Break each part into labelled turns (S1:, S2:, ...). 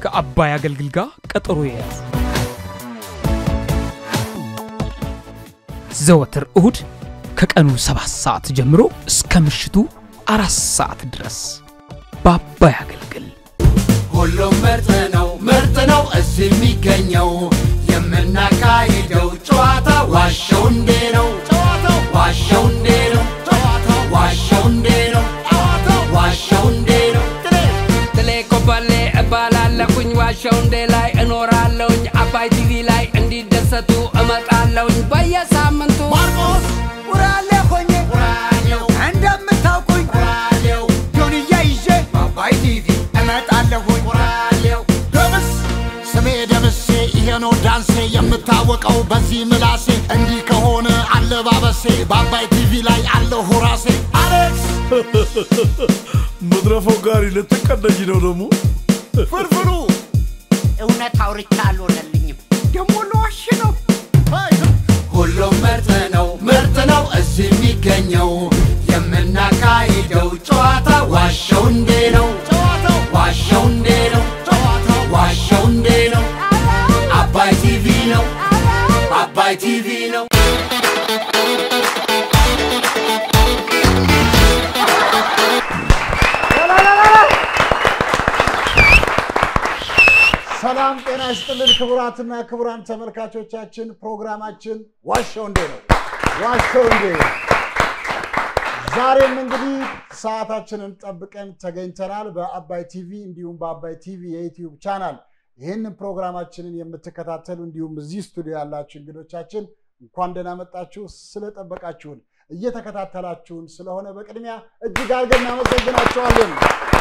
S1: ከአባይ አገልግል ጋር ቀጠሮ የያዙ ዘወትር እሁድ ከቀኑ ሰባት ሰዓት ጀምሮ እስከ ምሽቱ አራት ሰዓት ድረስ በአባይ አገልግል
S2: ሁሉም ምርጥ ነው ምርጥ ነው እዚህ የሚገኘው የምናካሂደው ጨዋታ ዋሸው እንዴ ነው ጨዋታው ዋሸው እንዴ ነው ጨዋታው ዋሸው እንዴ ነው ጨዋታው ዋሸው እንዴ ነው
S3: ትሌ ኮበሌ እባላለሁኝ ዋሸው እንዴ ላይ እኖራለሁኝ አባይ ቲቪ ላይ እንዲደሰቱ እመጣለሁኝ በየሳምንቱ
S2: ማርቆስ
S4: ውራሌ ሆኜ
S2: ራዲዮ
S4: እንደምታውቁኝ
S2: ራዲዮ
S4: ጆንያ ይዤ
S2: አባይ ቲቪ
S4: እመጣለሁኝ
S2: ራዲዮ
S4: ደምስ
S2: ስሜ ደምሴ ይሄ ነው ዳንሴ የምታወቀው በዚህ ምላሴ እንዲህ ከሆነ አለባበሴ በአባይ ቲቪ ላይ አለሁ ራሴ አሌክስ
S5: መድረፈው ጋሪ ልትቀደኝ ነው ደግሞ
S2: ፍርፍሩ
S4: እውነት አውርቻ አልሆነልኝም ደግሞ ለዋሽ ነው
S2: ሁሉም ምርጥ ነው ምርጥ ነው እዚህ የሚገኘው የምናካሂደው ጨዋታ ዋሸው እንዴ ነው ጨዋታው ዋሸው እንዴ ነው ጨዋታው ዋሸው እንዴ ነው አባይ ቲቪ ነው አባይ ቲቪ ነው
S6: ሰላም ጤና ይስጥልን ክቡራትና ክቡራን ተመልካቾቻችን፣ ፕሮግራማችን ዋሸው እንዴ ነው። ዋሸው እንዴ ነው። ዛሬም እንግዲህ ሰዓታችንን ጠብቀን ተገኝተናል። በአባይ ቲቪ እንዲሁም በአባይ ቲቪ የዩቲዩብ ቻናል ይህንን ፕሮግራማችንን የምትከታተሉ እንዲሁም እዚህ ስቱዲዮ ያላችሁ እንግዶቻችን እንኳን ደህና መጣችሁ። ስለጠበቃችሁን እየተከታተላችሁን ስለሆነ በቅድሚያ እጅግ አድርገን እናመሰግናችኋለን።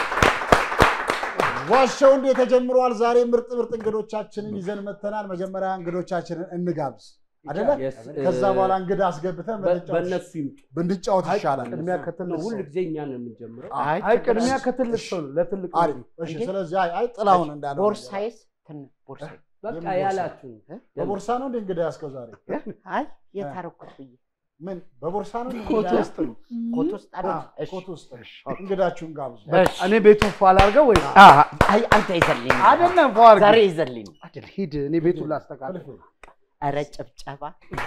S6: ዋሻው እንዴ ተጀምሯል። ዛሬ ምርጥ ምርጥ እንግዶቻችንን ይዘን መተናል። መጀመሪያ እንግዶቻችንን እንጋብዝ አደለ? ከዛ በኋላ እንግዳ አስገብተን ብንጫወት-
S7: በእነሱ ይምጡ።
S6: ብንጫወት ይሻላል።
S7: ቅድሚያ ከትል ነው። ሁል ጊዜ እኛ ነው የምንጀምረው።
S6: አይ፣
S7: አይ ቅድሚያ ከትልቅ ሰው ነው። ለትልቅ
S6: አሪፍ። እሺ፣ ስለዚህ አይ አይ ጥላሁን እንዳለው
S8: ቦርሳዬስ ትን ቦርሳዬ
S7: በቃ
S6: የምን ቦርሳ?
S7: ያላችሁ
S6: በቦርሳ ነው እንደ እንግዳ ያስከው ዛሬ
S8: አይ የታረኩት ብዬ
S6: ምን በቦርሳ ነው እንደ
S7: ኮት
S6: እንግዳ
S7: ውስጥ ነው።
S8: ኮት ውስጥ አለ
S6: አ፣
S8: እሺ
S6: ኮት ውስጥ እንግዳችሁን ጋብዙ።
S7: እኔ ቤቱ ፏ ላድርገው ወይ
S8: አይ አንተ ይዘልኝ
S7: አይደለም ፏ አድርገው።
S8: ዛሬ ይዘልኝ
S7: አይደል ሂድ። እኔ ቤቱን ላስተካክል።
S6: ፍልፍል፣
S8: ኧረ ጭብጨባ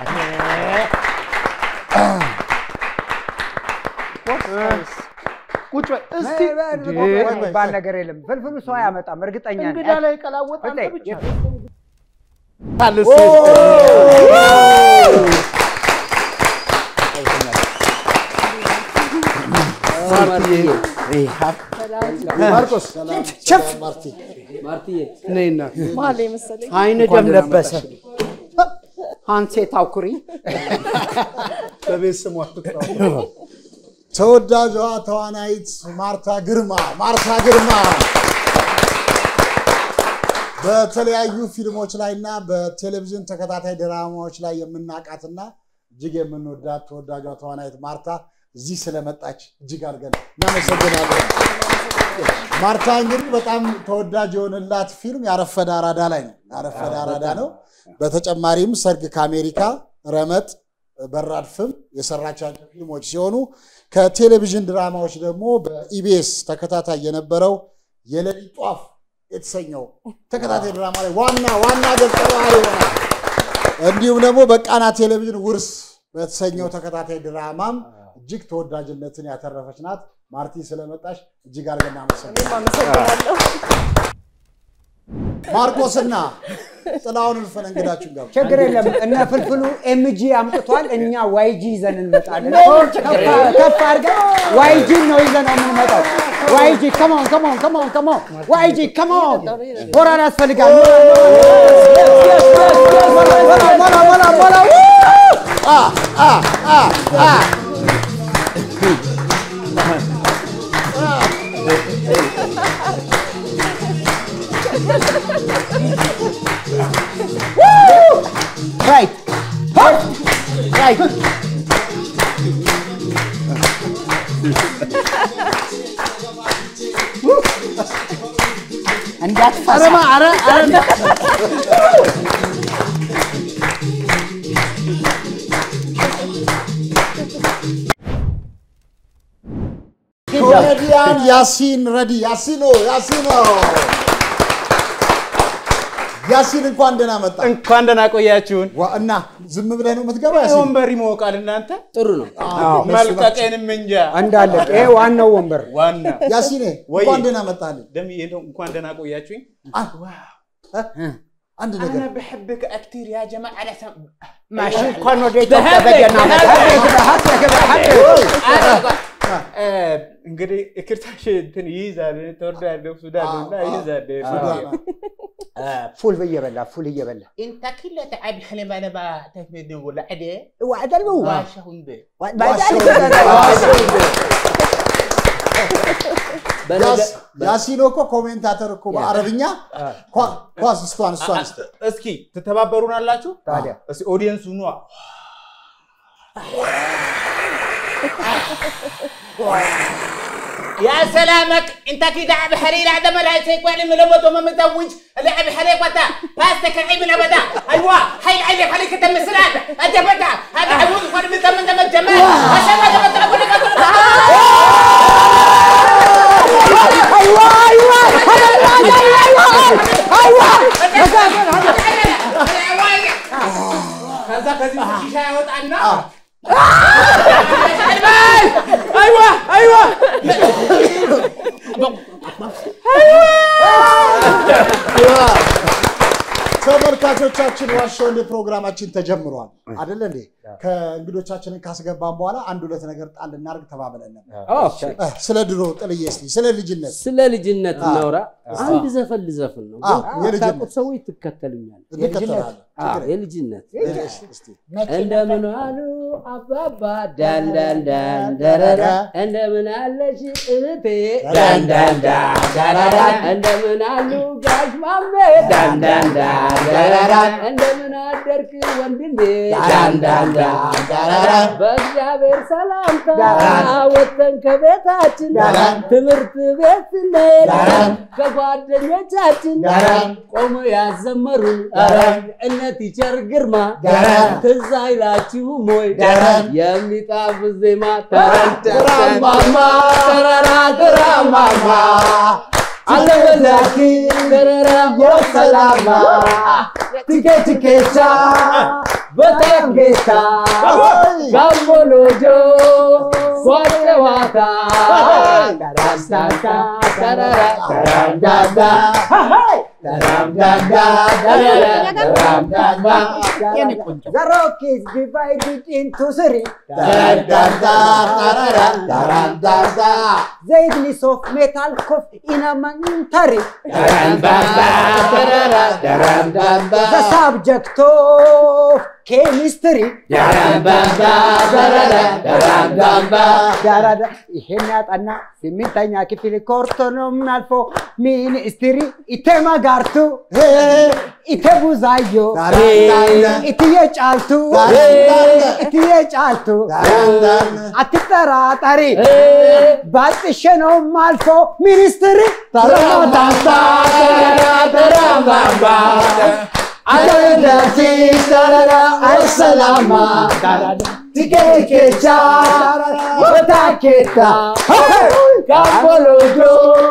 S7: ቁጭ በይ እስቲ። እንዴ!
S9: የሚባል ነገር የለም። ፍልፍሉ ሰው አያመጣም። እርግጠኛ ነኝ።
S7: እንግዳ ላይ ቀላወጥ አንተ
S9: ፍልፍል፣
S7: ብቻ
S6: ማርቆስ
S9: ቸፍ
S6: ማርቲ
S7: ማርትዬ ነይና
S8: አይን ደም ለበሰ አንሴ ታኩሪ
S6: በቤት ስሟ ትጥራው። ተወዳጇ ተዋናይት ማርታ ግርማ ማርታ ግርማ በተለያዩ ፊልሞች ላይ እና በቴሌቪዥን ተከታታይ ድራማዎች ላይ የምናውቃትና እጅግ የምንወዳት ተወዳጇ ተዋናይት ማርታ እዚህ ስለመጣች እጅግ አድርገን እናመሰግናለን። ማርታ እንግዲህ በጣም ተወዳጅ የሆነላት ፊልም ያረፈደ አራዳ ላይ ነው። ያረፈደ አራዳ ነው። በተጨማሪም ሰርግ ከአሜሪካ፣ ረመጥ፣ በራድፍም የሰራቻቸው ፊልሞች ሲሆኑ ከቴሌቪዥን ድራማዎች ደግሞ በኢቢኤስ ተከታታይ የነበረው የሌሊት ጧፍ የተሰኘው ተከታታይ ድራማ ላይ ዋና ዋና ገጸ ባህሪ ይሆናል። እንዲሁም ደግሞ በቃና ቴሌቪዥን ውርስ በተሰኘው ተከታታይ ድራማም እጅግ ተወዳጅነትን ያተረፈች ናት። ማርቲ ስለመጣሽ እጅግ አድርገን እናመሰግናለን። ማርቆስና ጥላሁን እልፍን እንግዳችሁን ጋር
S9: ችግር የለም። እነ ፍልፍሉ ኤምጂ አምጥቷል። እኛ ዋይጂ ይዘን እንመጣለን። ከፍ አድርገን ዋይጂ ነው ይዘን ነው የምንመጣው። ዋይጂ ከሞን ከሞን ከሞን ከሞን ዋይጂ ከሞን ሞራል ያስፈልጋል። ሞላ ሞላ ሞላ ሞላ ራይት ራይት እንዳትፈሳ
S6: ኮሜዲያን ያሲን ረዲ ያሲኖ ያሲኖ ያሲን እንኳን ደህና መጣ።
S10: እንኳን ደህና ቆያችሁን።
S6: ዋ፣ እና ዝም ብለህ ነው የምትገባ ያሲን?
S10: ወንበር ይሞቃል እናንተ
S3: ጥሩ ነው።
S10: መልቀቄንም እንጃ
S9: እንዳለ ይሄ ዋናው ወንበር
S10: ዋና
S6: ያሲኔ
S10: ወይ
S6: እንኳን ደህና መጣልኝ።
S10: ደምዬ እንደው እንኳን ደህና ቆያችሁኝ።
S6: አንድ ነገር
S10: انا بحبك كثير يا جماعه انا سم...
S9: ማሽ እንኳን ወደ ኢትዮጵያ በደህና መጣ።
S10: آه، እንግዲህ እክርታሽ እንትን ይይዛል ተወርዳለሁ ሱዳን ነው እና ይይዛል
S9: ፉል እየበላ ፉል እየበላ
S10: انت كله تعب حلم انا ما تفيد ولا عدي
S9: ዋዕደል በው
S10: واشهم به
S6: ያስ- ያሲኖ እኮ ኮሜንታተር እኮ በአረብኛ ኳ- ኳስ እሷን እሷን እስቲ
S10: እስኪ ትተባበሩን አላችሁ
S9: ታዲያ
S10: እስኪ ኦዲየንሱ ኗ يا سلامك انت كده لعب حري لا ده ما لا يسيك من لمده ما متزوج لعب حري وتا باستك العيب من ابدا ايوه هاي العيب عليك انت مسرات انت بدا هذا عمود وانا من زمن زمن جمال عشان ما تبدا اقول لك
S9: ايوه ايوه
S10: ከዛ ከዚህ ሺሻ ያወጣና
S9: ايوه ايوه
S6: ተመልካቾቻችን ዋሻው እንደ ፕሮግራማችን ተጀምሯል አደለ እንዴ? ከእንግዶቻችንን ካስገባን በኋላ አንድ ሁለት ነገር ጣል እናርግ ተባብለን ነበር። እ፣ ስለ ድሮ ጥልዬ እስኪ ስለ ልጅነት
S3: ስለ ልጅነት እናውራ። አንድ ዘፈን ልዘፍን ነው።
S6: አዎ፣
S3: ግን
S6: የልጅነት።
S3: ታውቁት ሰዎች ትከተሉኛል።
S6: እንከተላለን።
S3: አዎ፣ የልጅነት
S6: እሺ፣ እስኪ
S3: እንደምን አሉ አባባ ዳን ዳን ዳን ደረራ እንደምን አለሽ እህቴ ዳን ዳን ዳን ደረራ እንደምን አሉ ጋሽ ማሜ ዳን ዳን ዳን ደረራ እንደምን አደርክ ወንድሜ ዳን ዳን ዳን ደረራ በእግዚአብሔር ሰላምታ ወጥተን ከቤታችን ትምህርት ቤት ስንሄድ ከጓደኞቻችን ቆሞ ያዘመሩን እነ ቲቸር ግርማ ትዝ አይላችሁም ወይ የሚጣፍጥ ዜማ ተራማማ ተራራ ተራማማ አለበላኪ ተራራ ሰላማ ቲኬ ቲኬቻ በጣም ጌታ ጋምቦሎጆ ጓጨዋታ ዳራስታታ ተራራ ተራምዳዳ ተራምዳዳ ተራምዳዳ
S9: The rock is divided into three. The ignis of metal cough in a momentary. The subject of chemistry. ዳራዳ ይሄን ያጠና ስምንተኛ ክፍል ኮርቶ ነው ምናልፎ ሚኒስትሪ ኢቴማ ጋርቱ ኢቴ ቡዛዮ ኢትዬ ጫልቱ ኢትዬ ጫልቱ አትጠራጠሪ ባጥሼ ነው ማልፎ ሚኒስትሪ ተራታታ ተራማማ አለለቲ ተራራ አሰላማ ቲኬኬቻ ወታኬታ ካቦሎጆ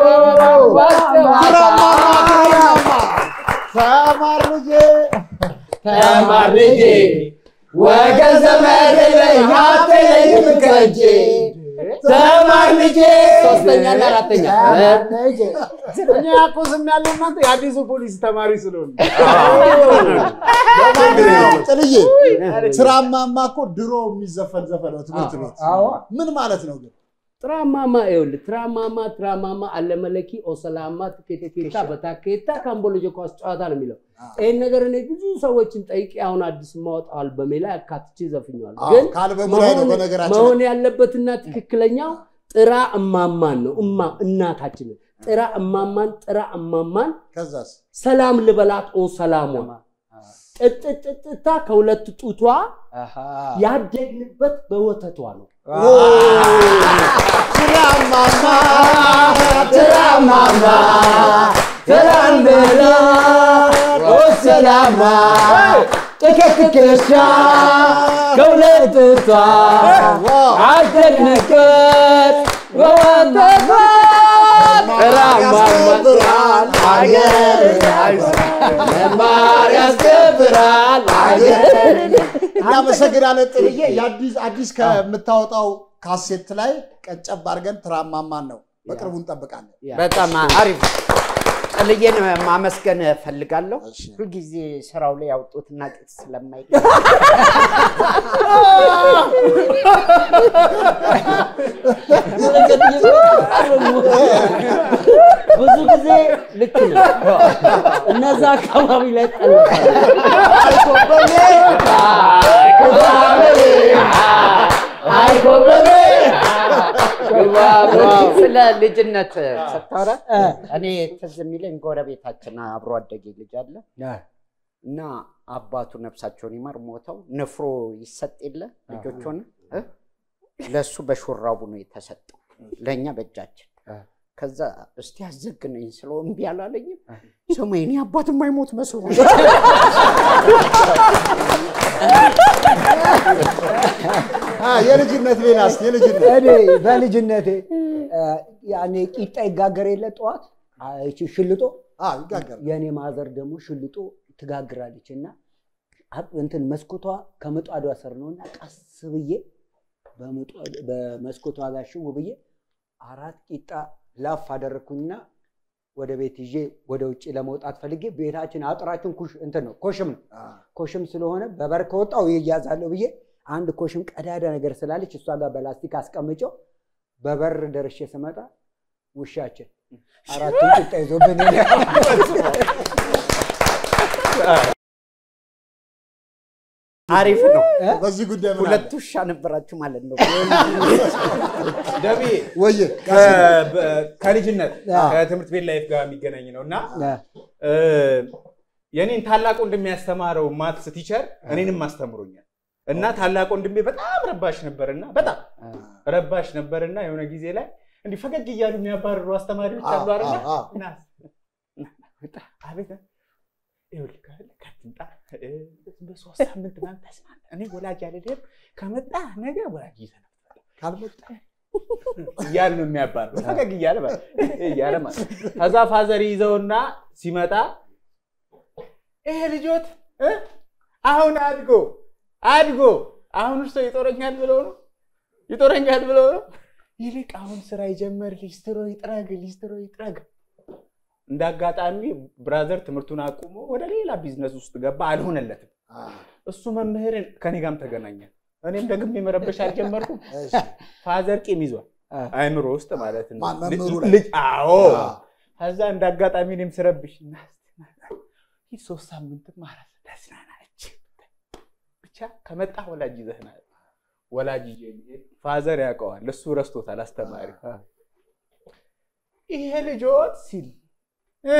S6: ተማር ልጄ
S3: ተማር ልጄ ወገን ዘመድ የለኝ ሀብት የለኝም ከእጄ ተማር ልጄ ሶስተኛና አራተኛ
S7: እኛ እኮ ዝም ያለው እናንተ የአዲሱ ፖሊስ ተማሪ ስለሆነ
S6: ጥልዬ ትራማማ እኮ ድሮ የሚዘፈን ዘፈን ነው ትምህርት ቤት። ምን ማለት ነው ግን?
S3: ትራማማ ይኸውልህ ትራማማ ትራማማ አለመለኪ ኦሰላማ ትኬቴኬታ በታኬታ ካምቦሎጆ ኳስ ጨዋታ ነው የሚለው። ይህን ነገር እኔ ብዙ ሰዎችን ጠይቄ አሁን አዲስ ማወጣው አልበሜ ላይ አካትቼ ዘፍኘዋል።
S6: አዎ፣
S3: ግን
S6: ከአልበሙ ላይ ነው
S3: መሆን-
S6: በነገራችን
S3: መሆን ያለበትና ትክክለኛው ጥራ እማማን ነው። እማ እናታችንን ጥራ እማማን ጥራ እማማን
S6: ከዛስ
S3: ሰላም ልበላት ኦ ሰላሟ ጥጥጥጥታ ከሁለት ጡቷ ያደግንበት በወተቷ ነው።
S6: ትራማማ
S3: ትራማማ ትራምላ ኦ ሰላማ ጥቅጥቅሻ ከሁለት ጡቷ አደግንበት በወተቷ ትራማማ አገር መማር ያስከብራል አገር
S6: እናመሰግናለን ጥልዬ። የአዲስ አዲስ ከምታወጣው ካሴት ላይ ቀጨብ አድርገን ትራማማን ነው በቅርቡ እንጠብቃለን።
S8: በጣም አሪፍ ጥልዬን ማመስገን እፈልጋለሁ። ሁልጊዜ ስራው ላይ ያውጡትና ቅጥ ስለማይ
S3: ብዙ ጊዜ ልክ ነው። እነዛ አካባቢ ላይ ጠልፋል።
S8: ስለ ልጅነት ስታወራ እኔ ትዝ የሚለኝ ጎረቤታችን አብሮ አደጌ ልጅ አለ እና አባቱ ነፍሳቸውን ይማር ሞተው ንፍሮ ይሰጥ የለ ልጆች ሆነ ለእሱ በሹራቡ ነው የተሰጠው ለእኛ በእጃችን ከዛ እስቲ አዘግነኝ ስለው እምቢ አላለኝም። ስሙ የኔ አባት የማይሞት መስሎ
S6: የልጅነት ሌላስ የልጅነት
S9: እኔ በልጅነቴ ያኔ ቂጣ ይጋገር የለ ጠዋት ይቺ ሽልጦ
S6: ይጋገር
S9: የእኔ ማዘር ደግሞ ሽልጦ ትጋግራለች እና አብ- እንትን መስኮቷ ከምጣዷ ስር ነው እና ቀስ ብዬ በምጧ- በመስኮቷ ጋር ሽው ብዬ አራት ቂጣ ላፍ አደረግኩኝና ወደ ቤት ይዤ ወደ ውጭ ለመውጣት ፈልጌ ቤታችን አጥራችን ኩሽ እንትን ነው ኮሽም ነው ኮሽም ስለሆነ በበር ከወጣው ይያዛለሁ ብዬ አንድ ኮሽም ቀዳዳ ነገር ስላለች እሷ ጋር በላስቲክ አስቀምጨው በበር ደርሼ ስመጣ ውሻችን አራቱን ቂጣ ይዞብን
S8: አሪፍ ነው።
S6: በዚህ ጉዳይ ምን
S8: ሁለት ውሻ ነበራችሁ ማለት ነው።
S11: ደቢ
S6: ወየ
S11: ከ- በ- ከልጅነት
S9: አዎ።
S11: ከትምህርት ቤት ላይፍ ጋር የሚገናኝ ነው እና እ፣ የኔን ታላቅ ወንድሜ ያስተማረው ማትስ ቲቸር እኔንም አስተምሮኛል እና ታላቅ ወንድሜ በጣም ረባሽ ነበርና በጣም ረባሽ ነበርና የሆነ ጊዜ ላይ እንዲህ ፈገግ እያሉ የሚያባርሩ አስተማሪዎች አሉ
S6: አዎ፣
S11: አይደለ?
S6: አዎ፣ አዎ።
S11: እና ና፣ ውጣ፣ አቤት ይኸውልህ ካለ ከትምጣ እ፣ በሶስት ሳምንት ምናምን ተስማምተን እኔ ወላጅ አልልህም ከመጣ ነገ ወላጅ ይዘህ ነው
S6: ካልመጣ
S11: እያለ ነው የሚያባርረው ፈገግ እያለ ማለት እያለ ማለት ነው። ከዛ ፋዘር ይዘውና ሲመጣ ይሄ ልጆት እ? አሁን አድጎ አድጎ አሁን እርሶ ይጦረኛል ብለው ነው ይጦረኛል ብለው ነው ይልቅ አሁን ስራ ይጀምር ሊስትሮ ይጥረግ ሊስትሮ ይጥረግ እንደ አጋጣሚ ብራዘር ትምህርቱን አቁሞ ወደ ሌላ ቢዝነስ ውስጥ ገባ አልሆነለትም እሱ መምህርን ከኔ ጋርም ተገናኘን እኔም ደግሜ መረበሽ አልጀመርኩም ፋዘር ቂም ይዟል አይምሮ ውስጥ ማለት ነው
S6: ማን መምህሩ ላይ?
S11: ልጅ አዎ ከዛ እንደ አጋጣሚ እኔም ስረብሽ እና ይህ ሶስት ሳምንት ማለት ተዝናናች ብቻ ከመጣ ወላጅ ይዘህና ወላጅ ይዤ ልሄድ ፋዘር ያውቀዋል እሱ ረስቶታል አስተማሪ ይሄ ልጆት ሲል እ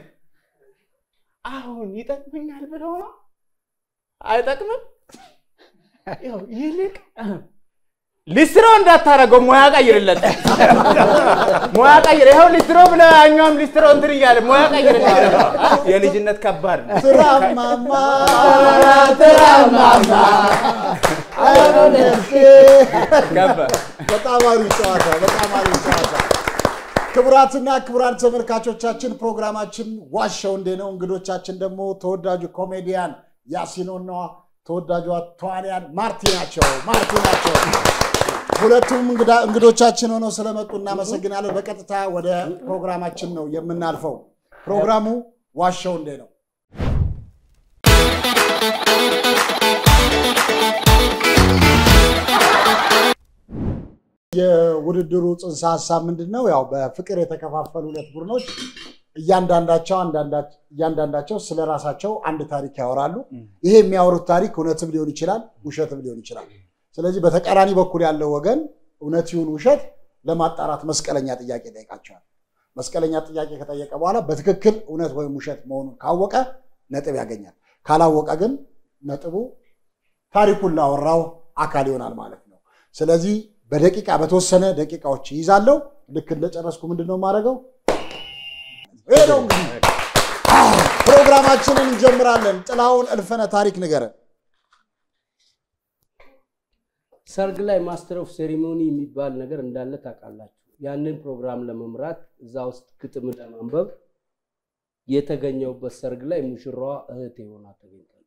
S11: አሁን ይጠቅመኛል ብለው ነው አይጠቅምም ይኸው ይልቅ ሊስትሮ እንዳታረገው ሙያ ቀይርለት። ሙያ ቀይር። ይኸው ሊስትሮ ብለህ ያኛውም ሊስትሮ እንትን እያለ ሙያ ቀይርለት። የልጅነት ከባድ ነው።
S6: ትራማማ
S3: ትራማማ
S11: ከባድ
S6: በጣም አሪፍ ጨዋታ፣ በጣም አሪፍ ጨዋታ። ክቡራትና ክቡራን ተመልካቾቻችን ፕሮግራማችን ዋሻው እንዴ ነው። እንግዶቻችን ደግሞ ተወዳጁ ኮሜዲያን ያሲኖና ተወዳጇ ተዋንያን ማርቲ ናቸው። ማርቲ ናቸው። ሁለቱም እንግዳ- እንግዶቻችን ሆነው ስለመጡ እናመሰግናለን። በቀጥታ ወደ ፕሮግራማችን ነው የምናልፈው። ፕሮግራሙ ዋሻው እንዴ ነው። የውድድሩ ጽንሰ ሀሳብ ምንድን ነው? ያው በፍቅር የተከፋፈሉ ሁለት ቡድኖች እያንዳንዳቸው አንዳንዳ- እያንዳንዳቸው ስለ ራሳቸው አንድ ታሪክ ያወራሉ። ይሄ የሚያወሩት ታሪክ እውነትም ሊሆን ይችላል፣ ውሸትም ሊሆን ይችላል። ስለዚህ በተቃራኒ በኩል ያለው ወገን እውነት ይሁን ውሸት ለማጣራት መስቀለኛ ጥያቄ ይጠይቃቸዋል። መስቀለኛ ጥያቄ ከጠየቀ በኋላ በትክክል እውነት ወይም ውሸት መሆኑን ካወቀ ነጥብ ያገኛል። ካላወቀ ግን ነጥቡ ታሪኩን ላወራው አካል ይሆናል ማለት ነው። ስለዚህ በደቂቃ በተወሰነ ደቂቃዎች ይይዛለሁ። ልክ እንደጨረስኩ ምንድን ነው የማደርገው? ይሄ ነው እንግዲህ ፕሮግራማችንን እንጀምራለን። ጥላሁን እልፍነ ታሪክ ንገረን።
S3: ሰርግ ላይ ማስተር ኦፍ ሴሪሞኒ የሚባል ነገር እንዳለ ታውቃላችሁ። ያንን ፕሮግራም ለመምራት እዛ ውስጥ ግጥም ለማንበብ የተገኘውበት ሰርግ ላይ ሙሽራዋ እህቴ ሆና ተገኝታለች።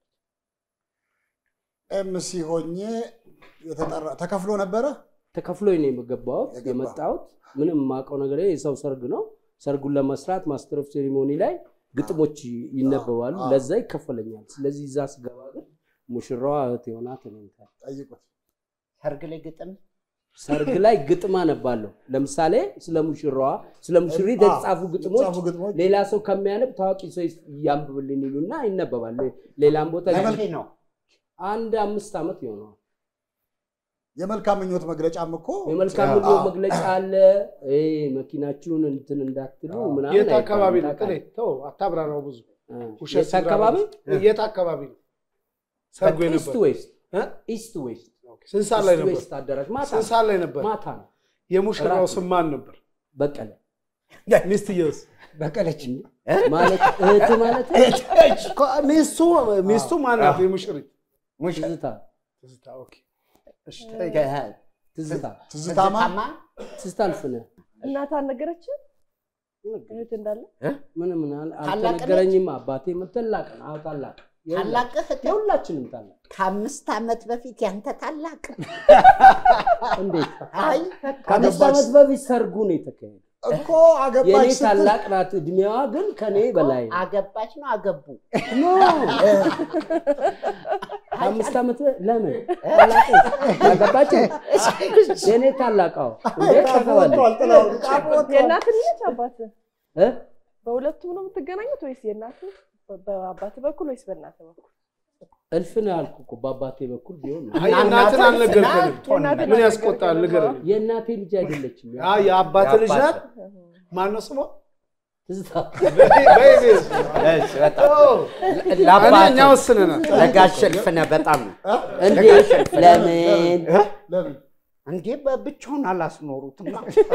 S6: ኤምሲ ሆኜ የተጠራ ተከፍሎ ነበረ።
S3: ተከፍሎኝ ነው የገባሁት
S6: የገባው።
S3: የመጣሁት። ምንም የማውቀው ነገር የለም። የሰው ሰርግ ነው። ሰርጉን ለመስራት ማስተር ኦፍ ሴሪሞኒ ላይ ግጥሞች ይነበባሉ።
S6: አዎ።
S3: ለዛ ይከፈለኛል። ስለዚህ እዛ ስገባ ግን ሙሽራዋ እህቴ ሆና ተገኝታለች።
S6: ጠይቁት።
S8: ሰርግ ላይ ግጥም
S3: ሰርግ ላይ ግጥም አነባለሁ። ለምሳሌ ስለ ሙሽራዋ፣ ስለ ሙሽሪት
S6: አዎ፣
S3: የተጻፉ ግጥሞች
S6: የተጻፉ ግጥሞች
S3: ሌላ ሰው ከሚያነብ ታዋቂ ሰው ያንብብልን ይሉና ይነበባል። ሌላም ቦታ
S8: መቼ ነው?
S3: አንድ አምስት ዓመት ይሆነዋል።
S6: የመልካም ምኞት መግለጫም እኮ
S3: የመልካም
S6: አዎ።
S3: ምኞት መግለጫ አለ። ይሄ መኪናችሁን እንትን እንዳትሉ ምናምን
S7: የት አካባቢ ነው?
S3: አይባልም።
S7: ጥሌ ተው አታብራራው ብዙ
S3: አ፣
S7: ውሸት
S3: የት አካባቢ
S7: የት አካባቢ ነው ሰርጉ
S3: ኢስት
S7: የነበር?
S3: ዌስት
S7: እ?
S3: ኢስት ዌስት
S7: ስንት ሰዓት ላይ
S3: ኢስት
S7: ነበር?
S3: ዌስት አዳራሽ ማታ
S7: ስንት ሰዓት ላይ ነበር?
S3: ማታ ነው።
S7: የሙሽራው
S3: እራት
S7: ስም ማን ነበር?
S3: በቀለ
S7: ሚስትየውስ?
S9: በቀለች
S3: ማለት እህት ማለት
S7: እኮ ሚስቱ ሚስቱ ማን ናት? የሙሽሪት
S3: ትዝታ
S7: ትዝታ። ኦኬ እሺ
S3: ትዝታ
S6: ትዝታማ
S3: ትዝታ አልፍነህ
S12: እናት አልነገረችም እህት እንዳለ
S3: ምን ምን አል-
S8: ታላቅ
S3: አልተነገረኝም። አባቴ ታላቅ ነው። አዎ ታላቅ
S8: ታላቅ እህት
S3: የሁላችንም ታላቅ።
S8: ከአምስት ዓመት በፊት ያንተ ታላቅ
S3: እንዴት
S8: አይ
S3: ከአምስት ዓመት በፊት ሰርጉ ነው የተካሄደ።
S6: እኮ
S3: የእኔ
S6: አገባች ስትል
S3: ታላቅ ናት። እድሜዋ ግን ከኔ በላይ ነው።
S8: አገባች ነው አገቡ
S3: ኖ ከአምስት ዓመት በ- ለምን ታላቅ ያገባች የእኔ ታላቃው እንዴ ተፈዋለች
S6: ወጥቷል፣ ጥላሁን ጫፍ ወጥቷል።
S12: የእናት ልጅ አባት
S3: እ?
S12: በሁለቱም ነው የምትገናኙት ወይስ የእናት በአባት በኩል ወይስ በእናት በኩል
S3: እልፍ ነው ያልኩ እኮ በአባቴ በኩል ቢሆን ነው።
S7: አይ እናትን አልነገርከንም።
S12: የእናትን
S7: ምን ያስቆጣል? ንገረን።
S3: የእናቴ ልጅ አይደለችም።
S7: አይ የአባት ልጅ ናት። ማነው ስሟ?
S3: ትዝታ
S8: እሺ፣ በጣም
S7: ኦ፣
S8: ለአባት
S7: እኛ ወስነናል።
S8: ለጋሽ እልፍነህ በጣም ነው
S3: እንዴት ለምን
S6: ለምን
S8: እንዴ በብቻውን አላስኖሩትም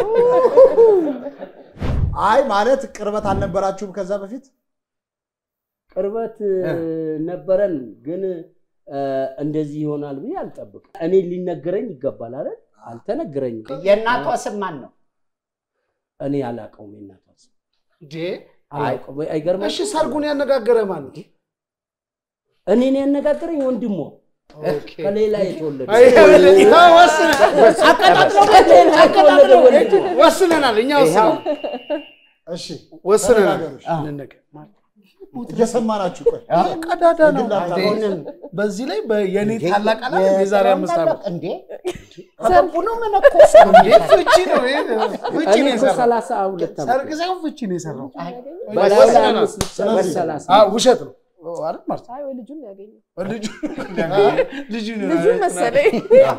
S6: አይ ማለት ቅርበት አልነበራችሁም ከዛ በፊት
S3: ቅርበት ነበረን፣ ግን እ፣ እንደዚህ ይሆናል ብዬ አልጠብቅም። እኔ ሊነገረኝ ይገባል አይደል? አልተነገረኝም።
S8: የእናቷ ስም ማን ነው
S3: እኔ አላውቀውም። የእናቷ ስም
S7: እንዴ
S3: አላውቀውም። አይገርምም?
S7: እሺ ሰርጉን ያነጋገረ ማን ነው?
S3: እኔን ያነጋገረኝ ወንድሟ
S7: ኦኬ።
S3: ከሌላ የተወለደ
S7: አይ፣ ይኸው ወስነናል።
S3: ከሌላ የተወለደ ወንድሟ
S7: ወስነናል። እኛ ወስነናል።
S6: እሺ
S7: ወስነናል።
S6: ተነጋገሩ፣ እሺ።
S7: እንነገር።
S6: እየሰማናችሁ ቆይ
S7: ቀዳዳ ነው።
S6: የግል ሀብታም
S7: አሁንም በዚህ ላይ የኔ ታላቅ አለ የዛሬ አምስት ዓመት
S8: እንዴ አገቡ ነው መነኮስ
S7: እንዴ ፍቺ ነው ይሄ ፍቺ
S3: እኔ
S7: ነው
S3: እኮ
S7: የሰራው።
S3: ሰላሳ ሁለት ዓመት
S7: ሰርግ ሳይሆን ፍቺ ነው የሰራው።
S3: በላይ ላይ
S7: ወስነናል።
S3: አምስት ልጨመር ሰላሳ
S7: አዎ ውሸት ነው አይደል ማለት
S12: አይ ወይ ልጁን ያገኘው
S7: ልጁ ልጁ ነው
S12: ልጁን መሰለኝ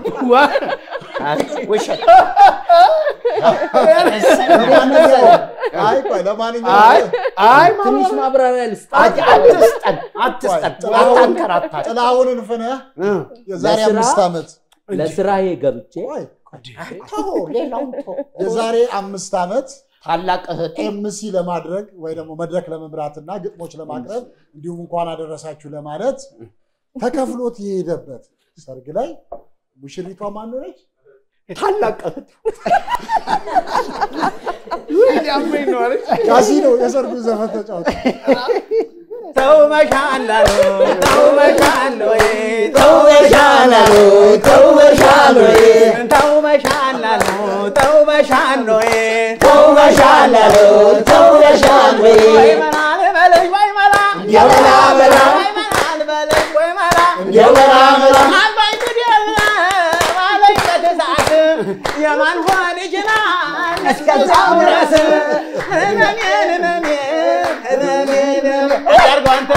S8: ውሸት
S6: አይ ቆይ ለማንኛውም
S7: አይ አይ
S3: ትንሽ ማብራሪያ ልስጥ።
S8: አትስጠን አትስጠን አታንከራታል
S6: ጥላሁን እልፍነህ የዛሬ
S3: ለስራ-
S6: አምስት ዓመት
S3: ለስራዬ ገብቼ
S6: ቆይ
S8: ተው ሌላውን ተው
S6: የዛሬ አምስት ዓመት
S8: ታላቅ እህቴ
S6: ኤምሲ ለማድረግ ወይ ደግሞ መድረክ ለመምራትና ግጥሞች ለማቅረብ እንዲሁም እንኳን አደረሳችሁ ለማለት ተከፍሎት የሄደበት ሰርግ ላይ ሙሽሪቷ ማን ሆነች?
S8: ታላቅ እህት
S7: ያመኝ ነው አለች
S6: ካሲኖ የሰርጉ ዘፈን ተጫወተ።
S11: ተው መሻላሉ ተው መሻሎ
S3: ተው መሻላሉ ተው መሻሎ
S11: ተው መሻላሉ ተው መሻሎ
S3: ተው መሻላሉ ተው መሻሎ
S11: ወይ መላ ልበልሽ ወይ መላ
S3: የመላ መላ
S11: ወይ መላ ልበልሽ ወይ መላ
S3: የመላ መላ
S11: አባይ ትደል ማለኝ በትሳት የማን ልጅ ናት እስከዛው ድረስ ህመሜን ህመሜን ህመሜን አድርገው አንተ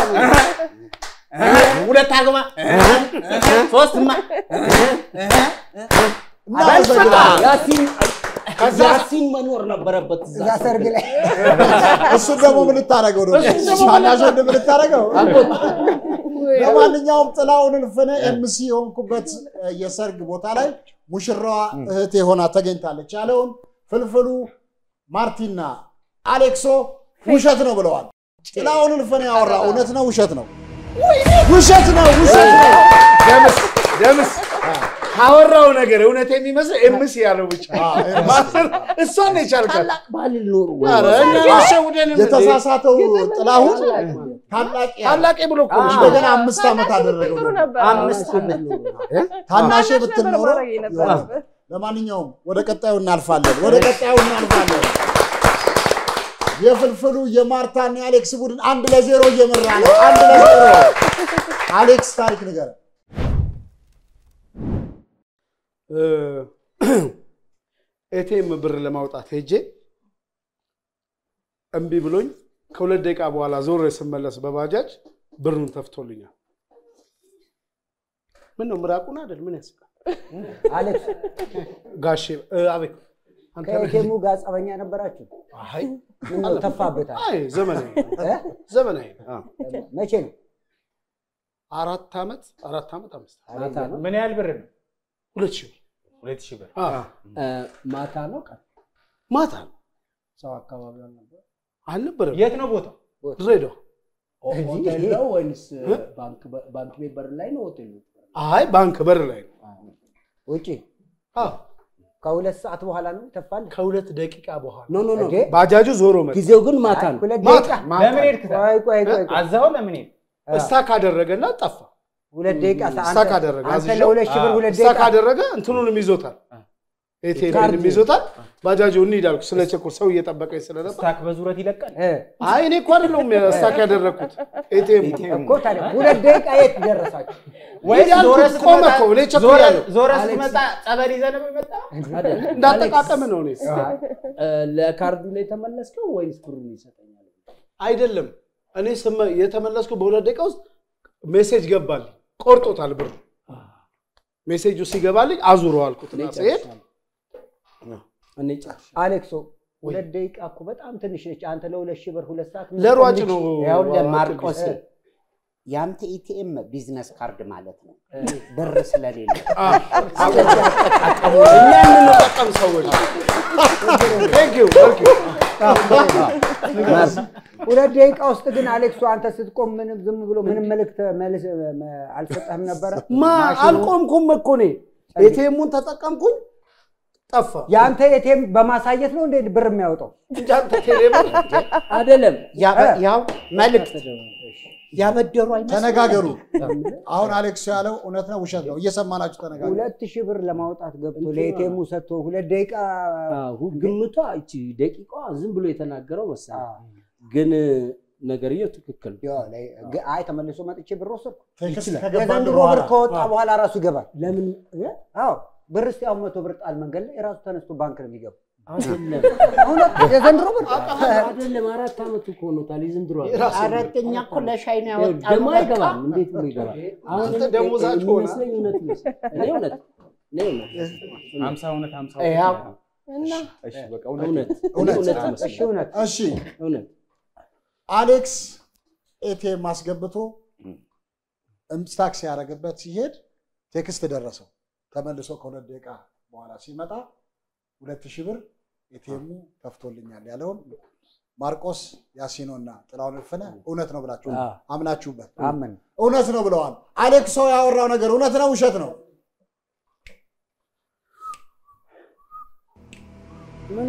S11: ሁለት አርግማ ሶስትማ
S3: ያሲን ያሲን መኖር ነበረበት እዛ
S9: እዛ ሰርግ ላይ
S6: እሱን ደግሞ ምን ልታደርገው ነው? ታናሽ ወንድም ልታደርገው? ለማንኛውም ጥላሁን እልፍነህ ኤምሲ የሆንኩበት የሰርግ ቦታ ላይ ሙሽራዋ እህቴ ሆና ተገኝታለች ያለውን ፍልፍሉ ማርቲና አሌክሶ ውሸት ነው ብለዋል። ጥላሁን እልፍነህ ያወራ እውነት ነው ውሸት ነው? ውሸት ነው ውሸት ነው።
S7: ደምስ ደምስ
S6: ካወራው ነገር እውነት የሚመስል ኤምሲ ያለው ብቻ ማሰር እሷን ነው የቻልካት።
S3: ታላቅ ባህል ኖሩ
S6: ኧረ እኛ አሸውደንም።
S7: የተሳሳተው ጥላሁን ታላቅ
S6: ታላቄ ብሎ እኮ ነው።
S7: እንደገና አምስት ዓመት አደረገው
S12: ጥሩ
S7: ደግሞ።
S12: ነበር።
S8: አምስት ዓመት
S7: ታናሼ
S12: ታናሽ
S7: ብትል
S12: ነበር
S7: ኖሮ
S12: ማድረግ የነበረብህ።
S7: ለማንኛውም ወደ ቀጣዩ እናልፋለን። ወደ ቀጣዩ እናልፋለን። የፍልፍሉ የማርታና የአሌክስ ቡድን አንድ ለዜሮ እየመራ ነው። አንድ ለዜሮ አሌክስ ታሪክ ንገረን።
S6: ኤቲኤም ብር ለማውጣት ሄጄ እምቢ ብሎኝ ከሁለት ደቂቃ በኋላ ዞር ስመለስ በባጃጅ ብሩን ተፍቶልኛል። ምን ነው ምራቁን አይደል? ምን ያስቃል?
S9: አሌክስ
S6: ጋሼ እ፣ አቤት አንተ ነህ?
S9: ከኤቴሙ ጋር ጸበኛ ነበራችሁ?
S6: አይ
S9: ምን ነው ተፋበታል?
S6: አይ ዘመናዊ
S9: እ?
S6: ዘመናዊ አዎ።
S9: መቼ ነው?
S6: አራት ዓመት አራት ዓመት አምስት ዓመት
S3: ማታ ነው
S11: ምን ያህል ብር ነው?
S6: ሁለት ሺህ ብር
S11: ሁለት ሺህ ብር።
S6: አዎ።
S3: እ፣ ማታ ነው ቀን
S6: ማታ ነው
S3: ሰው አካባቢ አልነበር
S6: አልነበረም።
S11: የት ነው ቦታው?
S6: ድሬዳዋ
S3: ሆቴል ነው ወይንስ ባንክ በ- ባንክ ቤት በር ላይ ነው ሆቴል ነው?
S6: አይ ባንክ በር ላይ ነው።
S9: ውጪ
S6: አዎ
S9: ከሁለት ሰዓት በኋላ ነው ተፋል።
S6: ከሁለት ደቂቃ በኋላ
S3: ኖ ኖ ኖ
S9: እንዴ?
S6: ባጃጁ ዞሮ መጣ።
S3: ጊዜው ግን ማታ ነው።
S9: ሁለት
S6: ማታ፣
S9: ደቂቃ
S11: ለምን ሄድክ?
S9: ቆይ ቆይ ቆይ ቆይ።
S11: አዛው ለምን ሄድክ?
S6: እስታክ አደረገና ጠፋ።
S9: ሁለት ደቂቃ
S6: እስታክ አደረገ።
S9: አንተ
S6: አዝዤው
S9: ለሁለት ሺህ ብር ሁለት
S6: እስታክ
S9: ደቂቃ
S6: አደረገ። እንትኑንም ይዞታል፣ ኤቲኤምንም ይዞታል። ባጃጁ እንሂድ አልኩ። ስለ ቸኮል ሰው እየጠበቀኝ ስለነበር
S11: ስታክ በዙረት ይለቃል።
S9: እ፣
S6: አይ እኔ እኮ አይደለሁም እስታክ ያደረግኩት ኤቲኤም
S9: እኮ ታዲያ ሁለት ደቂቃ የት ደረሳችሁ?
S11: ወይስ
S6: ያልኩት
S11: ዞረ
S6: ቆመ
S11: ስትመጣ
S6: እኮ፣ እኔ
S11: ዞረ-
S6: ቸኩያለሁ።
S11: ዞረ ስትመጣ ጸበል ይዘህ ነው የመጣው?
S6: እንዳጠቃቀም ነው እኔ
S3: እ፣ ለካርዱ ነው የተመለስከው ወይንስ ብሩን ይሰጠኛል?
S6: አይደለም እኔ ስመ- የተመለስኩ በሁለት ደቂቃ ውስጥ ሜሴጅ ገባልኝ። ቆርጦታል ብሩ። ሜሴጁ ሲገባልኝ አዙሮ አልኩትና ስሄድ
S3: እኔ ጨርሻለሁ።
S9: አሌክሶ ሁለት ደቂቃ እኮ በጣም ትንሽ ነች። አንተ ለሁለት ሺህ ብር ሁለት ሰዓት
S6: ለሯጭ ነው
S8: ይኸውልህ ማርቆስ የአንተ ኢቲኤም ቢዝነስ ካርድ ማለት ነው። ብር ስለሌለ
S6: እኛ የምንጠቀም ሰዎች ቴንክ ዩ ቴንክ ዩ
S9: ሁለት ደቂቃ ውስጥ ግን አሌክሶ አንተ ስትቆም ምንም ዝም ብሎ ምንም መልእክት መልስ መ- አልሰጠህም ነበረ?
S6: ማ
S9: ማሽኑ-
S6: አልቆምኩም እኮ እኔ ኤቲኤሙን ተጠቀምኩኝ ጠፋ።
S9: የአንተ ኤቲኤም በማሳየት ነው እንዴ ብር የሚያወጣው?
S6: እንጂ አንተ ቴሌብር
S3: አይደለም
S8: ያበ- ያው መልእክት ያበደሩ አይመስልም?
S7: ተነጋገሩ። አሁን አሌክስ ያለው እውነት ነው ውሸት ነው? እየሰማናችሁ ተነጋገሩ።
S9: ሁለት ሺህ ብር ለማውጣት ገብቶ ለኤቲኤሙ ሰጥቶ ሁለት ደቂቃ
S3: አዎ፣ ግምቷ እቺ ደቂቃዋ ዝም ብሎ የተናገረው መሰለኝ። ግን ነገርየው ትክክል ነው።
S9: ያው ላይ- ግ- አይ ተመልሶ መጥቼ ብር ወሰድኩ።
S7: ቴክስት
S3: ይችላል።
S7: ከገባን
S9: የዘንድሮ
S7: በኋላ
S9: ብር ከወጣ በኋላ ራሱ ይገባል።
S3: ለምን
S9: አዎ ብር እስቲ አሁን መቶ ብር ጣል መንገድ ላይ ራሱ ተነስቶ ባንክ ነው የሚገባው።
S3: አይደለም
S9: እውነት የዘንድሮ ብር
S3: አይደለም፣ አራት ዓመት እኮ ሆኖታል የዘንድሮ
S8: አራተኛ እኮ ለሻይ ነው
S3: ይኸው
S8: ያወጣነው።
S3: ደግሞ አይገባም። እንዴት ብሎ ይገባል? አሁን
S6: አንተ
S3: እኔ-
S6: ደሞዛቸው ሆነ።
S3: የሚመስለኝ እውነት ይመስል እኔ እውነት እኔ እውነት
S11: ሀምሳ እውነት ሀምሳ
S8: ያው
S12: እና
S11: እሺ በቃ
S3: እውነት
S11: እውነት
S3: እኔ
S7: እውነት።
S3: እውነት
S9: እሺ
S3: ይመስለኛል።
S9: እውነት
S7: እሺ
S3: እውነት
S7: አሌክስ ኤቲኤም አስገብቶ እምስታክ ሲያደርግበት ሲሄድ ቴክስት ደረሰው። ተመልሶ ከሁለት ደቂቃ በኋላ ሲመጣ ሁለት ሺህ ብር ኤቲኤሙ ከፍቶልኛል ያለውን ማርቆስ ያሲኖና ጥላሁን እልፍነ እውነት ነው ብላችሁ
S3: አዎ።
S7: አምናችሁበት
S9: አመን
S7: እውነት ነው ብለዋል። አሌክስ ሰው ያወራው ነገር እውነት ነው ውሸት ነው?
S3: ምኑ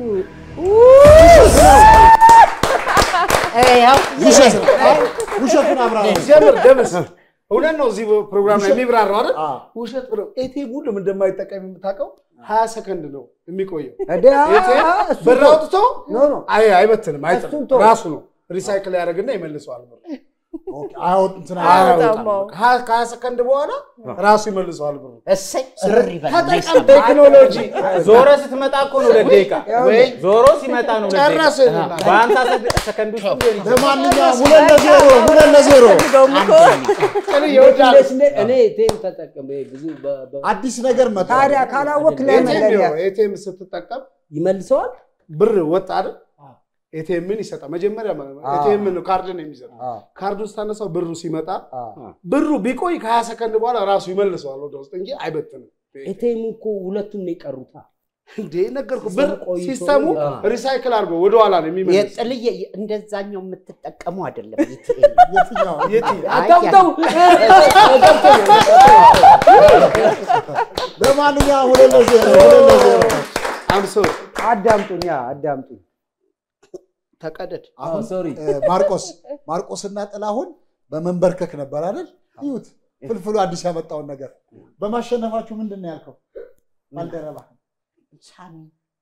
S8: ያው
S7: ውሸት ነው። አይ፣ ውሸቱን አብራራ።
S6: ጀምር ደምስ እውነት ነው። እዚህ ፕሮግራም ላይ የሚብራራው አይደል?
S7: አዎ።
S6: ውሸት ብለው ኤቲኤም ሁሉም እንደማይጠቀም የምታውቀው ሀያ ሰከንድ ነው የሚቆየው።
S9: እንደ
S6: ኤቲኤም
S9: እሱ
S6: ብር
S9: ተው።
S6: አውጥቶ
S9: ኖ ኖ
S6: አይ አይበትንም፣ አይጥልም።
S9: እሱን ተው።
S6: ራሱ ነው ሪሳይክል ያደርግና ይመልሰዋል። ብር
S7: ኦኬ፣ አያወጥ እንትን
S12: አያወጣም።
S6: አያወጣም።
S12: አዎ።
S6: ከሀያ ከሀያ ሰከንድ በኋላ ራሱ ይመልሰዋል ብር
S8: እሰይ ስርር ይበል።
S6: ተጠቀም ቴክኖሎጂ
S11: ዞረ ስትመጣ እኮ ነው ሁለት ደቂቃ
S6: ወይ
S11: ዞሮ ሲመጣ ነው ሁለት ደቂቃ።
S6: ጨረስን።
S11: በሀምሳ ሰከ- ሰከንድ ውስጥ ሊሆን ይችላል።
S7: ለማንኛውም ሁለት ለዜሮ ሁለት ለዜሮ
S12: ፈልገውም እኮ
S3: እንዴት እንደ- እኔ ቴም ተጠቅሜ ብዙ በ- በ-
S7: አዲስ ነገር መጣ።
S9: ታዲያ ካላወቅ ለምን ለኛ
S6: ኤቲኤም ስትጠቀም
S3: ይመልሰዋል።
S6: ብር ወጣ አይደል? ኤቲኤምን ይሰጣል። መጀመሪያ ኤቲኤም ነው ካርድ ነው የሚሰጠው።
S9: አዎ።
S6: ካርዱን ስታነሳው ብሩ ሲመጣ
S9: አዎ።
S6: ብሩ ቢቆይ ከሀያ ሰከንድ በኋላ ራሱ ይመልሰዋል ወደ ውስጥ እንጂ አይበትንም።
S3: ኤቴሙ እኮ ሁለቱም ነው የቀሩታ።
S6: እንዴ ነገርኩህ። ብር
S3: ቆይቶ-
S6: ሲስተሙ
S3: አዎ።
S6: ሪሳይክል አድርጎ ወደኋላ ነው የሚመልስ።
S8: የጥልዬ እንደዛኛው የምትጠቀሙ አይደለም ኢቲኤም።
S7: የትኛው
S6: የት
S8: አይ፣
S3: ገብተው
S6: ለማንኛውም ሁለት ለዜሮ ሁለት ለዜሮ
S11: አምሶ
S9: አዳምጡኝ፣ አዳምጡኝ።
S8: ተቀደድ
S6: አሁን እ፣ ማርቆስ ማርቆስና ጥላሁን በመንበርከክ ነበር አይደል? እዩት ፍልፍሉ አዲስ ያመጣውን ነገር በማሸነፋችሁ ምንድን ነው ያልከው? ባልደረባ
S8: ሳሚ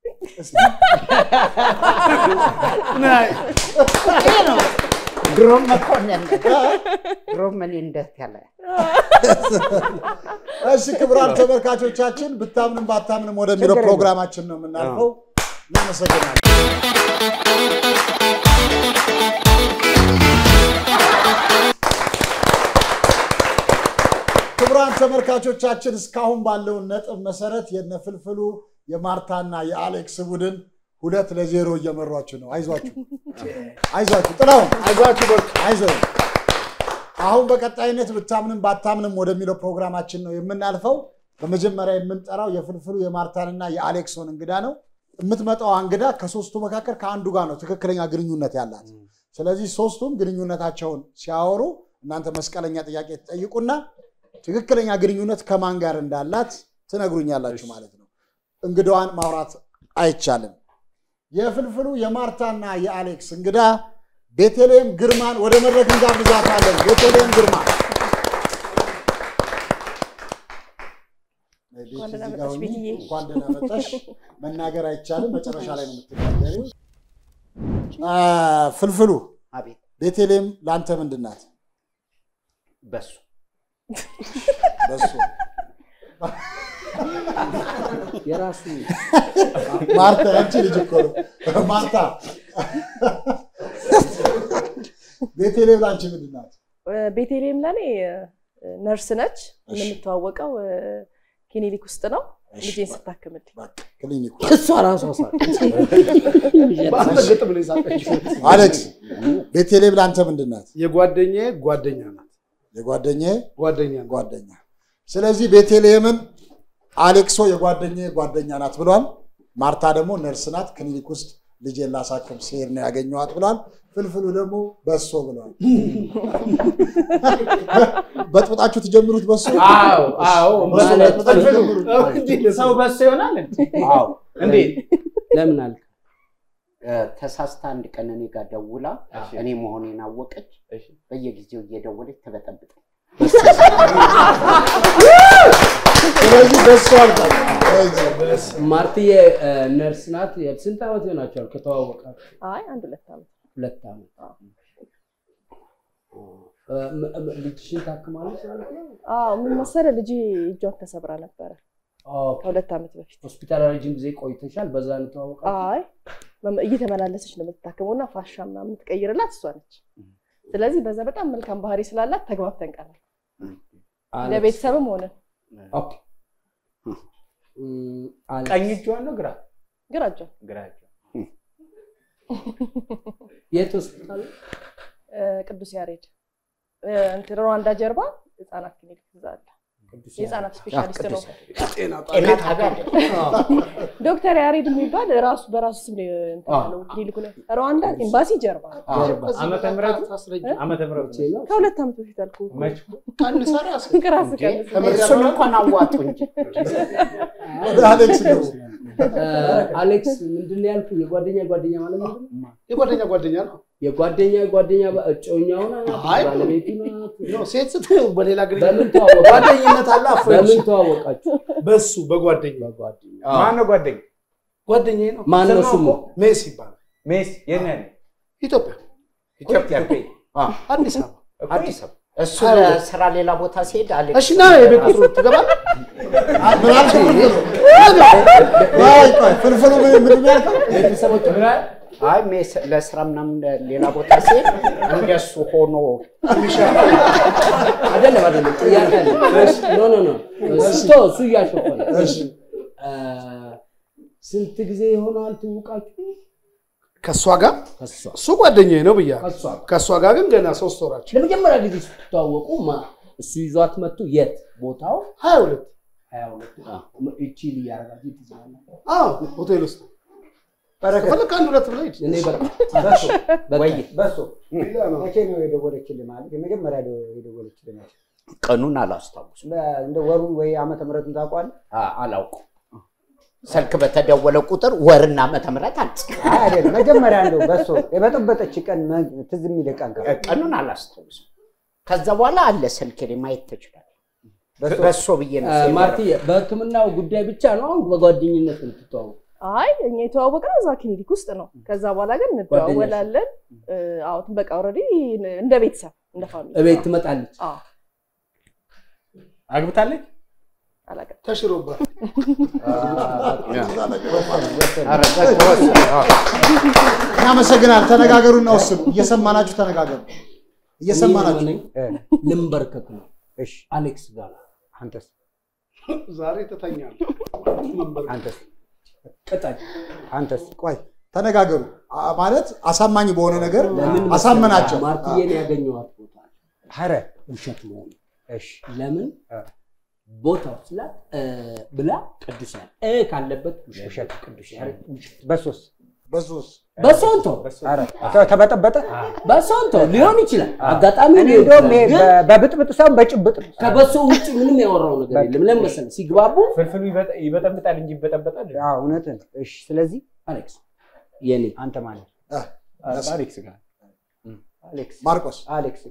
S8: ድሮም መኮንን ድሮም እኔ እንደት ያለ
S6: እሺ ክቡራን ተመልካቾቻችን ብታምንም ባታምንም ወደሚለው
S9: ችግር የለም።
S6: ፕሮግራማችን ነው የምናልፈው። እናመሰግናለን። ክቡራን ተመልካቾቻችን እስካሁን ባለው ነጥብ መሰረት የነ ፍልፍሉ የማርታና የአሌክስ ቡድን ሁለት ለዜሮ እየመሯችሁ ነው። አይዟችሁ አይዟችሁ፣ ጥላሁን
S11: አይዟችሁ በርቱ።
S6: አይዞህ። አሁን በቀጣይነት ብታምንም ባታምንም ወደሚለው ፕሮግራማችን ነው የምናልፈው። በመጀመሪያ የምንጠራው የፍልፍሉ የማርታንና የአሌክሶን እንግዳ ነው። የምትመጣው እንግዳ ከሶስቱ መካከል ከአንዱ ጋር ነው ትክክለኛ ግንኙነት ያላት። ስለዚህ ሶስቱም ግንኙነታቸውን ሲያወሩ እናንተ መስቀለኛ ጥያቄ ትጠይቁና ትክክለኛ ግንኙነት ከማን ጋር እንዳላት ትነግሩኛላችሁ ማለት ነው። እንግዳዋን ማውራት አይቻልም። የፍልፍሉ የማርታና የአሌክስ እንግዳ ቤተልሔም ግርማን ወደ መድረክ እንጋብዛታለን። ቤተልሔም ግርማ ቤት
S12: እንኳን ደህና
S6: እዚህ ጋር
S12: መጣሽ
S6: ሁኚ።
S12: ቤትዬ።
S6: እንኳን ደህና መጣሽ። መናገር አይቻልም፣ መጨረሻ ላይ ነው የምትናገሪው። አ፣ ፍልፍሉ
S8: አቤት
S6: ቤተልሔም ለአንተ ምንድን ናት?
S8: በሱ
S6: በሱ
S3: የራሱ
S6: ማርታ ያንቺ ልጅ እኮ ነው። ማርታ ቤተልሔም ለአንቺ ምንድን ናት?
S12: ቤቴሌም ለኔ ነርስ ነች። የምንተዋወቀው ክሊኒክ ውስጥ ነው። ልጄን ስታክምልኝ
S6: ክሊኒኩ
S3: እሷ ራሷ ሳቀች።
S5: በአስረግጥ ብሎ የሳቀችው
S6: አሌክስ ቤተልሔም ለአንተ ምንድን ናት?
S5: የጓደኛዬ ጓደኛ ናት።
S6: የጓደኛዬ
S5: ጓደኛ ናት።
S6: ጓደኛ። ስለዚህ ቤተልሔምን አሌክሶ የጓደኛዬ ጓደኛ ናት ብሏል። ማርታ ደግሞ ነርስ ናት። ክሊኒክ ውስጥ ልጄን ላሳክም ስሄድ ነው ያገኘኋት ብሏል። ፍልፍሉ ደግሞ በሶ ብሏል። በጥብጣችሁ ትጀምሩት በሶ
S11: አዎ አዎ
S6: በሶ
S3: ማለት
S6: በጥብጣችሁ
S3: ነው።
S6: ጀምሩት።
S11: ሰው በሱ ይሆናል እንዴ?
S8: አዎ
S11: እንዴት?
S3: ለምን አልክ?
S8: እ፣ ተሳስታ አንድ ቀን እኔ ጋር ደውላ እኔ መሆኔን አወቀች። በየጊዜው እየደወለች ተበጠብጠ
S6: ስለዚህ በሶ አልኳት።
S3: ማርትዬ እ፣ ነርስ ናት። ስንት ዓመት ይሆናቸዋል ከተዋወቃችሁ?
S12: አይ አንድ ሁለት ዓመት
S3: ሁለት ዓመት። እ፣ ም- ም- ልጅሽን ታክማለች ማለት ነው?
S12: አዎ ምን መሰለህ ልጄ እጇን ተሰብራ ነበረ
S3: ኦኬ።
S12: ከሁለት ዓመት በፊት።
S3: ሆስፒታል ረጅም ጊዜ ቆይተሻል። በዛ ነው የተዋወቃችሁ?
S12: አይ መም- እየተመላለሰች ነው የምትታከመው እና ፋሻ ምናምን የምትቀይርላት እሷ ነች። ስለዚህ በዛ በጣም መልካም ባህሪ ስላላት ተግባብተን ቀናል።
S3: አሌክስ።
S12: ለቤተሰብም ሆነ
S3: ኦኬ። እም፣ አሌክስ።
S11: ቀኝ እጇን ነው ግራ
S12: ግራ እጇን
S11: ግራ እጇን
S3: የት ሆስፒታል?
S12: እ፣ ቅዱስ ያሬድ እ፣ እንትን ሩዋንዳ ጀርባ ህጻናት ክሊኒክ እዛ አለ። የህጻናት ስፔሻሊስት ነው።
S5: ጤና
S8: ጤና ጣቢያ
S12: ዶክተር ያሬድ የሚባል ራሱ በራሱ ስም ነው እንትን ያለው ክሊኒኩ ላይ ሩዋንዳ ኤምባሲ ጀርባ
S3: ጀርባ።
S11: ዓመተ ምህረቱ ዓመተ ምህረቱ
S12: ከሁለት ዓመት በፊት አልኩህ እኮ።
S11: መች
S5: ቀንሰ ራስ
S12: ከራስ ቀንስ።
S8: እሱን እንኳን አዋጡ እንጂ
S6: ወደ አሌክስ ገቡ።
S3: እ፣ አሌክስ ምንድን ነው ያልኩህ? የጓደኛ ጓደኛ ማለት ምንድን ነው?
S5: የጓደኛ ጓደኛ ነው።
S3: የጓደኛ ጓደኛ ባ- እጮኛው ናት?
S5: አይ።
S3: ባለቤቱ ናት?
S5: ነው ሴት ስት በሌላ
S3: በምን
S5: ግንኙነት
S3: ተዋወቃችሁ?
S5: ጓደኝነት አለ።
S3: በምን
S5: ፍሬንድሺፕ
S3: ተዋወቃችሁ?
S5: በሱ በጓደኛ
S3: በጓደኛ
S11: ማን ነው ጓደኛ?
S5: ጓደኛዬ ነው።
S3: ማን ነው
S11: ስሙ
S3: ስሙ?
S11: እኮ
S5: ሜስ ይባላል።
S11: ሜስ የት ነው ያለው?
S5: ኢትዮጵያ
S11: ኢትዮጵያ እኮ።
S5: አዲስ አበባ።
S8: አዲስ አበባ እሱ ለስራ ሌላ ቦታ ሲሄድ አሌክስ
S5: እሺ ና የቤት ቁጥሩ ትገባለህ።
S6: ምን አልክ? ቆይ ቆይ ፍልፍሉ ምን ምንድን ነው ያልከው?
S3: ቤተሰቦች
S11: ምን አለ?
S8: አይ ሜስ ለስራ ምናምን ሌላ ቦታ ሲሄድ እንደሱ ሆኖ
S3: አይደለም አይደለም፣ ጥያቄ አለ። ኖ ኖ ኖ እሱ እሱ እያሾፈ ነው።
S6: እሺ
S3: እ፣ ስንት ጊዜ ይሆናል ትውቃችሁ?
S5: ከእሷ ጋር
S3: ከሷ
S5: እሱ ጓደኛዬ ነው ብያለሁ።
S3: ከሷ
S5: ከእሷ ጋር ግን ገና ሶስት ወራችን
S3: ለመጀመሪያ ጊዜ ስትተዋወቁ ማ እሱ ይዟት መጥቶ የት ቦታው
S5: ሀያ ሁለት
S3: ሀያ ሁለት እቺ እያረጋችሁ ትዝናላችሁ።
S5: አዎ ሆቴል ውስጥ ከፈለክ አንድ ሁለት ብለህ ሂድ።
S3: እኔ በቃ
S9: በሱ
S3: በቃ
S9: በሱ መቼ ነው የደወለችልህ? ማለት የመጀመሪያ የደወለችልህ መቼ?
S8: ቀኑን አላስታውስም።
S9: እንደ ወሩን ወይ ዓመተ ምሕረቱን ታውቀዋለህ?
S8: አ- አላውቅም። ስልክ በተደወለ ቁጥር ወርና ዓመተ ምሕረት አልጽፍም።
S9: አይ አይደለም፣ መጀመሪያ እንደው በሶ የበጠበጠች ቀን መ- ትዝ የሚል ቀን ካለ
S8: ቀኑን አላስታውስም። ከዛ በኋላ አለ ስልክ ላይ ማየት ትችላለህ። በሶ ብዬ ነው ሴቭ
S3: ማርቲ በህክምናው ጉዳይ ብቻ ነው አሁን በጓደኝነት የምትተዋወቁ?
S12: አይ እኛ የተዋወቅነው እዛ ክሊኒክ ውስጥ ነው። ከዛ በኋላ ግን እንደዋወላለን። እ፣ አዎ በቃ ኦልሬዲ እንደ ቤተሰብ እንደ ፋሚሊ
S3: እቤት ትመጣለች።
S12: አዎ
S11: አግብታለች?
S12: አላውቅም።
S5: ተሽሮባት
S6: እናመሰግናል። ተነጋገሩና ወስኑ። እየሰማናችሁ ተነጋገሩ። እየሰማናችሁ
S3: እኔ ልንበርከክ ነው።
S9: እሺ
S3: አሌክስ ጋር
S9: አንተስ
S5: ዛሬ ትተኛለህ።
S9: አንተስ
S3: ቅጠል
S9: አንተስ
S6: ቆይ ተነጋገሩ። አ- ማለት አሳማኝ በሆነ ነገር
S3: ለምን
S6: አሳመናቸው።
S3: ማርትዬን ያገኘኋት ቦታ
S9: ኧረ
S3: ውሸት መሆኑ
S9: እሺ
S3: ለምን ቦታው ስላት እ ብላ ቅዱስ ያለ እ ካለበት ውሸት ቅዱስ ያለ ውሸት
S9: በሶስ
S6: በሶስ
S3: በሶንቶ
S9: ኧረ ተ- ተበጠበጠ
S3: በሶንቶ ሊሆን ይችላል። አጋጣሚ
S9: እኔ
S3: ሊሆን
S9: እንደውም
S3: ይችላል።
S9: ይሄ
S3: ግን
S9: በ- በብጥብጥ ሳይሆን በጭብጥ ነው።
S3: ከበሶ ውጭ ምንም ያወራው ነገር የለም። ለምን መሰለህ ሲግባቡ
S11: ፍልፍሉ ይበጠ- ይበጠብጣል እንጂ ይበጠበጣል።
S9: አዎ እውነትን። እሺ ስለዚህ
S3: አሌክስ የኔ
S9: አንተ ማለት
S11: አሌክስ ጋር
S9: አሌክስ
S6: ማርቆስ
S9: አሌክስ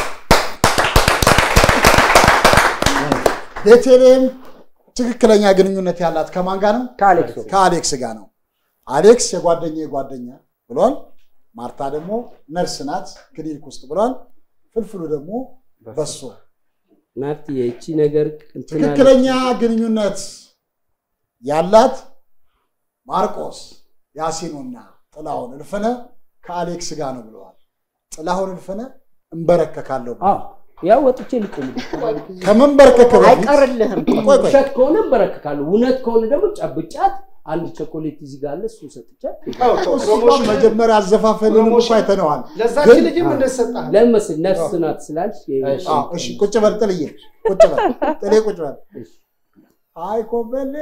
S6: ቤተልሔም ትክክለኛ ግንኙነት ያላት ከማን ጋር ነው?
S9: ከአሌክስ
S6: ከአሌክስ ጋር ነው። አሌክስ የጓደኛ ጓደኛ ብሏል። ማርታ ደግሞ ነርስ ናት ክሊኒክ ውስጥ ብሏል። ፍልፍሉ ደግሞ በሶ
S3: ናቲ የእቺ ነገር እንትን አለ።
S6: ትክክለኛ ግንኙነት ያላት ማርቆስ ያሲኑና ጥላሁን እልፍነ ከአሌክስ ጋር ነው ብለዋል። ጥላሁን እልፍነ እንበረከካለሁ ብሏል።
S3: አዎ ያው ወጥቼ ልቆም
S6: ከመንበርከክ በፊት
S8: አይቀርልህም።
S6: ቆይ ቆይ
S3: ውሸት ከሆነ እንበረከካለሁ፣ እውነት ከሆነ ደግሞ ጨብጫት አንድ ቾኮሌት እዚህ ጋር አለ እሱን ሰጥቻት
S6: እሱን መጀመሪያ አዘፋፈንን እኮ አይተነዋል።
S5: ለዛች
S6: ግን-
S5: ልጅም እንደሰጣል
S3: ለምን መሰለህ ነርስ ናት ስላልሽ
S6: አዎ፣ እሺ ቁጭ በል ጥልዬ፣ ቁጭ በል ጥሌ፣ ቁጭ በል። አይ ኮበሌ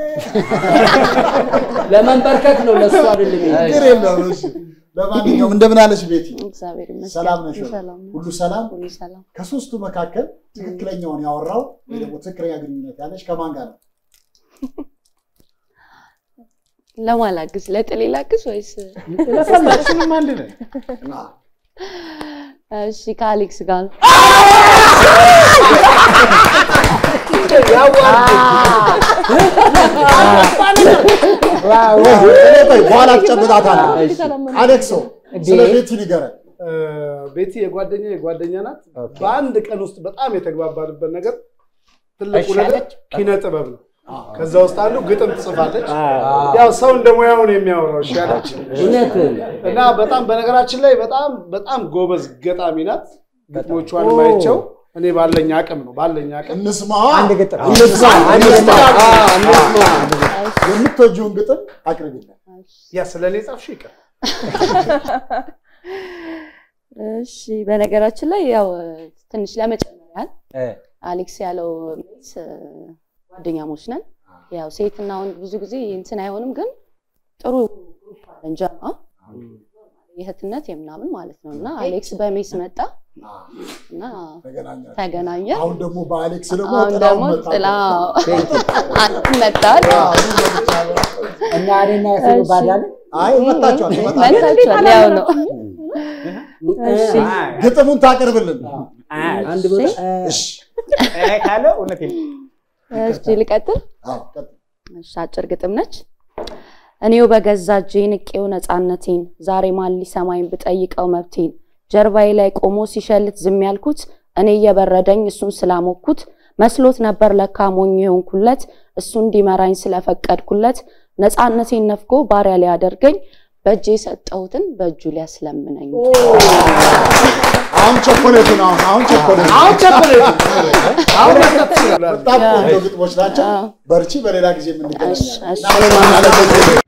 S3: ለመንበርከክ ነው ለእሱ አይደለም። ይሄ።
S6: ችግር የለውም። እሺ ለማንኛውም እንደምን አለሽ ቤቲ?
S13: እግዚአብሔር ይመስገን።
S6: ሰላም ነሽ? ወይ?
S13: ሰላም ነው።
S6: ሁሉ ሰላም?
S13: ሁሉ ሰላም።
S6: ከሶስቱ መካከል ትክክለኛውን ያወራው ወይ ደግሞ ትክክለኛ ግንኙነት ያለሽ ከማን ጋር ነው?
S13: ለማን ላግዝ? ለጥሌ ላግዝ ወይስ?
S11: ሁላችንም አንድ ነን።
S13: እሺ ከአሌክስ ጋር ነው።
S6: ቆይ በኋላ ትጨብጣታለህ። አሌክሶ ስለ ቤቲ ንገረን።
S5: ቤቲ የጓደኛ የጓደኛ ናት። በአንድ ቀን ውስጥ በጣም የተግባባንበት ነገር ትልቁ
S8: እሺ
S5: ነገር
S8: አለች?
S5: ኪነ ጥበብ ነው። ከዛ ውስጥ አንዱ ግጥም ትጽፋለች። ያው ሰው እንደ ሙያው ነው የሚያወራው። እሺ አለች
S3: እውነትህን
S5: እና በጣም በነገራችን ላይ በጣም በጣም ጎበዝ ገጣሚ ናት። ግጥሞቿን ማይቸው እኔ ባለኝ አቅም ነው ባለኝ አቅም
S6: እንስማ
S9: አንድ ግጥም
S6: እንስማ
S3: አንድ
S6: እንስማ።
S3: ግጥም።
S6: እንስማ። የምትወጂውን ግጥም አቅርቢልን።
S5: ያ ስለ እኔ ጻፍሽ ይቀር
S13: እሺ በነገራችን ላይ ያው ትንሽ ለመጨመር ያህል
S9: እ፣
S13: አሌክስ ያለው ሜስ ጓደኛሞች ነን። ያው ሴትና ወንድ ብዙ ጊዜ እንትን አይሆንም፣ ግን ጥሩ ግሩፕ አለን ጀማ የእህትነት የምናምን ማለት ነው። እና አሌክስ በሜስ መጣ እና
S6: ተገናኛችሁ።
S13: ተገናኘ።
S6: አሁን ደግሞ በአሌክስ ደግሞ
S13: አሁን
S6: ጥላሁን
S13: ደግሞ
S6: መጣ።
S13: ጥላ መጣል
S9: እና እኔና ያሲኑ ባዳለ
S6: አይ መጣችኋል፣ መጣችኋል።
S13: መታችኋል። ያው ነው። እሺ
S6: ግጥሙን ታቀርብልን።
S3: አንድ ቦታ
S6: እሺ
S11: እ ካለ እውነቴን ነው።
S13: እሺ ልቀጥል።
S6: አዎ፣ ቀጥል።
S13: እሺ አጭር ግጥም ነች። እኔው በገዛ እጄ ንቄው ነፃነቴን ዛሬ ማን ሊሰማኝ ብጠይቀው መብቴን ጀርባዬ ላይ ቆሞ ሲሸልት ዝም ያልኩት እኔ እየበረደኝ እሱን ስላሞኩት መስሎት ነበር ለካ ሞኝ የሆንኩለት እሱ እንዲመራኝ ስለፈቀድኩለት ነፃነቴን ነፍጎ ባሪያ ሊያደርገኝ በእጄ የሰጠሁትን በእጁ ሊያስለምነኝ
S6: አሁን ቸኮሌቱን አሁን አሁን ቸኮሌቱን
S5: አሁን ቸኮሌት አሁን መስጠት ትችላለህ።
S6: በጣም ቆንጆ ግጥሞች ናቸው። በርቺ፣ በሌላ ጊዜ
S13: እሺ፣
S6: የምንገናኛለን።
S13: እሺ።
S6: እናመሰግናለን።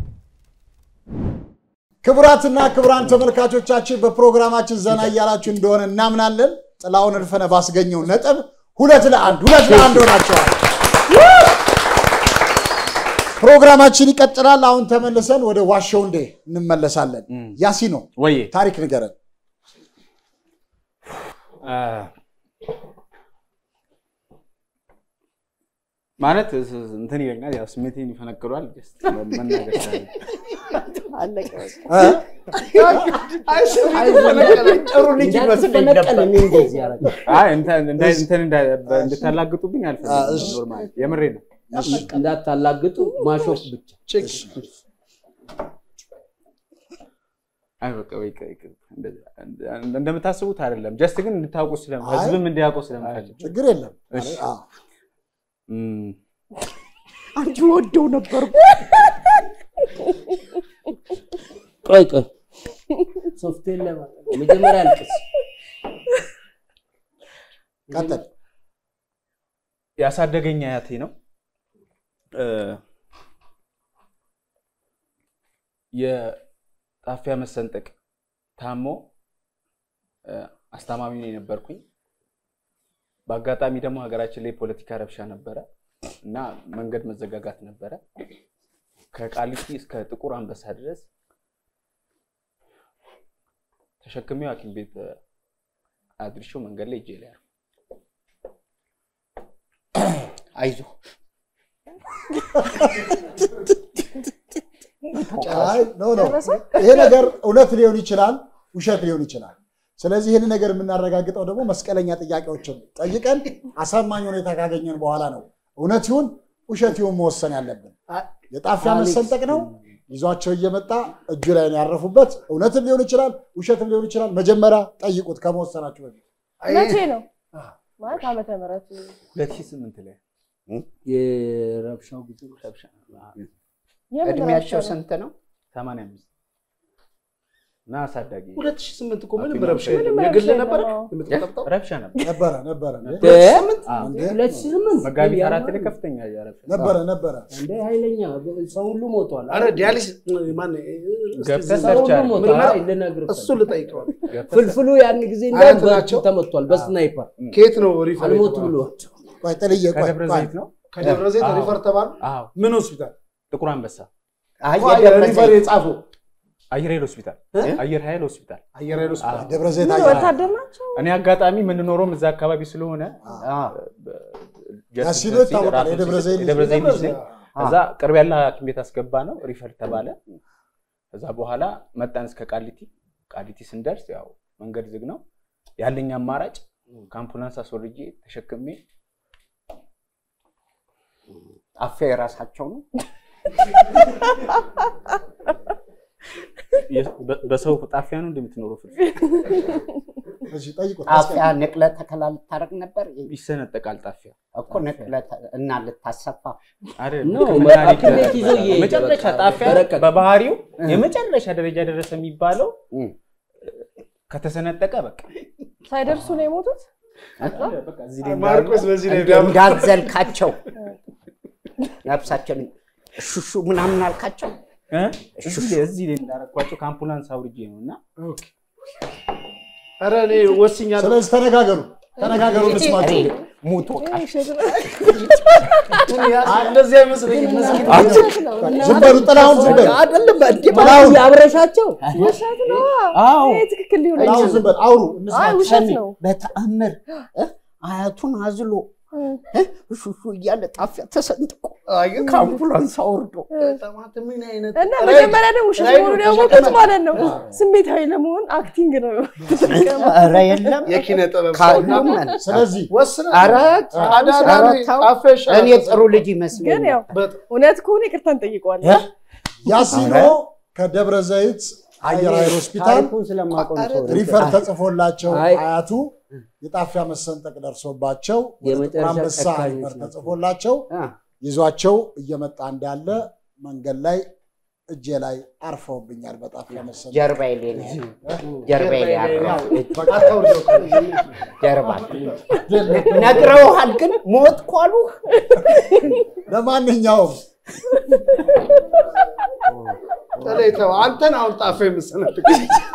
S6: ክቡራትና ክቡራን ተመልካቾቻችን በፕሮግራማችን ዘና እያላችሁ እንደሆነ እናምናለን። ጥላሁን እልፍነ ባስገኘው ነጥብ ሁለት ለአንድ ሁለት ለአንድ ሆናቸዋል። ፕሮግራማችን ይቀጥላል። አሁን ተመልሰን ወደ ዋሸው እንዴ እንመለሳለን። ያሲኖ
S11: ወዬ
S6: ታሪክ ንገረን።
S11: ማለት እንትን ይለኛል፣ ያው ስሜቴን ይፈነቅሏል። ጀስት መናገር ስላለ
S12: አለቀ
S8: ጥሩ ልጅ ይመስለኝ ነበር።
S11: አይ እንትን እንዳ- እንትን እንዳ- እንድታላግጡብኝ አልፈልግም። ኖርማል የምሬ ነው።
S3: እንዳታላግጡ ማሾፍ ብቻ
S11: አይ በቃ በቃ ይቅር። እንደዛ- እንደ- እንደምታስቡት አይደለም። ጀስት ግን እንድታውቁ ስለ
S6: አይ።
S11: ህዝብም እንዲያውቁ ስለምፈልግ
S6: ችግር የለም።
S11: እሺ።
S6: አዎ።
S11: እም፣
S8: አንቺ ወደው ነበር።
S3: ቆይ ቆይ ሶፍትዌር ለማለት መጀመሪያ አልቅስ
S6: ቀጥል።
S11: ያሳደገኝ አያቴ ነው። እ፣ የጣፊያ መሰንጠቅ ታሞ እ፣ አስታማሚ ነው የነበርኩኝ። በአጋጣሚ ደግሞ ሀገራችን ላይ ፖለቲካ ረብሻ ነበረ እና መንገድ መዘጋጋት ነበረ። ከቃሊቲ እስከ ጥቁር አንበሳ ድረስ ተሸክሜው ሐኪም ቤት እ፣ አድርሼው መንገድ ላይ እጄ ላይ አርፎ
S8: አይዞህ
S6: አይ ኖ ኖ ይሄ ነገር እውነት ሊሆን ይችላል፣ ውሸት ሊሆን ይችላል። ስለዚህ ይህን ነገር የምናረጋግጠው ደግሞ መስቀለኛ ጥያቄዎችን ጠይቀን አሳማኝ ሁኔታ ካገኘን በኋላ ነው እውነት ይሁን ውሸት ይሁን መወሰን ያለብን። የጣፊያ
S3: አሌክስ፣
S6: መሰንጠቅ ነው ይዟቸው እየመጣ እጁ ላይ ነው ያረፉበት። እውነትም ሊሆን ይችላል፣ ውሸትም ሊሆን ይችላል። መጀመሪያ ጠይቁት ከመወሰናችሁ በፊት።
S12: መቼ ነው ማለት ዓመተ ምህረቱ
S11: ሁለት ሺህ ስምንት ላይ
S3: የረብሻው ጊዜ
S11: ረብሻ
S12: የምን
S8: እድሜያቸው
S12: ረብሻ ነው?
S8: ስንት ነው?
S11: ሰማንያ አምስት እና አሳዳጊ
S5: ሁለት ሺህ ስምንት እኮ ምንም
S11: አቶ
S5: ረብሻ
S11: ምናምን
S5: የለም።
S12: ምንም
S5: የግል
S12: ረብሻ
S5: ነበረ
S12: የለም።
S5: የምትጠብጠው
S11: ረብሻ ነበር።
S6: ነበረ ነበረ እንዴ?
S11: አዎ።
S6: እንዴ?
S3: ሁለት ሺህ ስምንት
S11: መጋቢት አራት ላይ ከፍተኛ ረብሻ
S6: ነበረ ነበረ።
S3: እንደ ኃይለኛ ሰው ሁሉ ሞቷል።
S5: አረ ዲያሊስ ማን
S11: ገብተህ
S3: ሰው
S11: ሰርች
S3: ሁሉ
S11: አድርግ።
S3: ሞቷል።
S5: ምርመራ-
S3: አይ ልነግርህ
S5: እሱ
S3: ፈልጌ።
S5: ልጠይቀዋል።
S3: ፍልፍሉ ያን ጊዜ
S5: አያት
S3: እንዳውም በእጁ
S5: ናቸው?
S3: ተመቷል በስናይፐር
S5: ከየት ነው ሪፈር
S3: አልሞት
S5: የተባለው?
S3: ብሎ
S6: ቆይ ጥልዬ ቆይ
S11: ከደብረ
S6: ቆይ።
S11: ዘይት ነው
S5: ከደብረ ዘይት
S11: አዎ።
S5: ሪፈር ተባሉ።
S11: አዎ
S5: ምን ሆስፒታል?
S11: ጥቁር አንበሳ
S8: አይ
S5: እኮ
S8: የደብረ
S5: ሪፈር
S8: ዘይት
S5: የጻፈው
S11: አየር ኃይል ሆስፒታል አየር ኃይል ሆስፒታል
S5: አየር ኃይል ሆስፒታል።
S11: አዎ።
S6: ደብረ ዘይት
S12: ምን
S6: አየር
S12: ወታደር ናቸው?
S11: እኔ አጋጣሚ የምንኖረውም እዛ አካባቢ ስለሆነ
S6: ያሲኖ ይታወቃል። የደብረ ዘይት ልጅ
S11: የደብረ ዘይት ልጅ
S5: ደብረ
S11: ነኝ።
S5: ዘይት።
S11: ከዛ ቅርብ ያለ ሐኪም ቤት አስገባ ነው ሪፈር ተባለ። ከዛ በኋላ መጣን እስከ ቃሊቲ። ቃሊቲ ስንደርስ ያው መንገድ ዝግ ነው። ያለኝ አማራጭ ከአምቡላንስ አስወርጄ ተሸክሜ
S8: ጣፊያ የራሳቸው ነው።
S11: የ- በ- በሰው ጣፊያ ነው እንደምትኖረው ፍል
S6: እሺ ጠይቁት።
S8: ጣፊያ ንቅለ ተከላ ልታደርግ ነበር
S11: ይሰነጠቃል ጣፊያ
S8: እኮ ንቅለ ተ- እና ልታሰፋ
S11: አይደል?
S3: ነው፣
S11: ሕክምና
S3: ሐኪም ቤት
S11: ሊደረግ
S3: ይዞ እየሄደ
S11: መጨረሻ
S3: በቃ
S11: ጣፊያ
S3: በረቀቅ።
S11: በባህሪው የመጨረሻ ደረጃ ደረሰ የሚባለው
S8: እም።
S11: ከተሰነጠቀ በቃ
S12: ሳይደርሱ ነው የሞቱት?
S11: በቃ እዚህ ላይ
S5: ማርቆስ በዚህ ላይ
S8: እንደ- እንዳትዘልካቸው ነፍሳቸውን ሹሹ ምናምን አልካቸው።
S11: እ? እዚህ ላይ እዚህ ላይ እንዳረኳቸው ከአምቡላንስ አውርጄ ነው እና
S5: ኧረ እኔ ወስኛለሁ።
S6: ስለዚህ ተነጋገሩ ተነጋገሩ እንስማቸው።
S8: ሙቶ
S5: እንደዚህ አይመስለኝም።
S12: ውሸት ነው።
S6: ዝም በሉ ጥላሁን ዝም በሉ
S8: አይደለም እንዴ
S6: ጥላሁን
S3: አብረሻቸው
S12: ውሸት ነው።
S8: አዎ
S12: ይሄ ትክክል ሊሆን
S6: ጥላሁን
S12: አይችልም።
S6: ዝም በል አውሩ
S12: አይ
S6: እንስማቸው።
S12: ውሸት ነው።
S8: በተአምር እ? አያቱን አዝሎ እ? ሹሹ እያለ ጣፊያ ተሰንጥቆ ከአምቡላንስ አውርዶ
S5: ጠማት ምን አይነት
S12: እና መጀመሪያ ደግሞ ውሸት
S5: ራይዱ
S12: መሆኑን ያወቁት ማለት ነው ስሜታዊ ለመሆን አክቲንግ ነው።
S8: ኧረ የለም
S5: የኪነ ጥበብ ሰው እና
S8: ካሉመን
S6: ስለዚህ
S5: ወስነ
S8: ኧረ
S5: አዳዳሪ
S8: ኧረ ተው።
S5: ጣፋ ይሻላል።
S8: እኔ ጥሩ ልጅ
S12: ግን
S8: ይመስለኛል።
S12: ያው
S5: በጣም
S12: እውነት ከሆነ ይቅርታ እንጠይቀዋለን።
S6: ያሲኖ ከደብረ ዘይት አየር ኃይል ሆስፒታል
S9: ታሪኩን ስለማውቀው ነው ሰው
S6: ሪፈር ተጽፎላቸው
S3: አይ።
S6: አያቱ የጣፊያ መሰንጠቅ ደርሶባቸው ወደ ጥቁር
S3: የመጨረሻ
S6: አንበሳ
S3: ጨካኞች
S6: ሪፈር
S3: ናቸው።
S6: ተጽፎላቸው
S8: አ፣
S6: ይዟቸው እየመጣ እንዳለ መንገድ ላይ እጄ ላይ አርፈውብኛል በጣፊያ መሰንጠቅ።
S8: ጀርባዬ ላይ ነው ያለው። ጀርባዬ ላይ ያለው
S5: አታውርደው።
S8: ጀርባ ነግረውሃል፣ ግን ሞት ኳሉ
S6: ለማንኛውም
S5: ተለይተው አንተን አሁን ጣፋ የምሰነጥቅ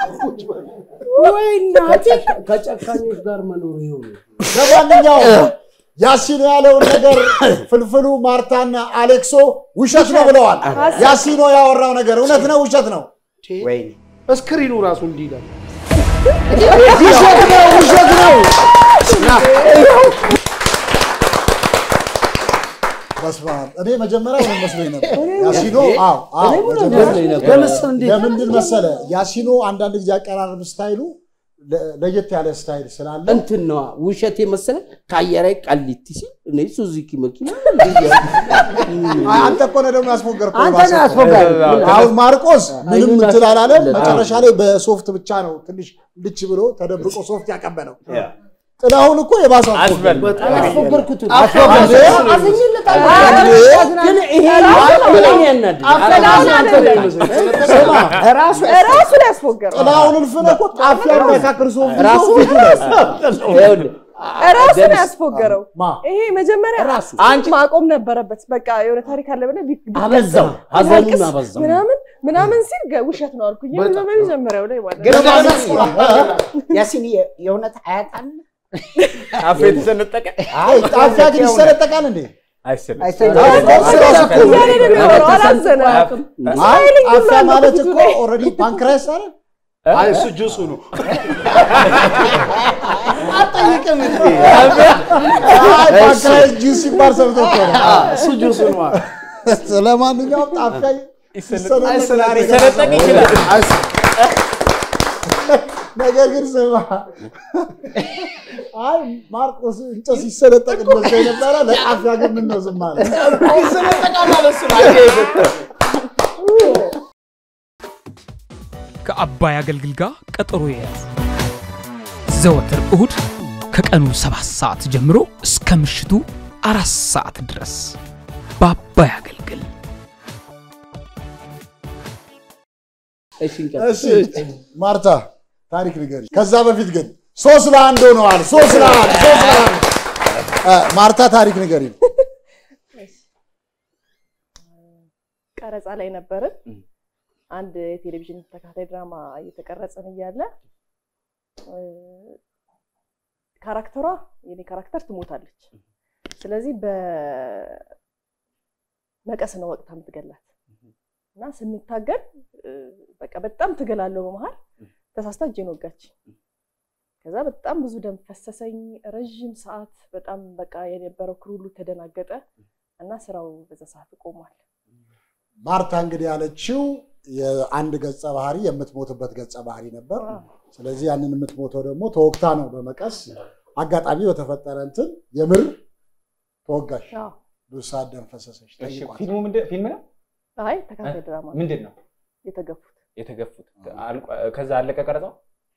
S8: ወይ እናቴ
S3: ከጨካኞች ጋር መኖር ይኸው ነው።
S6: ለማንኛውም ያሲኖ ያለውን ነገር ፍልፍሉ ማርታና አሌክሶ ውሸት ነው ብለዋል። ያሲኖ ያወራው ነገር እውነት ነው ውሸት ነው?
S8: ወይኔ
S5: እስክሪኑ ራሱ እንዲህ ይላል።
S6: ውሸት ነው ውሸት ነው። በስመ አብ። እኔ መጀመሪያ ምን መስሎኝ ነበር? ያሲኖ አዎ፣ አዎ፣
S3: እኔም ነው
S6: መጀመሪያ-
S3: መስሎኝ ነበር።
S6: ለምስ-
S3: እንዴት?
S6: ለምንድን መሰለ ያሲኖ አንዳንድ ጊዜ አቀራረብ ስታይሉ ለ- ለየት ያለ ስታይል ስላለ
S3: እንትን ነዋ ውሸት የመሰለ ከአየራይ ቃሊቲ ሲል እኔ ሱዙኪ መኪና
S6: አይ፣ አንተ እኮ ነህ ደግሞ ያስፎገርከው
S3: አንተ
S6: የባሰ
S3: ነህ
S6: እኮ።
S3: ያስፎገርከው።
S6: አሁን ማርቆስ ምንም
S3: አይኑን
S6: እንትን አላለም።
S3: አስፎገርለት።
S6: መጨረሻ ላይ በሶፍት ብቻ ነው ትንሽ ልች ብሎ ተደብቆ ሶፍት ያቀበለው። ጥላሁን እኮ የባሰ
S11: አስበል።
S3: አስፎገርኩት
S6: አስፎገርኩት።
S3: አዝኝለታለሁ ግን ይሄ እኔን ያናድድ
S12: ጥላሁን አይደለም
S6: ስማ፣
S12: ራሱ ራሱ ላይ ያስፎገረው
S6: ጥላሁን እልፍነህ እኮ ጣፊያ የሚያካክር ሶፍት
S3: ራሱ
S6: ይዞ
S3: ፊቱ ነው ይኸውልህ
S12: ራሱ ነው
S3: ደምስ-
S12: ያስፎገረው።
S6: ማ
S12: ይሄ መጀመሪያ
S3: ራሱ
S11: አንቺ
S12: ማቆም ነበረበት። በቃ የሆነ ታሪክ አለ ብለህ ቢት- ቢት-
S3: አበዛው
S12: ቢታልቅስ
S3: ሀዘኑን አበዛው
S12: ምናምን ምናምን ሲል ገ- ውሸት ነው አልኩኝ። በመጀመሪያው ላይ ማለት
S8: ግን
S12: ነው።
S8: በእውነት ያሲን የ- የእውነት አያት አለ
S11: አፌ የተሰነጠቀ
S6: አይ ጣፊያ ግን ይሰነጠቃል እንዴ?
S11: አይሰልም።
S6: አዎ፣ እኮ ራሱ እኮ ነው።
S12: እያለ ነው የሚኖረው፣ አላዘነም።
S6: አይ
S12: ስማይሊንግ ሁሉ
S6: ጣፊያ
S12: አለ
S6: ማለት
S12: ፊቱ
S6: እኮ
S12: ላይ።
S6: ኦልሬዲ ፓንክራይስ አይደል?
S5: አይ እሱ ጁሱ ነው።
S6: አጠይቅም እንዴ? አይ ፓንክራይስ ጁስ ሲባል ሰምቶ እኮ ነው።
S5: እሱ ጁሱ ነው።
S6: ስለማንኛውም ጣፊያ ይሰነጠቃል።
S11: ሊሰነጠቅ ይችላል።
S6: ነገር ግን ስማ፣ አይ ማርቆስ እንጨት ሲሰነጠቅ መስሎኝ ነበረ። ለጣፊያ ግን ምን ነው ዝም አለ?
S5: ይሰነጠቃል አለ እሱ ነው።
S1: ከአባይ አገልግል ጋር ቀጠሮ የያዙ ዘወትር እሁድ ከቀኑ ሰባት ሰዓት ጀምሮ እስከ ምሽቱ አራት ሰዓት ድረስ በአባይ አገልግል
S3: እሺ እንቀጥል።
S6: እሺ ማርታ ታሪክ ንገሪ። ከዛ በፊት ግን ሶስት ለአንድ ሆነዋል። ሶስት ለአንድ ሶስት ለአንድ እ፣ ማርታ ታሪክ ንገሪ።
S12: ቀረጻ ላይ ነበርን። አንድ የቴሌቪዥን ተከታታይ ድራማ እየተቀረጸን እያለ እ፣ ካራክተሯ የኔ ካራክተር ትሞታለች። ስለዚህ በመቀስ ነው ወቅታ የምትገላት እና ስንታገል እ፣ በቃ በጣም ትገላለሁ በመሀል ተሳስታ እጄን ወጋች። ከዛ በጣም ብዙ ደም ፈሰሰኝ። ረዥም ሰዓት በጣም በቃ የነበረው ክሩ ሁሉ ተደናገጠ እና ስራው በዛ ሰዓት ቆሟል።
S6: ማርታ እንግዲህ ያለችው የአንድ ገጸ ባህሪ የምትሞትበት ገጸ ባህሪ ነበር። ስለዚህ ያንን የምትሞተው ደግሞ ተወግታ ነው በመቀስ አጋጣሚ በተፈጠረ እንትን የምር ተወጋሽ።
S12: አዎ።
S6: ብዙ ሰዓት ደም ፈሰሰች።
S11: እሺ፣
S6: ጠይቋት።
S11: ፊልሙ ምንድን ፊልም ነው?
S12: አይ ተከታታይ ድራማ ነው።
S11: ምንድን ነው
S12: የተገፉት
S11: የተገፉት? አልቆ- ከዛ አለቀ ቀረጻው?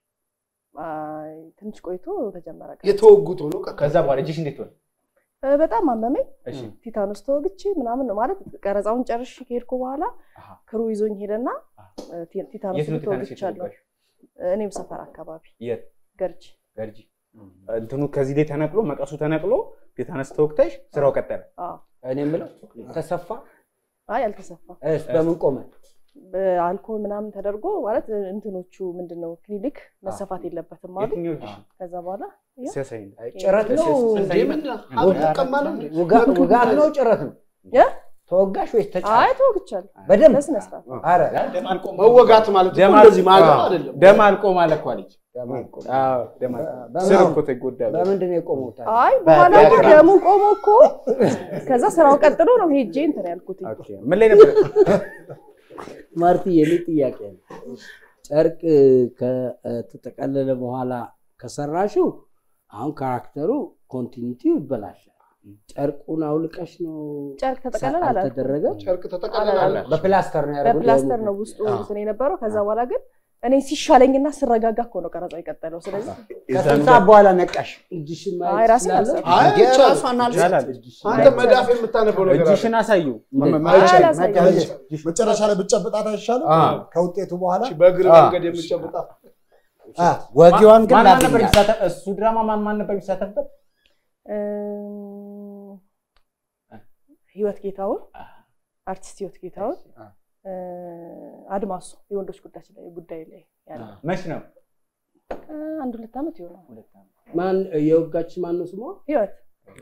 S12: አይ፣ ትንሽ ቆይቶ ተጀመረ። ቀረጻ።
S5: የተወጉት ሆኖ ቀረ።
S11: ከዛ በኋላ እጅሽ እንዴት ሆነ?
S12: እ፣ በጣም አመመኝ።
S11: እሺ
S12: ቲታኖስ ተወግቼ ምናምን ነው ማለት ቀረጻውን ጨርሼ ከሄድኩ በኋላ
S11: አሃ።
S12: ክሩ ይዞኝ ሄደና እ፣ ቲ- ቲታኖስ
S11: የት ነው ቲታኖስ
S12: ተወግቻለሁ።
S11: የተወጋሽው?
S12: እኔም ሰፈር አካባቢ
S11: የት?
S12: ገርጂ
S11: ገርጂ። እንትኑ ከዚህ ላይ ተነቅሎ መቀሱ ተነቅሎ ቴታነስ ተወግተሽ ስራው ቀጠለ።
S12: አዎ።
S3: እኔ የምለው ተሰፋ
S12: አይ አልተሰፋም።
S3: እስ በምን ቆመ?
S12: በአልኮል ምናምን ተደርጎ ማለት እንትኖቹ ምንድነው ክሊኒክ መሰፋት የለበትም አሉ።
S11: የትኛው እጅሽ?
S12: ከዛ በኋላ ያው
S11: ሲያሳይ ነው።
S3: ጭረት ነው
S5: እንዴ ምን አልጠቀም አለ እንዴ?
S3: ውጋ- ውጋት ነው ጭረት ነው?
S12: የ?
S3: ተወጋሽ ወይስ ተጫ
S12: አይ ተወግቻለሁ
S3: በደንብ
S12: በስነ ስርዓት።
S3: አረ
S5: መወጋት ማለት እኮ
S11: ደም
S5: እንደዚህ ማለት
S11: አልቆ-
S5: አይደለም።
S11: ደም አልቆ ማለት እኮ አለች።
S3: ደም አልቆ።
S11: አዎ፣ ደም አልቆ።
S3: በምን-
S11: ስር እኮ ተጎዳ።
S3: በምንድን ነው የቆመው ታዲያ?
S12: አይ በኋላ እኮ ደሙ ቆሞ እኮ ከዛ ስራው ቀጥሎ ነው ሄጄ እንትን ያልኩት።
S11: ኦኬ፣ ምን ላይ ነበር?
S3: ማርቲ የኔ ጥያቄ ነው። ጨርቅ ከተጠቀለለ በኋላ ከሰራሽው አሁን ካራክተሩ ኮንቲኒቲው ይበላሻል። ጨርቁን አውልቀሽ ነው
S12: ጨርቅ ተጠቀለለ አላልኩም።
S3: አልተደረገም?
S5: ጨርቅ ተጠቀለለ አለ።
S3: በፕላስተር ነው ያደረጉት?
S12: በፕላስተር ነው ውስጡ እንትን የነበረው። ከዛ በኋላ ግን እኔ ሲሻለኝና ስረጋጋ እኮ ነው ቀረጻ የቀጠለው። ስለዚህ
S3: ከስንት ሰዓት በኋላ ነቃሽ? እጅሽን
S12: አይ
S3: ማየት
S12: ራሴን
S3: ትችላለሽ?
S12: አልሰራም።
S5: አይ
S8: እንዴ
S5: ይቻላል።
S8: ራሷን አልሰ
S11: ይቻላል።
S5: አንተ መዳፍ የምታነበው ነገር አለ።
S11: እጅሽን አሳዩ።
S12: አላሳየሁም።
S6: መጨረሻ ላይ ብትጨብጣት አይሻልም? ከውጤቱ በኋላ
S5: በእግር
S11: አ።
S5: መንገድ የምትጨብጣት
S6: አ፣
S8: ወጊዋን ግን
S11: ማን ማን ነበር
S8: ላገኛት
S11: የሚሳተፍ? እሱ ድራማ ማን ማን ነበር የሚሳተፍበት?
S12: እም፣ ህይወት ጌታውን አርቲስት ህይወት ጌታውን እ፣ አድማሱ የወንዶች ጉዳይ ላይ ጉዳይ ላይ ያለ
S11: መች ነው?
S12: እ፣ አንድ ሁለት ዓመት ይሆናል።
S3: ማን የወጋች ማን ነው ስሟ?
S12: ህይወት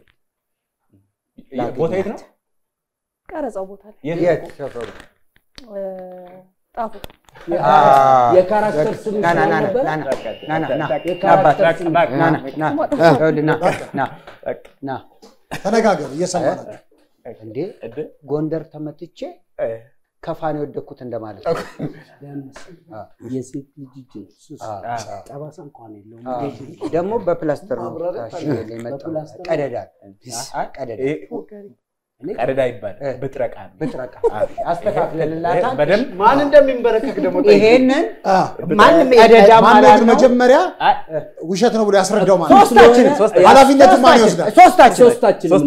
S11: ቦታ የት ነው?
S12: ቀረጻው ቦታ ላይ
S11: የት?
S8: የት ሰፈሩ?
S12: እ፣ ጣፉ
S3: የካራክተር ስም
S8: ና ና ና ና
S3: ነበር?
S8: ና ና ና ና ና
S3: የካራክተር
S8: አባት
S3: ስም
S8: ና ና ና ይኸውልህ ና ና ና
S6: ተነጋገሩ፣ እየሰማ ናቸው።
S9: እንዴ ጎንደር ተመትቼ ከፋን የወደኩት እንደማለት ነው።
S3: የሴት ልጅ እጅ ነው። ሱስ
S9: አዎ።
S3: ጠባሳ እንኳን የለውም።
S9: አዎ።
S3: እንዴት-
S9: ደግሞ በፕላስተር ነው
S3: ማብራሪያ
S9: ታሽጎ
S3: ፈልጋለሁ።
S9: የመጣው።
S3: በፕላስተር
S9: ቀደዳ
S11: አ-
S9: ቀደዳ
S11: ቀደዳ ይባላል። ብጥረቃ ነው።
S9: ብጥረቃ አስተካክለንላታል።
S11: በደንብ
S5: ማን እንደሚንበረከክ ደግሞ ጠይቅ።
S9: ይሄንን
S5: ማንም
S9: ቀደዳ
S6: ማነው
S9: ማለት
S6: ግን
S9: ነው።
S6: መጀመሪያ ውሸት ነው ብሎ ያስረዳው ማለት ነው?
S9: ሶስታችን
S6: ኃላፊነቱን ማን ይወስዳል?
S9: ሶስታችን
S3: ሶስታችን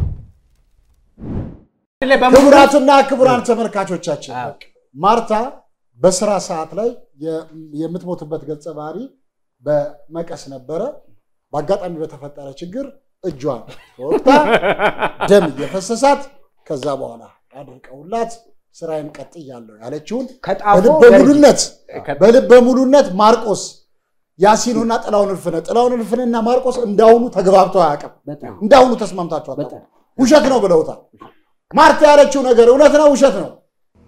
S6: ክቡራትና ክቡራን ተመልካቾቻችን ማርታ በስራ ሰዓት ላይ የ- የምትሞትበት ገጸ ባህሪ በመቀስ ነበረ። በአጋጣሚ በተፈጠረ ችግር እጇን ተወቅታ ደም እየፈሰሳት ከዛ በኋላ አድርቀውላት ስራዬን ቀጥያለሁ ያለችውን
S9: ከጣፎ
S6: በልበ ሙሉነት በልበ ሙሉነት ማርቆስ ያሲኖና ጥላውን እልፍነ ጥላውን እልፍነና ማርቆስ እንዳሁኑ ተግባብተው አያውቅም። እንዳሁኑ ተስማምታቸው አታውቁም። ውሸት ነው ብለውታል። ማርታ ያለችው ነገር እውነት ነው ውሸት ነው?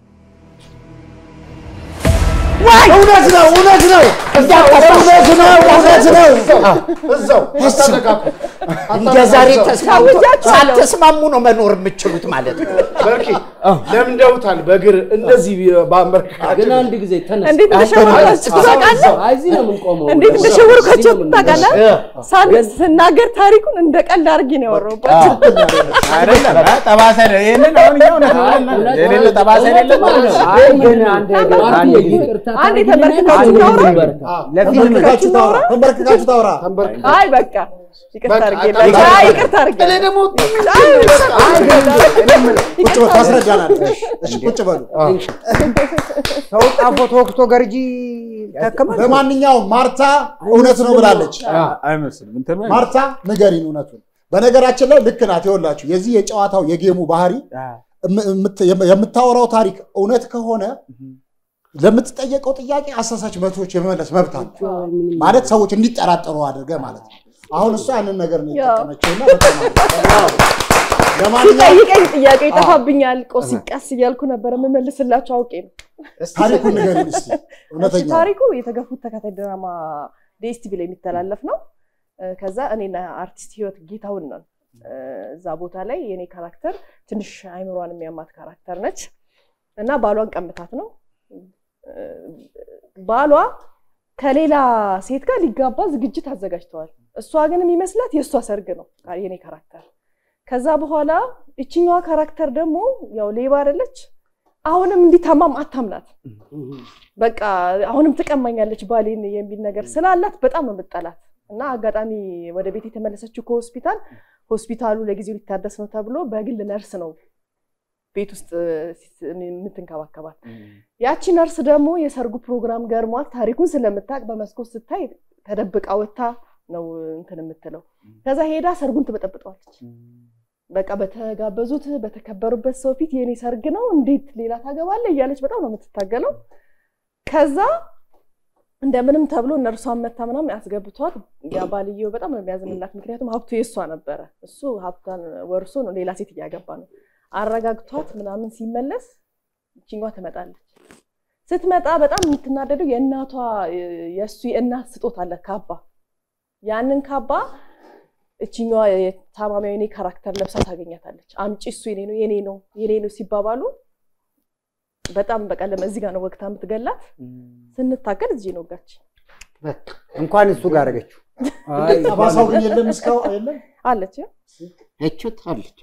S6: እውነት ነው እውነት ነው እውነት ነው እውነት ነው።
S5: እዛው አስታጠቃቁ።
S8: እንደ ዛሬ ተስማምቶ ሳትስማሙ ነው መኖር የምችሉት ማለት ነው።
S5: በርኪ ለምደውታል። በእግር እንደዚህ በአንበርካቸው
S3: ግን አንድ ጊዜ ተነስ።
S12: እንዴት እንደሸወራችሁ ታውቃለህ?
S3: አይ እዚህ ነው የምንቆመው።
S12: እንዴት እንደሸወርኳቸው
S3: እዚህ ነው
S12: ታውቃለህ?
S3: የምንቆመው።
S12: ሳን- ስናገር ታሪኩን እንደ ቀልድ አድርጌ ነው ያወራሁባቸው።
S11: አይደለም አ- ጠባሳ የለ- ይሄንን አሁን እኛ እውነት ነው ብለን የሌለ ጠባሳ የሌለ
S9: አይ ግን አንድ
S3: ማርቴ
S9: አንድ
S3: ይቅርታ
S12: አንዴ
S3: ታደርጊልኛለሽ?
S12: ተንበርክካችሁ እናውራ?
S6: ተንበርክካችሁ ታውራ ተንበርክካችሁ ታውራ
S12: አይ በቃ ይቅርታ
S5: በቃ
S12: አድርጌላቸው።
S5: በቃ።
S12: አይ ይቅርታ አድርጌ
S5: እኔ ደግሞ
S12: አይ
S6: ቁጭ በሉ ታስረዳናለች። እሺ ቁጭ በሉ።
S9: ሰው ጣፎ ተወቅቶ ገርጂ ተከመ
S6: ለማንኛውም ማርታ እውነት ነው ብላለች።
S11: አይመስልም እንትን ነው።
S6: ማርታ ንገሪን እውነቱን። በነገራችን ላይ ልክ ናት። ይኸውላችሁ የዚህ የጨዋታው የጌሙ ባህሪ እም- እምት- የምታወራው ታሪክ እውነት ከሆነ ለምትጠየቀው ጥያቄ አሳሳች መቶች የመመለስ መብት አለ። ማለት ሰዎች እንዲጠራጠሩ አድርገ ማለት ነው። አሁን እሷ ያንን ነገር ነው የተጠቀመችውና በጣም አሪፍ። ለማንኛውም
S12: ሲጠይቀኝ ጥያቄ ይጠፋብኛል። ቆስ ቀስ እያልኩ ነበር የምመልስላቸው አውቄ ነው።
S6: ታሪኩን ንገሪን እስኪ
S12: እሺ፣
S6: እውነተኛ
S12: ታሪኩ የተገፉት ተከታይ ድራማ ዲኤስቲቪ ላይ የሚተላለፍ ነው። እ፣ ከዛ እኔና አርቲስት ህይወት ጌታውን ነን እ፣ እዛ ቦታ ላይ የኔ ካራክተር ትንሽ አይምሯን የሚያማት ካራክተር ነች እና ባሏን ቀምታት ነው እ፣ ባሏ ከሌላ ሴት ጋር ሊጋባ ዝግጅት አዘጋጅተዋል። እሷ ግን የሚመስላት የእሷ ሰርግ ነው የኔ ካራክተር። ከዛ በኋላ እችኛዋ ካራክተር ደግሞ ያው ሌባ አይደለች። አሁንም እንዲታማም አታምናት። በቃ አሁንም ትቀማኛለች ባሌን የሚል ነገር ስላላት በጣም ነው የምጠላት። እና አጋጣሚ ወደ ቤት የተመለሰችው ከሆስፒታል ሆስፒታሉ ለጊዜው ሊታደስ ነው ተብሎ በግል ነርስ ነው ቤት ውስጥ የምትንከባከባት። ያቺ ነርስ ደግሞ የሰርጉ ፕሮግራም ገርሟት ታሪኩን ስለምታውቅ በመስኮት ስታይ ተደብቃ ወታ ነው እንትን የምትለው። ከዛ ሄዳ ሰርጉን ትበጠብጠዋለች። በቃ በተጋበዙት በተከበሩበት ሰው ፊት የኔ ሰርግ ነው እንዴት ሌላ ታገባለህ እያለች በጣም ነው የምትታገለው። ከዛ እንደምንም ተብሎ እነርሷን መታ ምናምን ያስገብቷት ያ ባልየው በጣም ነው የሚያዝንላት። ምክንያቱም ሀብቱ የእሷ ነበረ። እሱ ሀብቷን ወርሶ ነው ሌላ ሴት እያገባ ነው። አረጋግቷት ምናምን ሲመለስ ይችኛዋ ትመጣለች። ስትመጣ በጣም የምትናደደው የእናቷ የእሱ የእናት ስጦታ አለ ካባ። ያንን ካባ እችኛዋ የታማሚዋ የኔ ካራክተር ለብሳ ታገኛታለች። አምጪ እሱ የኔ ነው የኔ ነው የኔ ነው ሲባባሉ በጣም በቀለም እዚህ ጋር ነው ወቅታ የምትገላት። ስንታገል እዚህ ነው ወጋች።
S9: እንኳን እሱ ጋር አደረገችው።
S6: ጠባሳው ግን የለም እስካሁን የለም
S12: አለች
S8: እችት አለች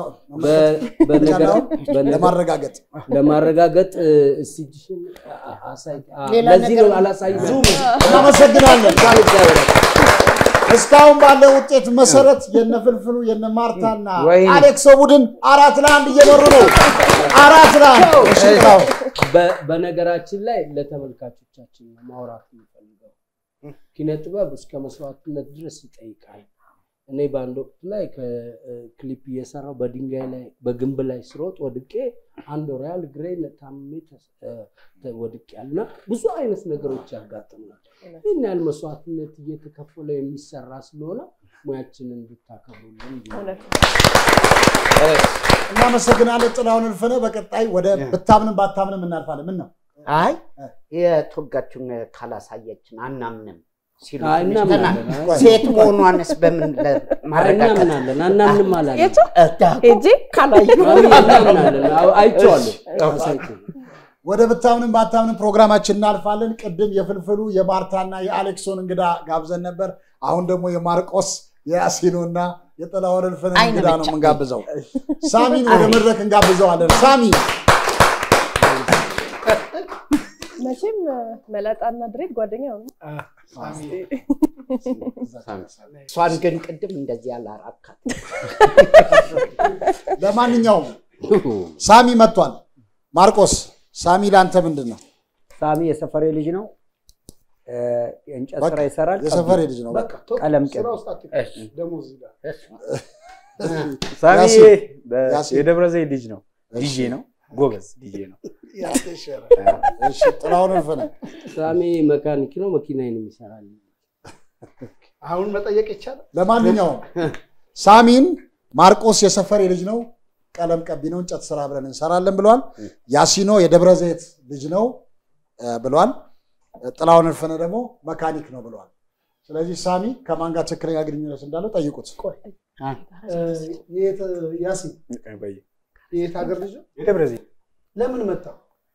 S6: ለማረጋገጥ
S3: ለማረጋገጥ እስቲ እጅሽን አሳይ። አ-
S6: ሌላ
S3: ለዚህ
S6: ነገር-
S3: ነው አላሳይ
S6: ዙም እናመሰግናለን። እስካሁን ባለው ውጤት መሰረት የነ ፍልፍሉ የነ ማርታና
S3: ወይኔ።
S6: አሌክሶ ቡድን አራት ለአንድ እየመሩ ነው። አራት ለአንድ እሺ፣ ጥላው።
S3: በ- በነገራችን ላይ ለተመልካቾቻችን ነው ማውራት የምፈልገው። ኪነ ጥበብ እስከ መስዋዕትነት ድረስ ይጠይቃል። እኔ በአንድ ወቅት ላይ ከክሊፕ እየሰራው በድንጋይ ላይ በግንብ ላይ ስሮጥ ወድቄ አንድ ሪያል ግሬን ታምሜ ተስ- ተ- ወድቄ ያልና ብዙ አይነት ነገሮች ያጋጥሙናል። ይህን ያህል መስዋዕትነት እየተከፈለ የሚሰራ ስለሆነ ሙያችንን እንድታከብሩልን
S6: እናመሰግናለን ጥላሁን እልፍነ። በቀጣይ ወደ ብታምንም ባታምንም እናልፋለን። ምን ነው
S8: አይ የተወጋችውን ካላሳየችን አናምንም። ሲሉ
S3: አይ፣
S8: ትንሽ
S3: እናምናለን።
S8: ተና-
S3: አይ።
S8: ሴት መሆኗንስ በምን ለ- ማረጋገጥ
S3: እናምናለን፣ አናምንም አላለም።
S12: ሄጄ
S8: ካላዩ
S3: እናምናለን። አዎ፣ አይቼዋለሁ። አሳይቼው።
S6: ወደ ብታምንም ባታምንም ፕሮግራማችን እናልፋለን። ቅድም የፍልፍሉ የማርታና የአሌክሶን እንግዳ ጋብዘን ነበር። አሁን ደግሞ የማርቆስ የያሲኖና የጥላሁን እልፍንን
S8: አይን
S6: እንግዳ ነው
S8: ብቻ።
S6: የምንጋብዘው። ሳሚን ወደ መድረክ እንጋብዘዋለን። ሳሚ
S12: መቼም መላጣና ድሬድ ጓደኛ ነው።
S8: እሷን ግን ቅድም እንደዚህ ያላራካት
S6: ለማንኛውም ሳሚ መጥቷል። ማርቆስ ሳሚ ለአንተ ምንድን ነው?
S9: ሳሚ የሰፈሬ ልጅ ነው። እ፣ የእንጨት
S6: በቃ
S9: ስራ ይሰራል።
S6: የሰፈሬ ልጅ ነው።
S5: በቃ ተው፣
S9: ቀለም
S5: ስራ
S9: ቀቢ
S5: ውስጥ አትክተት። ደሞዝ ይላል።
S11: ሳሚ
S6: ያሲን፣
S11: በ-
S6: ያሲን።
S11: የደብረ ዘይት ልጅ ነው። ዲጄ ነው። ጎበዝ ዲጄ ነው።
S6: እሺ፣ ጥላሁን እልፍነህ
S3: ሳሚ መካኒክ ነው፣ መኪናዬን የሚሰራል።
S5: አሁን መጠየቅ ይቻላል።
S6: ለማንኛውም ሳሚን ማርቆስ የሰፈሬ ልጅ ነው፣ ቀለም ቀቢ ነው፣ እንጨት ስራ ብለን እንሰራለን ብለዋል። ያሲኖ የደብረ ዘይት ልጅ ነው እ፣ ብለዋል። ጥላሁን እልፍነህ ደግሞ መካኒክ ነው ብለዋል። ስለዚህ ሳሚ ከማን ጋር ትክክለኛ ግንኙነት እንዳለው ጠይቁት።
S5: እ፣ የት ያሲን
S11: በይ።
S5: የት ሀገር ልጅ ነው?
S11: የደብረ ዘይት
S5: ለምን መጣ?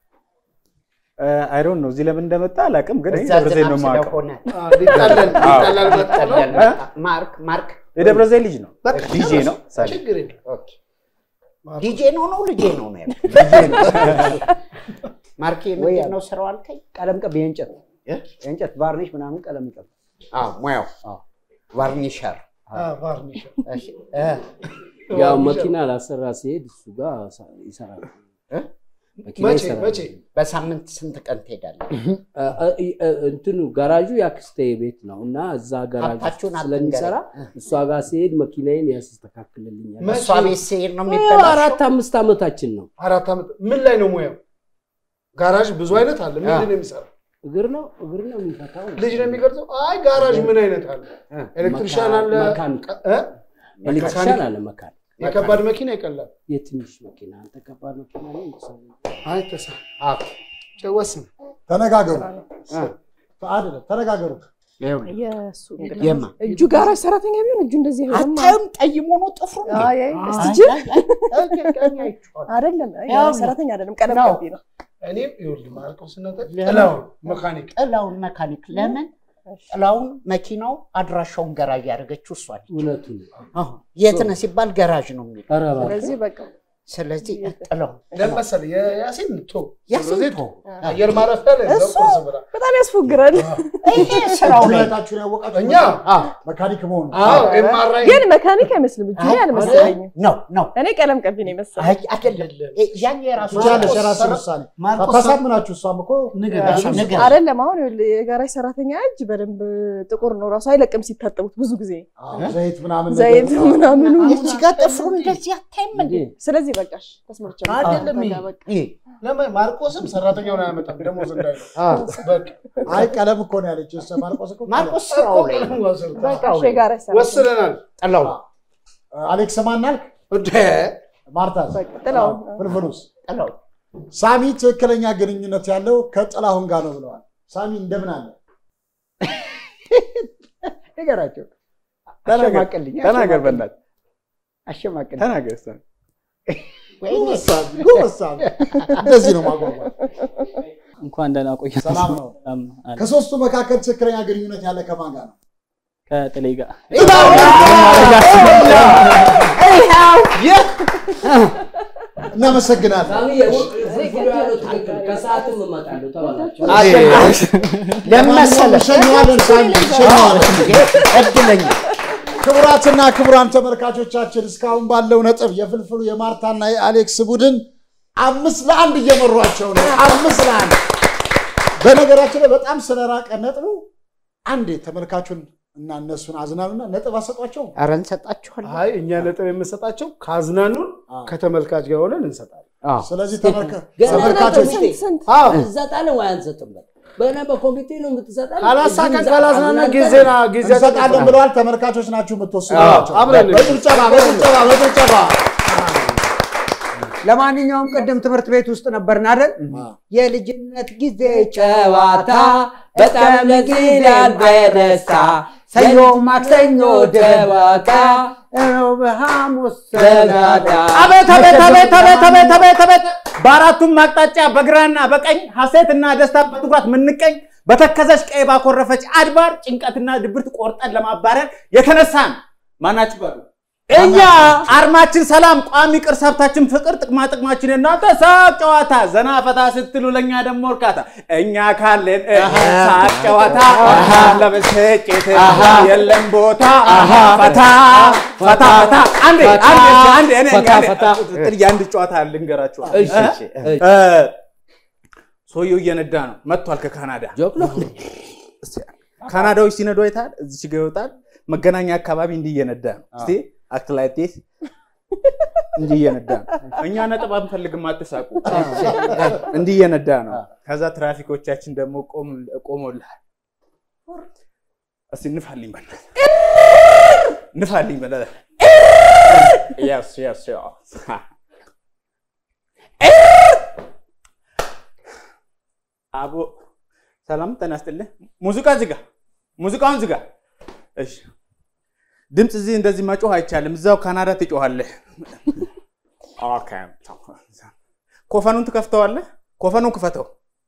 S11: አይዶን ነው እዚህ ለምን እንደመጣ አላውቅም፣ ግን እኔ
S8: እዛ
S11: ደብረ ዘይት ነው
S8: ዝናብ
S11: የማውቀው።
S8: ስለሆነ
S5: አ፣ ሊጣለል ሊጣለል መጣ ነው?
S8: ይጣላል መጣ። ማርክ ማርክ
S11: የደብረ ዘይት ልጅ ነው።
S5: በቃ
S11: ዲጄ ነው። ሳሚ
S5: ችግር የለም።
S8: ኦኬ። ዲጄ ነው ነው ልጄ ነው ነው ያልኩት። ማርኬ ምንድን ነው ስራው አልከኝ?
S9: ቀለም ቀቢ የእንጨት የእንጨት ቫርኒሽ ምናምን ቀለም ይቀብ
S8: አዎ ሙያው ቫርኒሸር።
S5: አ፣ ቫርኒሽ
S8: እሺ፣ እ፣
S3: ያው መኪና ላሰራ ሲሄድ እሱ ጋር ይሰራል።
S8: እ?
S3: መኪና
S5: መቼ
S3: ይሰራል።
S5: መቼ
S8: በሳምንት ስንት ቀን ትሄዳለህ?
S3: እ፣ እ፣ እ፣ እንትኑ ጋራዡ የአክስቴ ቤት ነው እና እዛ ጋራዥ
S8: ሀብታችሁን
S3: ስለሚሰራ
S8: አትንገረኝ።
S3: እሷ ጋር ሲሄድ መኪናዬን ያስተካክልልኛል።
S5: መቼ?
S8: እሷ ቤት ስሄድ ነው
S3: ያው
S8: የሚበላሸው?
S3: አራት አምስት ዓመታችን ነው።
S5: አራት ዓመት ምን ላይ ነው ሙያው? ጋራዥ ብዙ አይነት አለ። ምንድን ነው የሚሰራው?
S3: እግር ነው እግር ነው የሚፈታው።
S5: ልጅ ነው የሚቀርጸው? አይ ጋራዥ ምን አይነት አለ? ኤሌክትሪሻን አለ፣
S3: መካኒክ
S5: እ?
S3: ኤሌክትሪሻን አለ መካኒክ
S5: የከባድ መኪና ይቀላል።
S3: የትንሽ መኪና አንተ ከባድ መኪና ነው የምትሰራው።
S5: አይ ተሳ ጨወስን
S6: ተነጋገሩ። አይደለም ተነጋገሩ።
S12: የእሱ እንግዳ
S8: የማ?
S12: እጁ ጋር ሰራተኛ ቢሆን እጁ እንደዚህ አይሆንም።
S8: አታዩም? ጠይሞ ነው ጥፍሩ እንዴ?
S12: አይ አይ እስቲ
S8: አይ፣
S12: እጅ
S8: አይ፣ አይ፣ አይ፣ አይቼዋለሁ።
S12: አይደለም አይ፣
S8: ያው ነው።
S12: ሰራተኛ አይደለም ቀለም
S8: ነው።
S12: ቀቢ ነው።
S5: እኔ ይኸውልህ ማርቆስ ስናተ ጥላውን መካኒክ
S8: ጥላውን መካኒክ ለምን ጥላውን መኪናው አድራሻውን ገራዥ ያደረገችው እሷ ነች።
S3: እውነቱን
S8: አዎ፣ የት ነህ ሲባል ገራዥ ነው የሚለው።
S3: ኧረ እባክህ።
S12: ስለዚህ በቃ
S8: ስለዚህ ጥላው
S5: ለምን መሰለህ የያሲን ቶ
S8: ያሲን
S5: ስለዚህ
S8: ቶ።
S5: አየር ማረፊያ ላይ እዛው
S12: እሱ
S5: ቁርስ ብላ
S12: በጣም ያስፎግራል።
S8: ይሄ ስራው ላይ
S6: ሁለታችሁን ያወቃችሁ
S5: እኛ
S6: መካኒክ መሆኑ
S5: አዎ ኤምአርአይ
S12: ግን መካኒክ አይመስልም እጁ ላይ አልመሰለኝም።
S8: ነው ነው
S12: እኔ ቀለም ቀቢ ነው የመሰለኝ።
S8: አይ አይደለም። እ- ያን የራሱ
S6: ትችላለሽ፣ የራስን ውሳኔ ታሳምናችሁ። እሷም እኮ
S8: እሺ፣ ንገር።
S12: አይደለም አሁን ይኸውልህ የጋራጅ ሰራተኛ እጅ በደንብ ጥቁር ነው ራሱ አይለቅም ሲታጠቡት ብዙ ጊዜ
S6: ዘይት ምናምን
S12: ዘይት
S6: ነገር-
S12: ምናምኑ
S8: እዚህ ጋር ጥፍሩ እንደዚህ አታይም እንዴ?
S12: ስለዚህ በቃሽ ተስማምቻለሁ።
S5: አይደለም ይሄ።
S12: በቃ በቃ
S8: ይሄ
S5: ለምን ማርቆስም ሰራተኛውን አያመጣም ደሞዝ እንዳይለው
S8: አዎ።
S5: በቃ
S6: አይ ቀለም እኮ ነው ያለችው እሷ። ማርቆስ እኮ
S8: ማርቆስ ስራው ላይ ነው።
S12: በቃ እሺ የጋራጅ ሰራተኛ
S5: ወስነናል።
S8: ጥላው
S6: አሌክስ ማናልክ
S5: እንደ
S6: ማርታ
S12: በቃ ጥላውን
S6: ፍልፍሉስ
S8: ጥላው
S6: ሳሚ ትክክለኛ ግንኙነት ያለው ከጥላሁን ጋር ነው ብለዋል። ሳሚ እንደምን አለ?
S9: ንገራቸው።
S11: ተናገር
S9: አሸማቅልኝ፣
S11: ተናገር፣ በእናትህ
S9: አሸማቅልኝ።
S11: ተናገር። ሳሚ።
S6: ጎበዝ ሳሚ፣ ጎበዝ ሳሚ። እንደዚህ ነው ማጓጓት።
S1: እንኳን ደህና ቆየ።
S6: ሰላም ነው።
S1: ሰላም አለ።
S6: ከሶስቱ መካከል ትክክለኛ ግንኙነት ያለ ከማን ጋር ነው?
S1: ከጥሌ ጋር
S6: እናመሰግናለን።
S3: ሳሚ ፍልፍሉ ያለው ትክክል። ከሰዓትም እመጣለሁ ተባላችሁ።
S8: ለመሰለ
S6: እንሸኘዋለን ሳሚ፣ እንሸኘዋለን።
S8: እድለኛ
S6: ክቡራትና ክቡራን ተመልካቾቻችን እስካሁን ባለው ነጥብ የፍልፍሉ የማርታና የአሌክስ ቡድን አምስት ለአንድ እየመሯቸው ነው። አምስት ለአንድ በነገራችን ላይ በጣም ስለራቀ ነጥቡ አንዴ ተመልካቹን እና እነሱን አዝናኑና ነጥብ አሰጧቸው።
S8: ኧረ እንሰጣችኋለን።
S5: አይ እኛ ነጥብ የምንሰጣቸው ካዝናኑን ከተመልካች ጋር ሆነን እንሰጣለን።
S6: ስለዚህ ተመልካ-
S3: ገና
S6: ተመልካቾች
S3: ነጥብ
S12: ስንት
S5: አዎ
S3: እንሰጣለን ወይ አንሰጥም? በል በና በኮሚቴ ነው የምትሰጣለን።
S5: ካላሳካን
S3: እዚህ
S5: ካላዝናና
S3: አዝናንተን
S5: ጊዜና ጊዜ
S6: እንሰጣለን ብለዋል። ተመልካቾች ናችሁ የምትወስኗቸው።
S5: አብረን
S6: በጭብጨባ በጭብጨባ በጭብጨባ
S9: ለማንኛውም ቅድም ትምህርት ቤት ውስጥ ነበርን አይደል? የልጅነት ጊዜ ጨዋታ
S3: በጣም ደስ ይላል በደስታ
S9: ሰኞ ማክሰኞ ደዋቃ ሮብ ሐሙስ ሰላዳ
S11: አቤት አቤት አቤት አቤት አቤት አቤት አቤት በአራቱም አቅጣጫ በግራና በቀኝ ሐሴትና ደስታ በትኩራት ምንቀኝ በተከዘች ቀይ ባኮረፈች አድባር ጭንቀትና ድብርት ቆርጠን ለማባረር የተነሳን ማናችሁ በሉ እኛ አርማችን ሰላም፣ ቋሚ ቅርስ ሀብታችን ፍቅር፣ ጥቅማ ጥቅማችን እናንተ ሳቅ ጨዋታ፣ ዘና ፈታ ስትሉ ለእኛ ደግሞ እርካታ። እኛ ካለን ሳቅ ጨዋታ ለብስጭት የለም ቦታ ፈታ ፈታ ፈታ። አንዴ አንዴ አንዴ እኔ
S3: ፈታ ፈታ።
S11: የአንድ ጨዋታ ልንገራችሁ።
S3: እሺ፣ እሺ፣ እሺ።
S11: እ፣ ሰውየው እየነዳ ነው መጥቷል ከካናዳ ካናዳዎች ሲነዱ አይተሃል? እዚች ጋ ይወጣል። መገናኛ አካባቢ እንዲህ እየነዳ ነው። እስቲ አክት ላይ ቴስ እንዲህ እየነዳ ነው። እኛ ነጥብ አንፈልግም፣ አትሳቁ። እንዲህ እየነዳ ነው። ከዛ ትራፊኮቻችን ደግሞ ቆም- ቆሞልሃል። እስቲ ንፋልኝ በእናትህ ንፋልኝ በእናትህ Yes, yes, yes. አቦ ሰላም ጤና ይስጥልህ። ሙዚቃ ዝጋ፣ ሙዚቃውን ዝጋ። እሺ፣ ድምፅ እዚህ እንደዚህ መጮህ አይቻልም። እዛው ካናዳ ትጮኻለህ። ኦኬ፣ ኮፈኑን ትከፍተዋለህ። ኮፈኑን ክፈተው።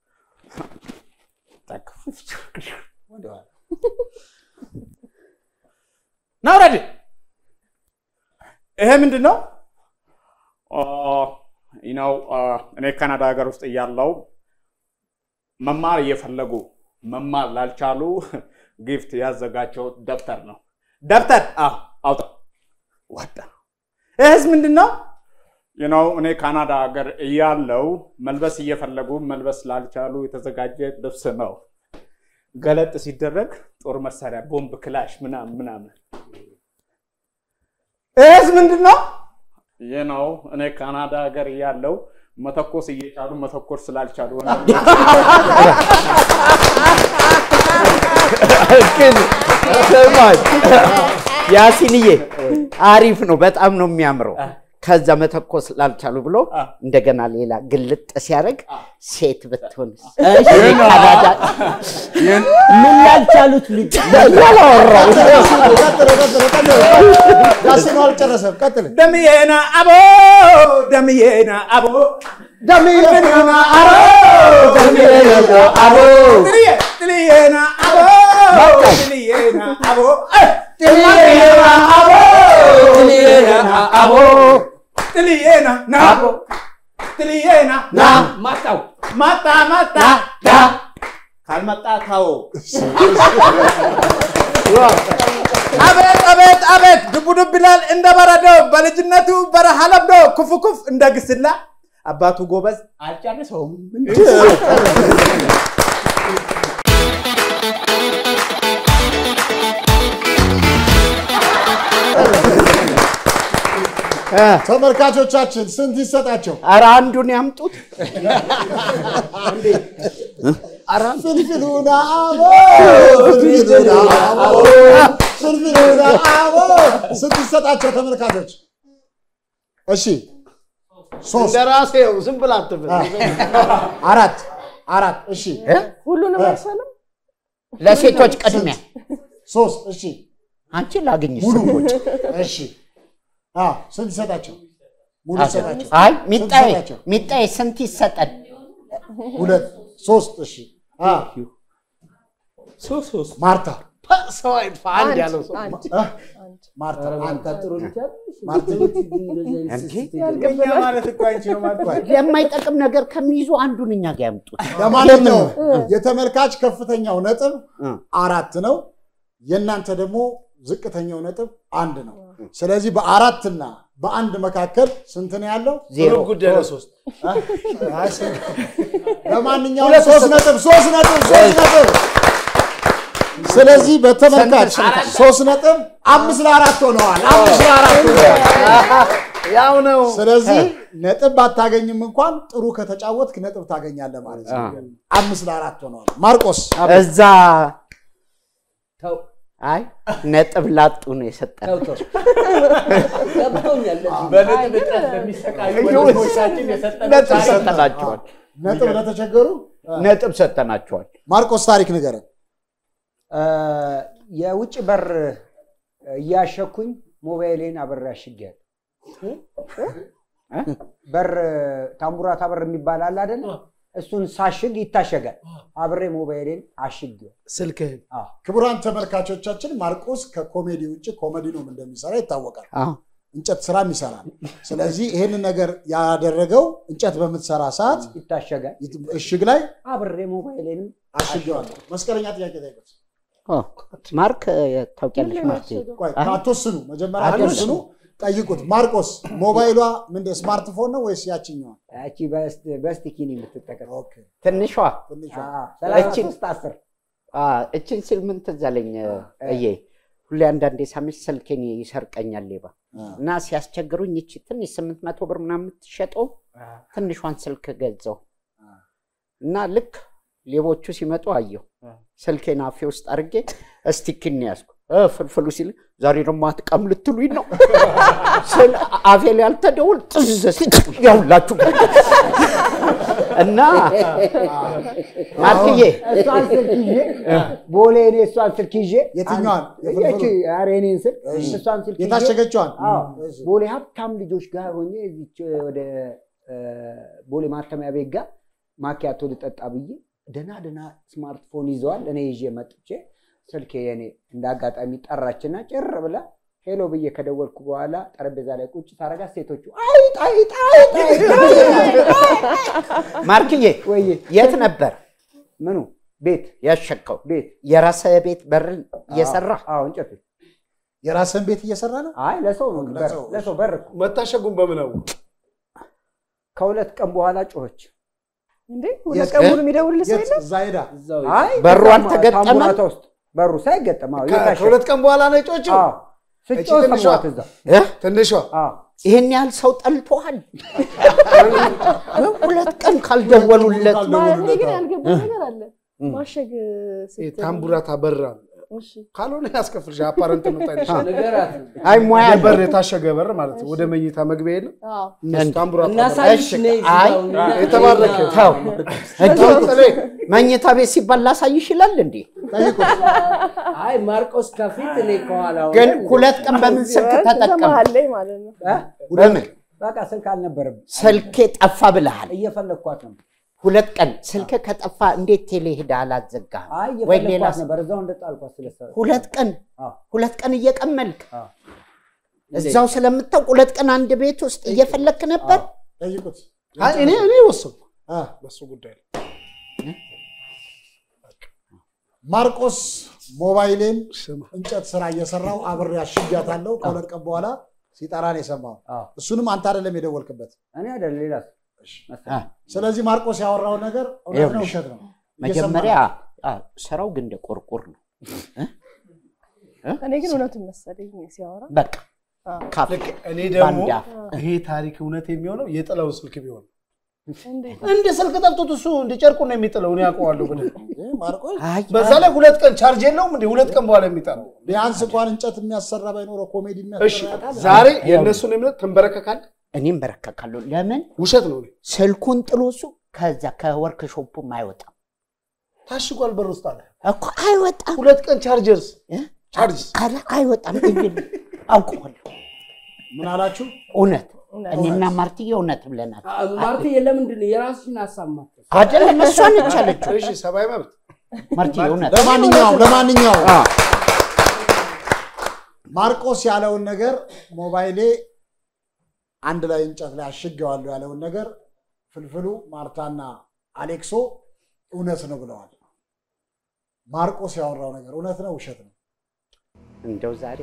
S11: ና ውረድ። ይሄ ምንድን ነው? ነው እኔ ካናዳ ሀገር ውስጥ እያለው መማር እየፈለጉ መማር ላልቻሉ ጊፍት ያዘጋጀው ደብተር ነው። ደብተር አዎ፣ አውጣ ወጣ። ይህስ ምንድን ነው? ነው እኔ ካናዳ ሀገር እያለው መልበስ እየፈለጉ መልበስ ላልቻሉ የተዘጋጀ ልብስ ነው። ገለጥ ሲደረግ ጦር መሳሪያ፣ ቦምብ፣ ክላሽ ምናምን ምናምን። ይህስ ምንድን ነው? ይህ ነው እኔ ካናዳ ሀገር እያለው መተኮስ እየቻሉ መተኮስ ስላልቻሉ
S8: ግን ስማኝ ያሲንዬ አሪፍ ነው፣ በጣም ነው የሚያምረው። ከዛ መተኮስ ላልቻሉ ብሎ እንደገና ሌላ ግልጥ ሲያደርግ ሴት ብትሆንስ? ካናዳ
S9: ምን ያልቻሉት ልጅ
S8: ያላወራው
S6: ያሲኑ አልጨረሰም። ቀጥል።
S11: ደምዬና አቦ ደምዬና አቦ
S9: ደምዬና
S11: አቦ
S9: ደምዬና አቦ
S11: ጥልዬ ጥልዬና አቦ ጥልዬና አቦ
S9: ጥልዬና አቦ ጥልዬና አቦ
S11: ጥልዬና ና ጥልዬና
S3: ና ማጣው
S11: ማጣ ማጣ ካልመጣ ታው አቤት አቤት አቤት ድቡ ድብ ይላል እንደ በረዶ በልጅነቱ በረሃ ለምዶ ኩፍ ኩፍ እንደ ግስላ አባቱ ጎበዝ አልጨርሰውም
S6: ተመልካቾቻችን ስንት ይሰጣቸው?
S8: ኧረ አንዱን ያምጡት።
S6: ፍልፍሉና አቦ ፍልፍሉና አቦ ፍልፍሉና አቦ ስንት ይሰጣቸው ተመልካቾች? እሺ ሶስት
S5: እንደራሴው ዝም ብላ አትበል።
S6: አራት አራት እሺ
S12: ሁሉንም አይሻልም?
S8: ለሴቶች ቅድሚያ
S6: ሶስት እሺ
S8: አንቺ ላግኝ
S6: ሙሉ
S8: ስሞች
S6: እሺ አዎ ስንት ይሰጣቸው? ሙሉ ይሰጣቸው።
S8: አይ
S6: ስንት
S8: ሚጣዬ
S6: ይሰጣቸው?
S8: ሚጣዬ ስንት ይሰጠን?
S6: ሁለት ሶስት እሺ አ ማርታ
S5: ሰው አይጥፋ አንድ ያለው ሰው
S12: አንድ
S6: አ? ማርታ አንተ ጥሩ ማርታ
S11: እኛ ማለት እኮ አንቺ ነው ማለት
S8: የማይጠቅም ነገር ከሚይዙ አንዱን እኛ ጋር ያምጡት።
S6: ለማንኛውም የተመልካች ከፍተኛው ነጥብ አራት ነው። የእናንተ ደግሞ ዝቅተኛው ነጥብ አንድ ነው። ስለዚህ በአራትና በአንድ መካከል ስንት ነው ያለው?
S8: ዜሮ
S5: ጉዳይ ነው ሶስት
S6: ለማንኛውም ሶስት ነጥብ ሶስት ነጥብ ሶስት ነጥብ ስለዚህ በተመልካች ሶስት ነጥብ አምስት ለአራት ሆነዋል። አምስት ለአራት ሆነዋል።
S5: ያው ነው።
S6: ስለዚህ ነጥብ ባታገኝም እንኳን ጥሩ ከተጫወትክ ነጥብ ታገኛለህ ማለት ነው። አምስት ለአራት ሆነዋል። ማርቆስ
S8: እዛ አይ ነጥብ ላጡ ነው የሰጠን።
S3: ገብቶኛል።
S11: በነጥብ እጥረት ለሚሰቃዩ ወንድሞቻችን የሰጠነው
S8: ነጥብ
S11: ታሪክ ነው።
S8: ሰጠናቸዋል።
S6: ነጥብ ለተቸገሩ
S8: ነጥብ ሰጠናቸዋል።
S6: ማርቆስ ታሪክ ንገረን።
S9: እ፣ የውጭ በር እያሸኩኝ ሞባይሌን አብሬ አሽጌያለሁ። እ? በር ታምቡራታ በር የሚባል አለ አይደል? እሱን ሳሽግ ይታሸጋል። አብሬ ሞባይሌን አሽጌው
S5: ስልክህን
S6: ክቡራን ተመልካቾቻችን ማርቆስ ከኮሜዲ ውጭ ኮሜዲኖም እንደሚሰራ ይታወቃል።
S8: አዎ።
S6: እንጨት ስራም ይሰራል። ስለዚህ ይህንን ነገር ያደረገው እንጨት በምትሰራ ሰዓት
S9: ይታሸጋል።
S6: እሽግ ላይ
S9: አብሬ ሞባይሌንም
S6: አሽጌዋለሁ። መስቀለኛ ጥያቄ ጠይቁት።
S8: ማርክ ታውቂያለሽ? ማርክ
S6: ቆይ አትወስኑ፣ መጀመሪያ አትወስኑ፣ ጠይቁት። ማርቆስ ሞባይሏ ምንድን ስማርትፎን ነው ወይስ ያችኛዋ?
S9: ያቺ በስቲኪኒ የምትጠቀም
S8: ትንሿ
S9: ሰላሳ
S8: እችን
S9: ሶስት አስር
S8: አ፣ እችን ስል ምን ትዝ አለኝ እዬ ሁሌ አንዳንዴ ሳምሽ ስልኬን ይሰርቀኛል ሌባ እና ሲያስቸግሩኝ ይቺ ትንሽ ስምንት መቶ ብር ምናምን የምትሸጠው ትንሿን ስልክ ገዛው እና ልክ ሌቦቹ ሲመጡ አየሁ። ስልኬን አፌ ውስጥ አድርጌ እስቲኪን ያዝኩ። እ ፍልፍሉ ሲል ዛሬ ደግሞ አትቀም ልትሉኝ ነው ስል አፌ ላይ አልተደውል ጥዝ ሲል ያውላችሁ እና ማርክዬ
S9: እሷን ስልክ ይዤ ቦሌ እኔ እሷን ስልክ ይዤ
S6: የትኛዋን?
S9: ይቺ ኧረ የእኔን ስልክ እሷን ስልክ ይዤ
S6: የታሸገችዋን?
S9: አዎ፣ ቦሌ ሀብታም ልጆች ጋር ሆኜ እዚች ወደ እ፣ ቦሌ ማተሚያ ቤት ጋር ማኪያቶ ልጠጣ ብዬ ደህና ደህና ስማርትፎን ይዘዋል። እኔ ይዤ መጥቼ ስልኬ የኔ እንደ አጋጣሚ ጠራችና ጭር ብላ ሄሎ ብዬ ከደወልኩ በኋላ ጠረጴዛ ላይ ቁጭ ታረጋት ሴቶቹ አይጥ አይጥ አይጥ አይጥ
S8: ማርክዬ
S9: ወይ
S8: የት ነበር
S9: ምኑ ቤት
S8: ያሸከው?
S9: ቤት
S8: የራስህ ቤት በርን እየሰራ
S9: አዎ እንጨት ቤት
S6: የራስን ቤት እየሰራ ነው?
S9: አይ ለሰው ነው በር ለሰው በር እኮ
S5: መታሸጉን በምን አወቅ?
S9: ከሁለት ቀን በኋላ ጮኸች።
S12: እንዴ ሁለት ቀን ሙሉ የሚደውልልህ ሰው የለም?
S6: እዛ ሄዳ
S9: አይ
S8: በሩ
S9: ታማ-
S8: አልተገጠመም?
S9: ታምቡራታ ውስጥ በሩ ሳይገጠም አዎ፣ የታሸገ።
S5: ከሁለት ቀን በኋላ ነው የጮችው?
S9: አዎ፣ ስትጮህ
S5: ትንሿ?
S9: ሰማኋት እዛ።
S5: ትንሿ
S9: አዎ።
S8: ይህን ያህል ሰው ጠልቶሃል? ሁለት ቀን ካልደወሉለት
S12: ማለት እኔ ግን ያልገባኝ ነገር አለ። ማሸግ ስትል
S5: ታምቡራታ በራ
S12: እሺ
S5: ካልሆነ ያስከፍልሽ አፓረንት ነው ታይልሻል።
S3: ንገራት።
S8: አይ ሙያ አለው።
S5: በር የታሸገ በር ማለት ነው። ወደ መኝታ መግቢያ የለም
S12: አዎ
S5: እነሱ ታምቡራታ በር።
S3: እናሳይሽ ነይ እዚህ
S8: አይ
S3: ጋር እና-
S5: የተባረከ
S8: ተው
S5: ተው ጥሌ፣
S8: መኝታ ቤት ሲባል ላሳይሽ ይላል እንዴ?
S3: አይ ማርቆስ ከፊት እኔ ከኋላ ሆነን
S8: ግን ሁለት ቀን በምን ስልክ ተጠቀም?
S12: መሀል ላይ ማለት ነው።
S9: እ?
S8: በምን
S9: በቃ ስልክ አልነበረም።
S8: ስልኬ ጠፋ ብለሃል?
S9: እየፈለግኳት ነው።
S8: ሁለት ቀን ስልክ ከጠፋ እንዴት ቴሌ ሄዳ አላዘጋህም?
S9: አይ
S8: ወይ ሌላ
S9: እየፈለግኳት
S8: ሰው-
S9: ነበር። እዛው እንደጣልኳት ስለሰ
S8: ሁለት ቀን
S9: አዎ።
S8: ሁለት ቀን እየቀመልክ
S9: አዎ።
S8: እዛው ስለምታውቅ ሁለት ቀን አንድ ቤት ውስጥ እየፈለክ ነበር።
S6: ጠይቁት።
S5: አይ እኔ እኔ ወሰንኩ
S6: አ፣
S5: በሱ ጉዳይ ላይ
S6: ማርቆስ ሞባይሌን
S5: ስማ
S6: እንጨት ስራ እየሰራው አብሬ አሽጊያታለሁ። ከሁለት ቀን በኋላ ሲጠራ ነው የሰማው።
S9: አዎ።
S6: እሱንም አንተ አይደለም የደወልክበት።
S9: እኔ አይደል ሌላ ሰው
S8: አ፣
S6: ስለዚህ ማርቆስ ያወራው ነገር እውነት ነው
S8: ይኸውልሽ፣
S6: ውሸት ነው?
S8: መጀመሪያ አ፣ ስራው ግን እንደ ቆርቆር ነው።
S12: እኔ ግን እውነቱን መሰለኝ ሲያወራ
S8: በቃ
S12: አዎ።
S8: ካፍ
S5: ልክ እኔ ደግሞ
S8: ባንድ አፍ።
S5: ይሄ ታሪክ እውነት የሚሆነው የጥለው ስልክ ቢሆን ነው።
S12: እንዴት
S5: እንደ ስልክ ጠፍቶት እሱ እንደ ጨርቁ ነው የሚጥለው። እኔ ያውቀዋለሁ ብለህ
S6: ይህ ማርቆስ
S8: አይ
S5: በዛ ላይ ሁለት ቀን ቻርጅ የለውም እንደ ሁለት ቀን በኋላ የሚጠራው
S6: ቢያንስ እንኳን እንጨት የሚያሰራ ባይኖረው ኮሜዲ
S5: እሺ
S6: የሚያሰራ ያውቃል።
S5: ዛሬ የእነሱን እምነት ትንበረከካለህ።
S8: እኔም በረከካለሁ። ለምን
S5: ውሸት ነው። እኔ
S8: ስልኩን ጥሎ እሱ ከዛ ከወርክሾፑም አይወጣም
S5: ታሽጓል በር ውስጥ አለ።
S8: እኮ አይወጣም።
S5: ሁለት ቀን ቻርጀርስ
S8: እ?
S5: ቻርጅ
S8: አረ አይወጣም። እንግዲህ አውቀዋለሁ።
S6: ምን አላችሁ?
S8: እውነት
S12: እውነት።
S8: እኔና ማርትዬ እውነት ብለናል።
S3: አ- ማርትዬ ለምንድን ነው የራስሽን ሀሳብ ማትል?
S8: አይደለም እሷ ነች ያለችው።
S5: እሺ ሰብአዊ መብት
S8: ማርትዬ እውነት
S6: ለማንኛውም ለማንኛውም
S8: አ፣
S6: ማርቆስ ያለውን ነገር ሞባይሌ አንድ ላይ እንጨት ላይ አሽጌዋለሁ ያለውን ነገር ፍልፍሉ ማርታና አሌክሶ እውነት ነው ብለዋል። ማርቆስ ያወራው ነገር እውነት ነው ውሸት ነው?
S8: እንደው ዛሬ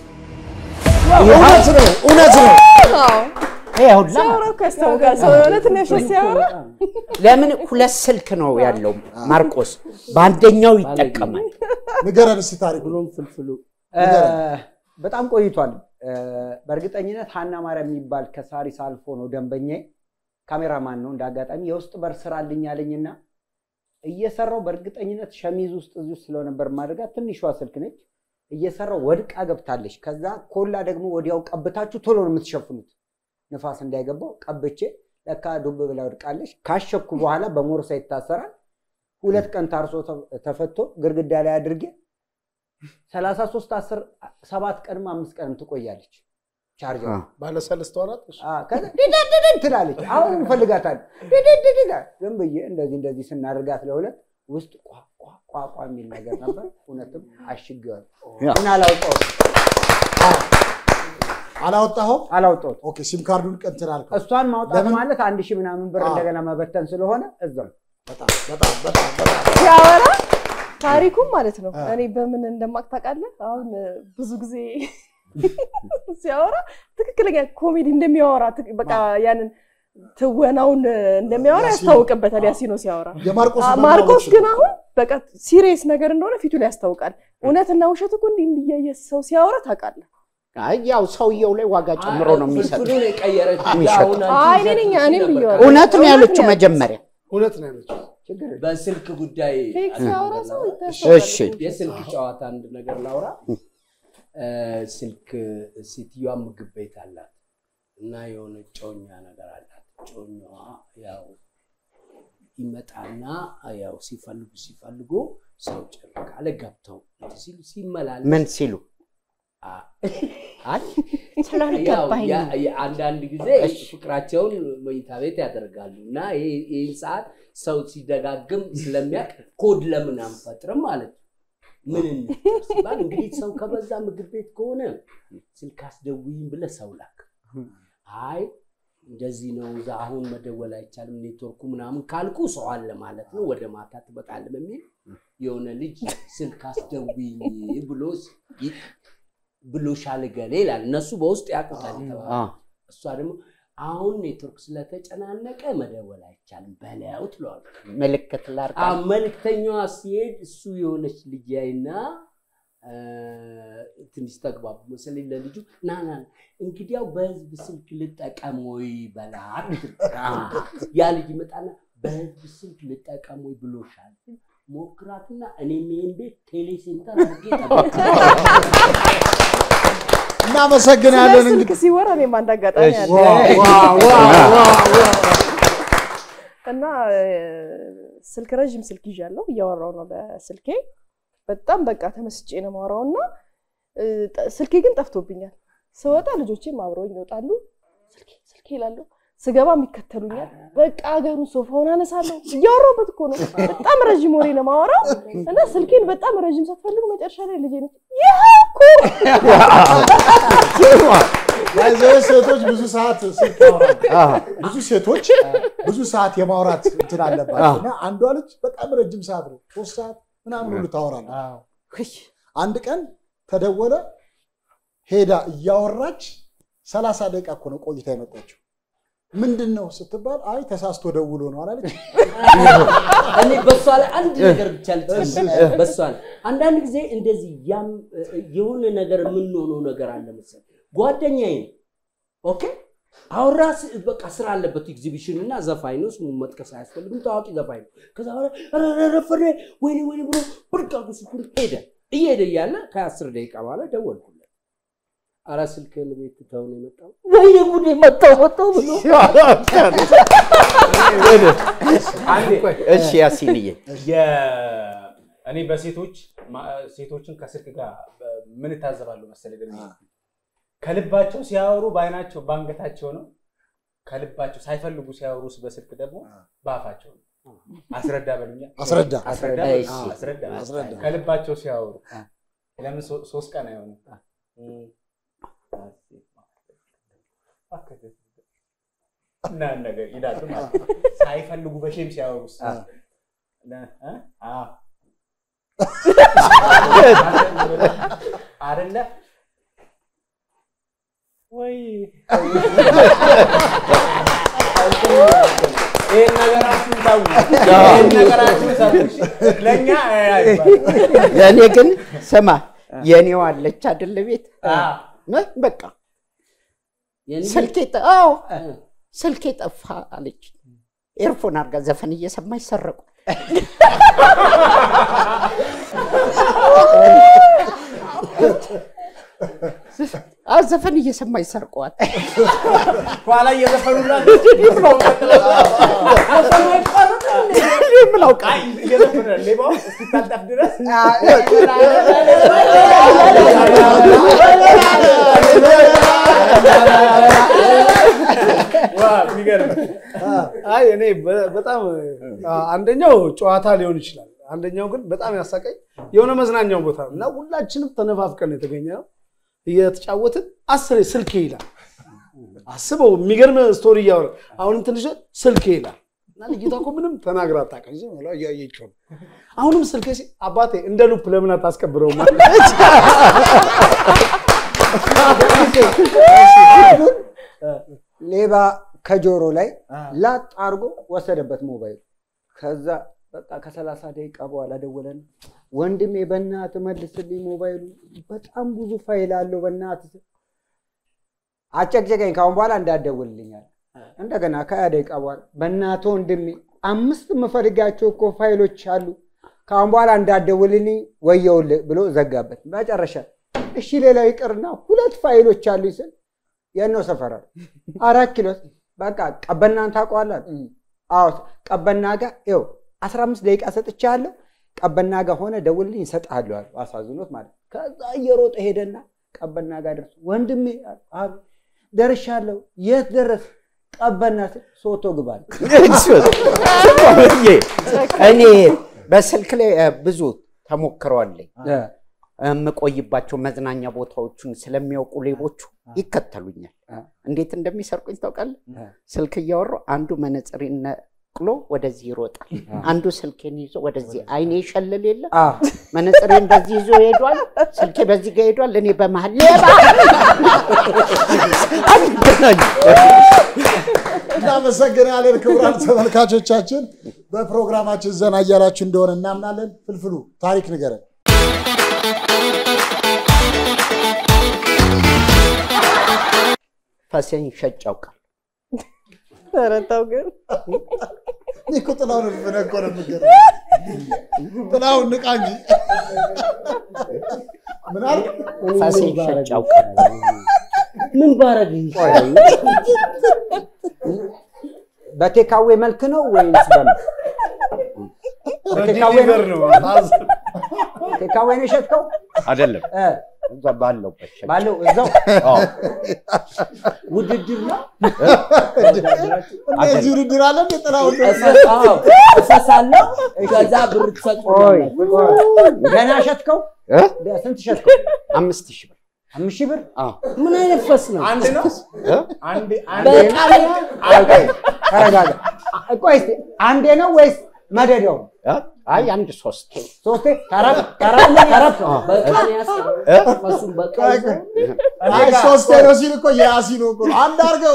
S6: እውነት ነው እውነት ነው።
S12: አዎ
S8: ይኸውልህ
S12: ሲያወራ እኮ ያስታውቃል። ሰው እውነትን ያሸት ሲያወራ
S8: ለምን ሁለት ስልክ ነው ያለው ማርቆስ፣ በአንደኛው ይጠቀማል።
S6: ንገረን እስኪ ታሪኩ።
S3: ብሎም ፍልፍሉ
S9: እ፣ በጣም ቆይቷል። እ፣ በእርግጠኝነት ሀና ማርያም የሚባል ከሳሪስ አልፎ ነው ደንበኛዬ። ካሜራማን ነው። እንደ አጋጣሚ የውስጥ በር ስራልኝ አለኝና እየሰራው በእርግጠኝነት ሸሚዝ ውስጥ እዚሁ ስለነበር ማድረጋት ትንሿ ስልክ ነች። እየሰራው ወድቃ ገብታለች። ከዛ ኮላ ደግሞ ወዲያው ቀብታችሁ ቶሎ ነው የምትሸፍኑት፣ ንፋስ እንዳይገባው ቀብቼ ለካ ዱብ ብላ ወድቃለች። ካሸኩ በኋላ በሞርሳ ይታሰራል። ሁለት ቀን ታርሶ ተ- ተፈቶ ግድግዳ ላይ አድርጌ ሰላሳ ሶስት አስር ሰባት ቀንም አምስት ቀንም ትቆያለች ቻርጀር
S5: ባለሰለስት ወራት
S9: ከዛ ድድድድድ ትላለች። አሁን እንፈልጋታለን። ድድድድድ ዝም ብዬ እንደዚህ እንደዚህ ስናደርጋት ለሁለት ውስጥ ቋ ቋ ቋ ቋ የሚል ነገር ነበር። እውነትም አሽጌዋለሁ ግን አላውጣሁትም
S6: አላወጣኸውም?
S9: አላወጣሁትም።
S6: ኦኬ ሲም ካርዱን ቀንትን አልከው።
S9: እሷን ማውጣት
S6: ለምን?
S9: ማለት አንድ ሺህ ምናምን ብር
S6: አዎ።
S9: እንደገና መበተን ስለሆነ እዛው
S6: በጣም በጣም በጣም በጣም
S12: ሲያወራ ታሪኩም ማለት ነው።
S6: አ።
S12: እኔ በምን እንደማቅ ታውቃለህ? አሁን እ፣ ብዙ ጊዜ ሲያወራ ትክክለኛ ኮሜዲ እንደሚያወራ ትክ- በቃ ያንን ትወናውን እ፣ እንደሚያወራ
S6: ያሲኖ።
S12: ያስታውቅበታል። ያሲኖ ሲያወራ
S6: የማርቆስ
S12: አ፣
S6: ደግሞ
S12: ማርቆስ
S6: አለች።
S12: ግን አሁን በቃ ሲሪየስ ነገር እንደሆነ ፊቱ ላይ ያስታውቃል። እውነትና ውሸት እኮ እንዲህ እንዲያየ ሰው ሲያወራ ታውቃለህ።
S8: አይ ያው ሰውየው ላይ ዋጋ ጨምሮ ነው የሚሰጥ
S3: ፍልፍሉን የቀየረች
S8: የሚሸጠው።
S3: አሁን አንቺ
S12: አይ እኔ ነኝ እኔ
S3: ነበር
S12: ብዬዋለሁ።
S8: እውነት ነው ያለችው
S12: እውነት ነው
S8: መጀመሪያ
S5: እውነት ነው ያለችው።
S3: በስልክ ጉዳይ
S12: ፌክ
S3: አንድ
S12: ሲያወራ
S3: ነገር
S12: ሰው
S3: ላውራ።
S12: ይታሰባል።
S8: እሺ።
S3: የስልክ ጨዋታ አንድ ነገር ላውራ። እ፣ ስልክ ሴትዮዋ ምግብ ቤት አላት እና የሆነ ጮኛ ነገር አላት። ጮኛዋ ያው ይመጣና ያው ሲፈልጉ ሲፈልጉ ሰው ጭር ካለ ገብተው እንትን ሲሉ ሲመላለስ
S8: ምን ሲሉ
S3: አ-
S8: አይ
S3: ያው
S8: ስላልገባኝ
S3: ያ-
S8: ነው።
S3: ያ- አንዳንድ ጊዜ ፍቅራቸውን መኝታ ቤት ያደርጋሉ እና ይህ- ይህን ሰዓት ሰው ሲደጋግም ስለሚያውቅ ኮድ ለምን አንፈጥርም ማለት ነው። ምን እንፍጠር ሲባል እንግዲህ ሰው ከበዛ ምግብ ቤት ከሆነ ስልክ አስደውይኝ ብለህ ሰው ላክ። አይ እንደዚህ ነው እዛ አሁን መደወል አይቻልም ኔትወርኩ ምናምን ካልኩ ሰው አለ ማለት ነው፣ ወደ ማታ ትመጣለህ በሚል የሆነ ልጅ ስልክ አስደውይኝ ብሎ ሲ- ብሎሻል ገሌ ይላል። እነሱ በውስጥ ያውቁታል የተባለ
S8: አ፣
S3: እሷ ደግሞ አሁን ኔትወርክ ስለተጨናነቀ መደወል አይቻልም በለው ትለዋል።
S8: ምልክት ላርጋ
S3: መልክተኛዋ ሲሄድ እሱ የሆነች ልጅ ያይና እ፣ ትንሽ ተግባቡ መሰለኝ ለልጁ ና ና እንግዲያው በህዝብ ስልክ ልጠቀም ወይ በላት ትል- ያ ልጅ ይመጣና በህዝብ ስልክ ልጠቀም ወይ ብሎሻል ሞክራትና እኔም ይሄን ቤት ቴሌ ሴንተር አድርጌ ጠብቅ
S6: እናመሰግናለን።
S12: ስለ ስልክ
S6: እንግዲህ
S12: ሲወራ እኔም አንድ አጋጣሚ አለ
S6: ዋው ዋው ዋው ዋው
S12: እና እ፣ ስልክ ረዥም ስልክ ይዣለሁ እያወራው ነው በስልኬ በጣም በቃ ተመስጬ ነው የማወራው እና እ፣ ጠ- ስልኬ ግን ጠፍቶብኛል ስወጣ ልጆቼም አብረውኝ ይወጣሉ ስልኬ ስልኬ ይላለሁ ስገባም ይከተሉኛል በቃ ሀገሩን ሶፋውን አነሳለሁ እያወራሁበት እኮ ነው በጣም ረዥም ወሬ ነው የማወራው እና ስልኬን በጣም ረዥም ሳትፈልጉ መጨረሻ ላይ ልጄ ነች ይህ እኮ
S6: ያዘው ሴቶች ብዙ ሰዓት ስልክ ያወራሉ። ብዙ ሴቶች ብዙ ሰዓት የማውራት እንትን አለባቸው እና አንዷ ልጅ በጣም ረጅም ሰዓት ነው ሶስት ሰዓት ምናምን ሁሉ ታወራለች። አንድ ቀን ተደወለ፣ ሄዳ እያወራች ሰላሳ ደቂቃ እኮ ነው ቆይታ የመጣችው። ምንድን ነው ስትባል አይ ተሳስቶ ደውሎ ነው አላለች።
S3: እኔ በሷ ላይ አንድ ነገር ብቻ ልጨምር። በሷ ላይ አንዳንድ ጊዜ እንደዚህ ያም የሆነ ነገር የምንሆነው ነገር አለ መሰለኝ። ጓደኛዬ ነው ኦኬ አወራ ስ- በቃ ስራ አለበት ኤግዚቢሽን እና ዘፋኝ ነው። ስሙን መጥቀስ አያስፈልግም። ታዋቂ ዘፋኝ ነው። ከዛ በኋላ ኧረ ኧረ ረፈደ ወይኔ ወይኔ ብሎ ብድግ አድርጎ ስልኩን ሄደ። እየሄደ እያለ ከአስር ደቂቃ በኋላ ደወልኩለት። ኧረ ስልክህን ቤት ትተው ነው የመጣው። ወይኔ ጉዴ መጣው መጣው ብሎ
S8: እሺ ያሲንዬ
S11: የ- እኔ በሴቶች ማ- ሴቶችን ከስልክ ጋር በ- ምን እታዘባለሁ መሰለህ ግን ከልባቸው ሲያወሩ በአይናቸው በአንገታቸው ነው። ከልባቸው ሳይፈልጉ ሲያወሩ በስልክ ደግሞ በአፋቸው ነው። አስረዳ በሉኛ።
S6: አስረዳ።
S11: አስረዳ
S8: አስረዳ፣
S11: በሉኝ።
S8: እሺ።
S11: አዎ፣ አስረዳ
S6: አስረዳ።
S11: ከልባቸው ሲያወሩ ለምን ሶ- ሶስት ቀን አይሆንም? እና ነገር ይላሉ ማለት ነው። ሳይፈልጉ በሼም ሲያወሩስ ለ- እ? አዎ። አይደለ ወይ ይህን ነገራችሁን ተው። ይህን ነገራችሁን ተው። ለእኛ አይባልም።
S8: ለእኔ ግን ስማ የኔው አለች አይደለ ቤት
S11: አዎ።
S8: እ? በቃ ስልኬ ጠ- አዎ ስልኬ ጠፋ አለች። ኤርፎን አድርጋ ዘፈን እየሰማች ሰረቁ። አዎ ዘፈን እየሰማች ሰርቀዋል።
S11: ኋላ እየዘፈኑላት ምን አውቃለሁ? እየዘፈነ ሌባው እስኪታጠፍ ድረስ ዋ የሚገርም
S5: አይ እኔ በ- በጣም አ- አንደኛው ጨዋታ ሊሆን ይችላል። አንደኛው ግን በጣም ያሳቀኝ የሆነ መዝናኛው ቦታ ነው እና ሁላችንም ተነፋፍቀን ነው የተገኘ ነው። እየተጫወትን አስሬ ስልኬ ይላል። አስበው የሚገርም ስቶሪ እያወራ አሁንም ትንሽ ስልኬ ይላል እና ልጅቷ እኮ ምንም ተናግራ አታውቅም። ዝም ብላ እያየችው ነው። አሁንም ስልኬ ሲል አባቴ እንደ ሉፕ ለምን አታስቀብረውም አለች።
S9: ሌባ ከጆሮ ላይ ላጥ አድርጎ ወሰደበት ሞባይል። ከዛ በቃ ከሰላሳ ደቂቃ በኋላ ደወለን። ወንድሜ በእናትህ መልስልኝ ሞባይሉ በጣም ብዙ ፋይል አለው በእናትህ አጨቅጨቀኝ። ካሁን በኋላ እንዳትደውልልኛል። እንደገና ከሀያ ደቂቃ በኋላ በእናትህ ወንድሜ አምስት የምፈልጋቸው እኮ ፋይሎች አሉ ከአሁን በኋላ እንዳትደውልልኝ ወየውልህ ብሎ ዘጋበት። መጨረሻ እሺ ሌላው ይቅርና ሁለት ፋይሎች አሉ ስል የነው ሰፈር አለ። አራት ኪሎ በቃ ቀበናን ታውቀዋለህ? አዎ ቀበና ጋር ይኸው አስራ አምስት ደቂቃ ሰጥቻለሁ። ቀበና ጋር ሆነ ደውልልኝ እሰጥሃለሁ አሉ። አሳዝኖት ማለት ነው። ከዛ እየሮጠ ሄደና ቀበና ጋር ደርሶ ወንድሜ አሉ ደርሻለሁ። የት ደረስ? ቀበና ስል ሶቶ ግባል
S8: እኔ በስልክ ላይ እ፣ ብዙ ተሞክረዋለኝ የምቆይባቸው መዝናኛ ቦታዎቹን ስለሚያውቁ ሌቦቹ ይከተሉኛል። እንዴት እንደሚሰርቁኝ ታውቃለህ? ስልክ እያወራሁ አንዱ መነጽሬን ነቅሎ ወደዚህ ይሮጣል፣ አንዱ ስልኬን ይዞ ወደዚህ አይኔ ይሸልል የለ መነጽሬ እንደዚህ ይዞ ሄዷል፣ ስልኬ በዚህ ጋር ሄዷል። እኔ በመሀል ሌባ
S6: እናመሰግናለን ክቡራን ተመልካቾቻችን። በፕሮግራማችን ዘና እያላችሁ እንደሆነ እናምናለን። ፍልፍሉ ታሪክ ንገረን።
S8: ፈሴን ሸጭ ያውቃል።
S12: ኧረ ተው ግን
S6: እኔ እኮ ጥላሁን ፍነ እኮ ነው የምገርመው። ጥላሁን ንቃ እንጂ ምን አልክ?
S8: ፈሴን ሸጭ ያውቃል።
S3: ምን ባረግ
S9: በቴካዌ መልክ ነው ወይስ በምን? በቴካዌ
S5: በዲሊቨር ነው።
S9: ቴካዌ ነው የሸጥከው?
S8: አይደለም
S9: እ፣
S8: እዛ ባለውበት ሸጭ
S9: ባለው እዛው
S8: አዎ።
S3: ውድድር ነው።
S6: እንደዚህ ውድድር አለ እንደ ጥላሁን
S3: እፈሳለሁ፣ ከዛ ብር
S9: ቆይ
S3: ትሰጡኛላችሁ።
S9: ገና ሸጥከው?
S8: እ?
S9: ስንት ሸጥከው?
S8: አምስት ሺህ ብር
S9: አምስት ሺህ ብር?
S8: አዎ።
S3: ምን አይነት ፈስ ነው?
S11: አንድ ነው
S8: እ?
S11: አንድ አንድ
S3: በጣም
S9: ቆይ ቆይ፣ ተረጋጋ። ቆይ እስኪ አንዴ ነው ወይስ መደዳው?
S8: እ? አይ አንድ ሶስት
S9: ሶስቴ ተረብ ተረብ ተረብ
S3: በቀን ያስ ፈሱን በቀን ይዘው
S6: አይ ሶስቴ ነው ሲል እኮ የያሲን እኮ ነው። አንድ አድርገው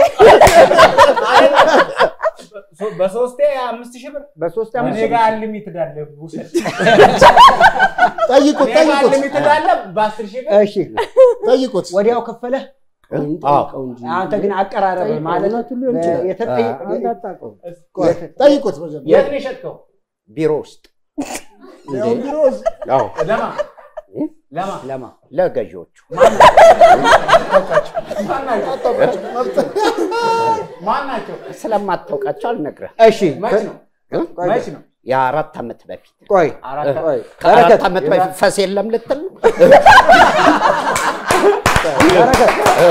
S11: ሶ- በሶስቴ አምስት ሺህ ብር
S9: በሶስቴ
S11: እኔ
S9: አምስት ሺህ
S11: ጋር
S9: ብር።
S11: አንሊሚትድ አለ ውሰድ።
S6: ጠይቁት፣
S11: እኔ ጋር
S6: ጠይቁት፣
S11: አንሊሚትድ አለ በአስር ሺህ ብር
S9: እሺ
S6: ጠይቁት።
S9: ወዲያው ከፈለህ?
S3: ጠይቀው እንጂ
S9: አንተ ግን አቀራረብ ማለት
S3: እውነቱን ሊሆን ይችላል።
S9: የተጠየቀ
S3: እንዳታውቀው
S6: ጠይቁት መጀመሪያ።
S11: የት ነው የሸጥከው?
S8: ቢሮ ውስጥ
S6: ያው ቢሮ ውስጥ
S8: አዎ
S11: ለማ ለማ
S9: ለማ
S8: ለገዢዎቹ
S11: ማን ናቸው?
S8: ስለማታውቃቸው አልነግርህም።
S9: እሺ
S11: መች ነው?
S8: እ?
S11: መች ነው?
S8: የአራት ዓመት በፊት
S9: ቆይ
S11: አራት
S9: ቆይ
S8: ከአራት
S9: በረከት
S8: ዓመት በፊት ፈስ የለም ልትል ነው?
S9: በረከት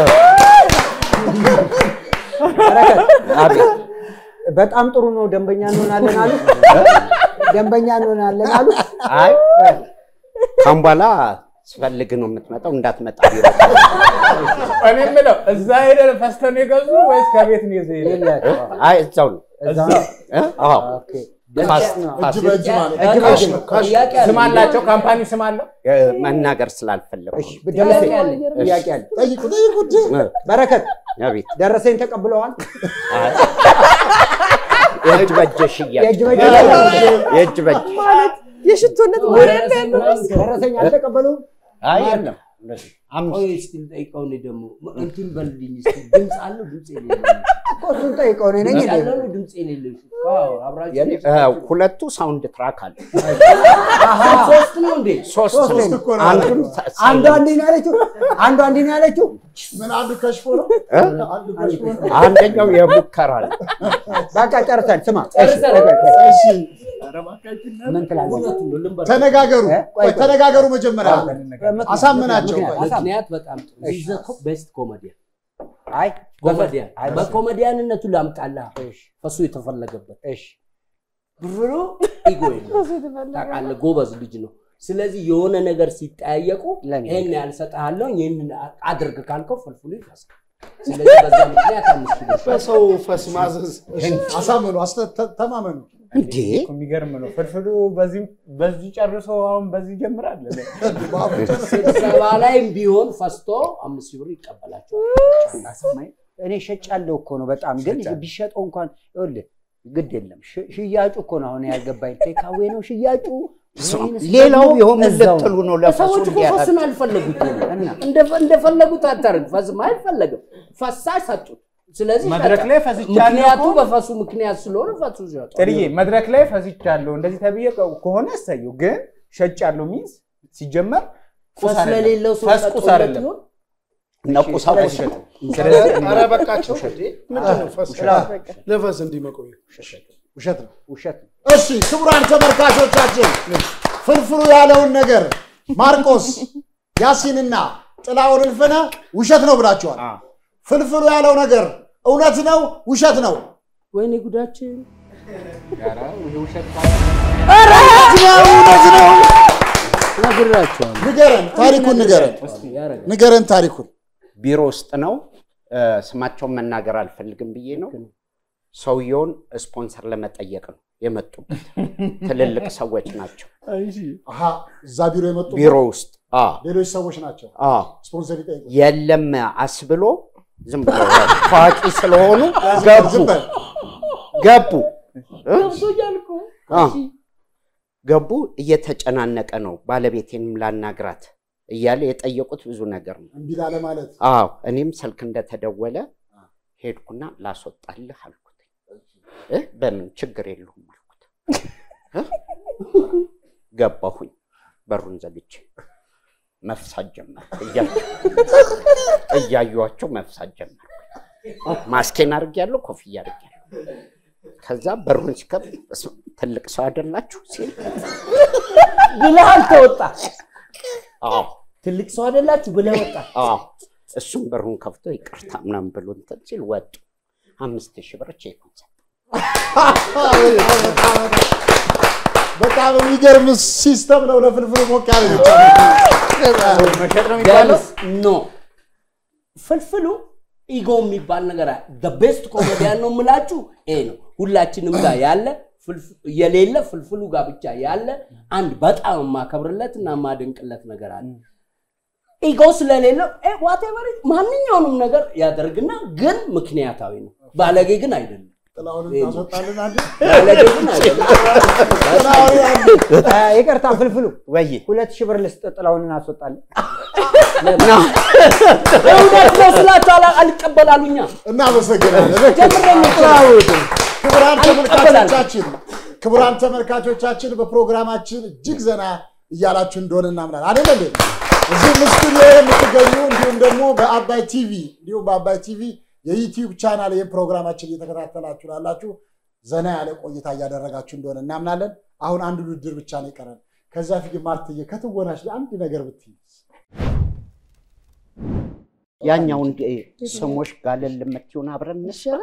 S9: በረከት
S8: አቤት
S9: በጣም ጥሩ ነው። ደንበኛ እንሆናለን አሉ። ደንበኛ እንሆናለን አሉ።
S8: አይ ካሁን በኋላ ስፈልግ ነው የምትመጣው፣ እንዳትመጣ ቢሮ።
S11: እኔ የምለው እዛ ሄደህ ፈስተህ ነው የገዙ ወይስ ከቤት ነው ይዘህ ሄደህ?
S9: የላቸውም።
S8: አይ እዛው ነው።
S9: እዛው
S8: እ? አዎ
S9: ኦኬ።
S8: ፋስ-
S6: እጅ
S8: ፋስ-
S6: በእጅ ማለት
S9: እጅ
S6: ካሽ
S9: በእጅ
S6: ነው ካሽ
S3: ጥያቄ
S11: ስም
S3: አለ።
S11: አላቸው? ካምፓኒ ስም አለው?
S8: እ፣ መናገር ስላልፈለጉ
S9: እሺ ደረሰ
S3: ጥያቄ አለኝ።
S9: ጥያቄ አለ።
S6: ጠይቁ፣ ጠይቁት።
S9: በረከት
S8: አቤት
S9: ደረሰኝ ተቀብለዋል?
S8: አይ። የእጅ በእጅ ሽያጭ
S9: የእጅ በእጅ
S8: የእጅ በእጅ
S12: ማለት የሽቶነት ወሬ እንዳለ
S9: ደረሰኝ አልተቀበሉም?
S8: አይ የለም
S3: ቆይ እስኪ ልጠይቀው እኔ ደግሞ እንትን በልልኝ እስኪ ድምፅ አለው ድምፅ የሌለው
S9: እኮ እሱን ጠይቀው እኔ ነኝ
S3: ድምፅ
S9: እንዴ?
S3: ያለው ነው ድምፅ የሌለው አዎ አብራችሁ
S8: የኔ- እ፣ ሁለቱ ሳውንድ ትራክ አለ።
S3: ሶስት ነው እንዴ
S8: ሶስት
S6: ሶስት
S8: ነው።
S6: እኮ ነው።
S8: አንዱም
S9: አንዷ እንዲህ ነው ያለችው፣ አንዷ እንዲህ ነው ያለችው።
S6: ምን አንዱ ከሽፎ ነው
S8: እ?
S6: አንዱ ከሽፎ ነው።
S8: አንደኛው የሙከራ ነው።
S9: በቃ ጨርሰን ስማ፣
S3: ጨርሰን
S6: እሺ
S9: ምን ትላለህ?
S3: እውነቱን ነው ልንበር
S6: ተነጋገሩ፣
S9: እ? ቆይ
S6: ቆይ ተነጋገሩ መጀመሪያ
S9: ምክንያት-
S6: አሳምናቸው።
S9: ምክንያት-
S6: ቆይ
S3: ምክንያት በጣም ጥሩ ቤስት ኮሜዲያን
S9: አይ
S3: ኮሜዲያን
S9: አይ፣
S3: በኮሜዲያንነቱ ላምጣላ
S9: እሺ፣
S3: ፈሱ የተፈለገበት
S9: እሺ።
S3: ብሎ ኢጎ የለውም። ታውቃለህ፣ ጎበዝ ልጅ ነው። ስለዚህ የሆነ ነገር ሲጠያየቁ
S9: ለኔ
S3: ይህን ያህል እሰጥሃለሁ፣ ይህንን አድርግ ካልከው ፍልፍሉ ይፈሳል። ስለዚህ በዛ ምክንያት አምስት ኪሎ
S5: በሰው ፈስ ማዘዝ
S6: አሳምኑ፣ አስተ- ተ- ተማመኑ።
S8: እንዴ
S11: የሚገርም ነው። ፍልፍሉ በዚህ በዚህ ጨርሶ አሁን በዚህ ይጀምራል።
S3: ስብሰባ ላይም ቢሆን ፈስቶ አምስት ሺህ ብር ይቀበላቸዋል።
S9: እኔ ሸጫለሁ እኮ ነው በጣም ግን ቢሸጠው እንኳን ይኸውልህ ግድ የለም ሽ- ሽያጩ እኮ ነው አሁን ያልገባኝ ቴካዌ ነው ሽያጩ ወይንስ
S8: ሌላው
S9: ደግሞ
S8: ቢሆን ምን
S9: እዛው ነው?
S8: ልትሉ ነው? ለፈሱ
S3: ሰዎች እኮ ፈስን አልፈለጉትም። እንደ- እንደፈለጉት አታርግ። ፈስም አይፈለግም። ፈሳሽ ሰጡት። ስለዚህ
S11: መድረክ
S3: ሸጠ።
S11: ላይ ፈስቻለሁ
S3: ምክንያቱ
S11: እኮ።
S3: በፈሱ ምክንያት ስለሆነ ፈሱ ሸጠ።
S11: ጥርዬ መድረክ ላይ ፈስቻለሁ እንደዚህ ተብዬ ከሆነ እሰየው። ግን ሸጫለሁ ሚንስ ሲጀመር ቁስ
S3: ፈስ
S11: አይደለም።
S3: ለሌለው ሰው
S11: ፈስ ቁስ
S3: ሰጥቶለት
S11: አይደለም።
S3: ይሆን?
S8: እና ቁሳቁስ ነው።
S11: ስለዚህ
S5: ኧረ በቃቸው እንዴ! ምንድን ነው ፈስ ለፈስ እንዲመቆዩ
S6: ውሸት ነው።
S9: ውሸት ነው።
S6: እሺ ክቡራን ተመልካቾቻችን ፍልፍሉ ያለውን ነገር ማርቆስ ያሲንና ጥላውን እልፍነ ውሸት ነው ብላችኋል። ፍልፍሉ ያለው ነገር እውነት ነው ውሸት ነው?
S3: ወይኔ ጉዳችን
S6: እውነት ነው።
S3: ነግራቸዋል።
S6: ንገረን፣ ታሪኩን ንገረን፣
S3: ያረጋል።
S6: ንገረን ታሪኩን።
S8: ቢሮ ውስጥ ነው። እ፣ ስማቸውን መናገር አልፈልግም ብዬ ነው። ሰውየውን ስፖንሰር ለመጠየቅ ነው የመጡበት። ትልልቅ ሰዎች ናቸው
S6: አሀ እዛ ቢሮ የመጡ
S8: ቢሮ ውስጥ አዎ፣
S6: ሌሎች ሰዎች ናቸው
S8: አዎ።
S6: ስፖንሰር ይጠይቁ።
S8: የለም አስብሎ ዝም ብሎ ታዋቂ ስለሆኑ ገቡ
S6: ዝም በል።
S8: ገቡ እ?
S3: ገብቶኛል እኮ።
S8: አዎ። ገቡ። እየተጨናነቀ ነው ባለቤቴንም ላናግራት እያለ የጠየቁት ብዙ ነገር ነው።
S6: እምቢ ላለ ማለት
S8: አዎ እኔም ስልክ እንደተደወለ ሄድኩና ላስወጣልህ አልኩት። እ? በምን ችግር የለውም አልኩት። እ? ገባሁኝ በሩን ዘግቼ መፍሳት ጀመርኩ። እያቸው እያዩዋቸው መፍሳት ጀመርኩ። ማስኬን አድርጌያለሁ፣ ኮፍያ አድርጌያለሁ። ከዛ በሩን ሲከፍት "በስመ አብ፣ ትልቅ ሰው አይደላችሁ ሲል
S3: ብለሃል ተወጣ።
S8: አዎ
S3: ትልቅ ሰው አይደላችሁ ብለህ ወጣ።
S8: አዎ እሱም በሩን ከፍቶ ይቅርታ ምናምን ብሎ እንትን ሲል ወጡ። አምስት ሺህ ብር ቼኩን ሰጠ።
S6: በጣም የሚገርም ሲስተም ነው። ለፍልፍሉ ሞቅ ያለ ብቻ
S11: መሸጥ ነው የሚባለው።
S3: ቢያንስ ኖ ፍልፍሉ ኢጎ የሚባል ነገር ቤስት ኮሜዲያን ነው የምላችሁ ይሄ ነው። ሁላችንም ጋር ያለ ፍልፍ- የሌለ ፍልፍሉ ጋር ብቻ ያለ አንድ በጣም የማከብርለት እና የማደንቅለት ነገር አለ። ኢጎ ስለሌለው ዋቴቨር ማንኛውንም ነገር ያደርግና ግን ምክንያታዊ ነው። ባለጌ ግን አይደለም።
S6: ጥላሁንን ታስወጣልን አንድ
S3: ባለጌ ግን አይደለም።
S6: ጥላሁን አንድ
S9: አ፣ ይቅርታ ፍልፍሉ
S8: ወይ
S9: ሁለት ሺህ ብር ልስጥ ጥላውን እናስወጣለን።
S3: እውነት ነው ስላቸው አላ- አልቀበላሉኛ
S6: እናመሰግናለን።
S3: ጀምሬ ነው
S6: ክቡራን
S3: አልቀበላለም።
S6: ተመልካቾቻችን ክቡራን ተመልካቾቻችን በፕሮግራማችን እጅግ ዘና እያላችሁ እንደሆነ እናምናለን። አይደል እንዴ? እዚህም ስቱዲዮ የምትገኙ እንዲሁም ደግሞ በአባይ ቲቪ እንዲሁም በአባይ ቲቪ የዩቲዩብ ቻናል ይህን ፕሮግራማችን እየተከታተላችሁ ላላችሁ ዘና ያለ ቆይታ እያደረጋችሁ እንደሆነ እናምናለን። አሁን አንድ ውድድር ብቻ ነው የቀረን። ከዛ ፊት ማርትዬ ከትወናሽ ላይ አንድ ነገር ብትይ
S8: ያኛውን ስሞች ጋለል የምትሆን አብረን እንስራ።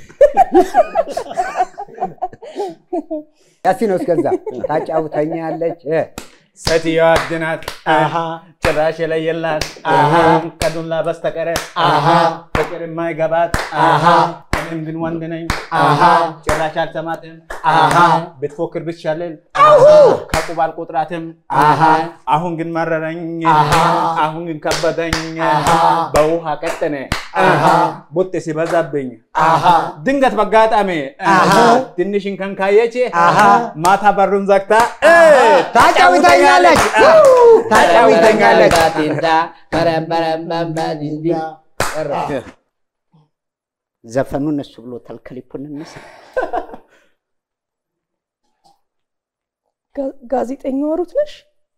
S9: ያሲኖ እስከዛ ታጫውተኛለች እ፣
S11: ሴትዮዋ ድናት ጭራሽ የለየላት ከዱላ በስተቀር ፍቅር የማይገባት እኔ አልሰማትም ግን ወንድ ነኝ
S8: አሃ።
S11: ጭራሽ አልሰማትም
S8: አሃ።
S11: ብትፎክር ብትሻለል ከቁብ አልቆጥራትም
S8: አሃ።
S11: አሁን ግን መረረኝ
S8: አሃ።
S11: አሁን ግን ከበደኝ
S8: አሃ።
S11: በውሃ ቀጠነ
S8: አሃ።
S11: ቡጤ ሲበዛብኝ
S8: አሃ።
S11: ድንገት በአጋጣሚ
S8: አሃ።
S11: ትንሽ እንከን ካየች
S8: አሃ።
S11: ማታ በሩን ዘግታ
S8: ታጫውተኛለች ታጫውተኛለች ዘፈኑን እሱ ብሎታል። ክሊፑን እንስ
S12: ጋ- ጋዜጠኛዋ ሩት ነሽ?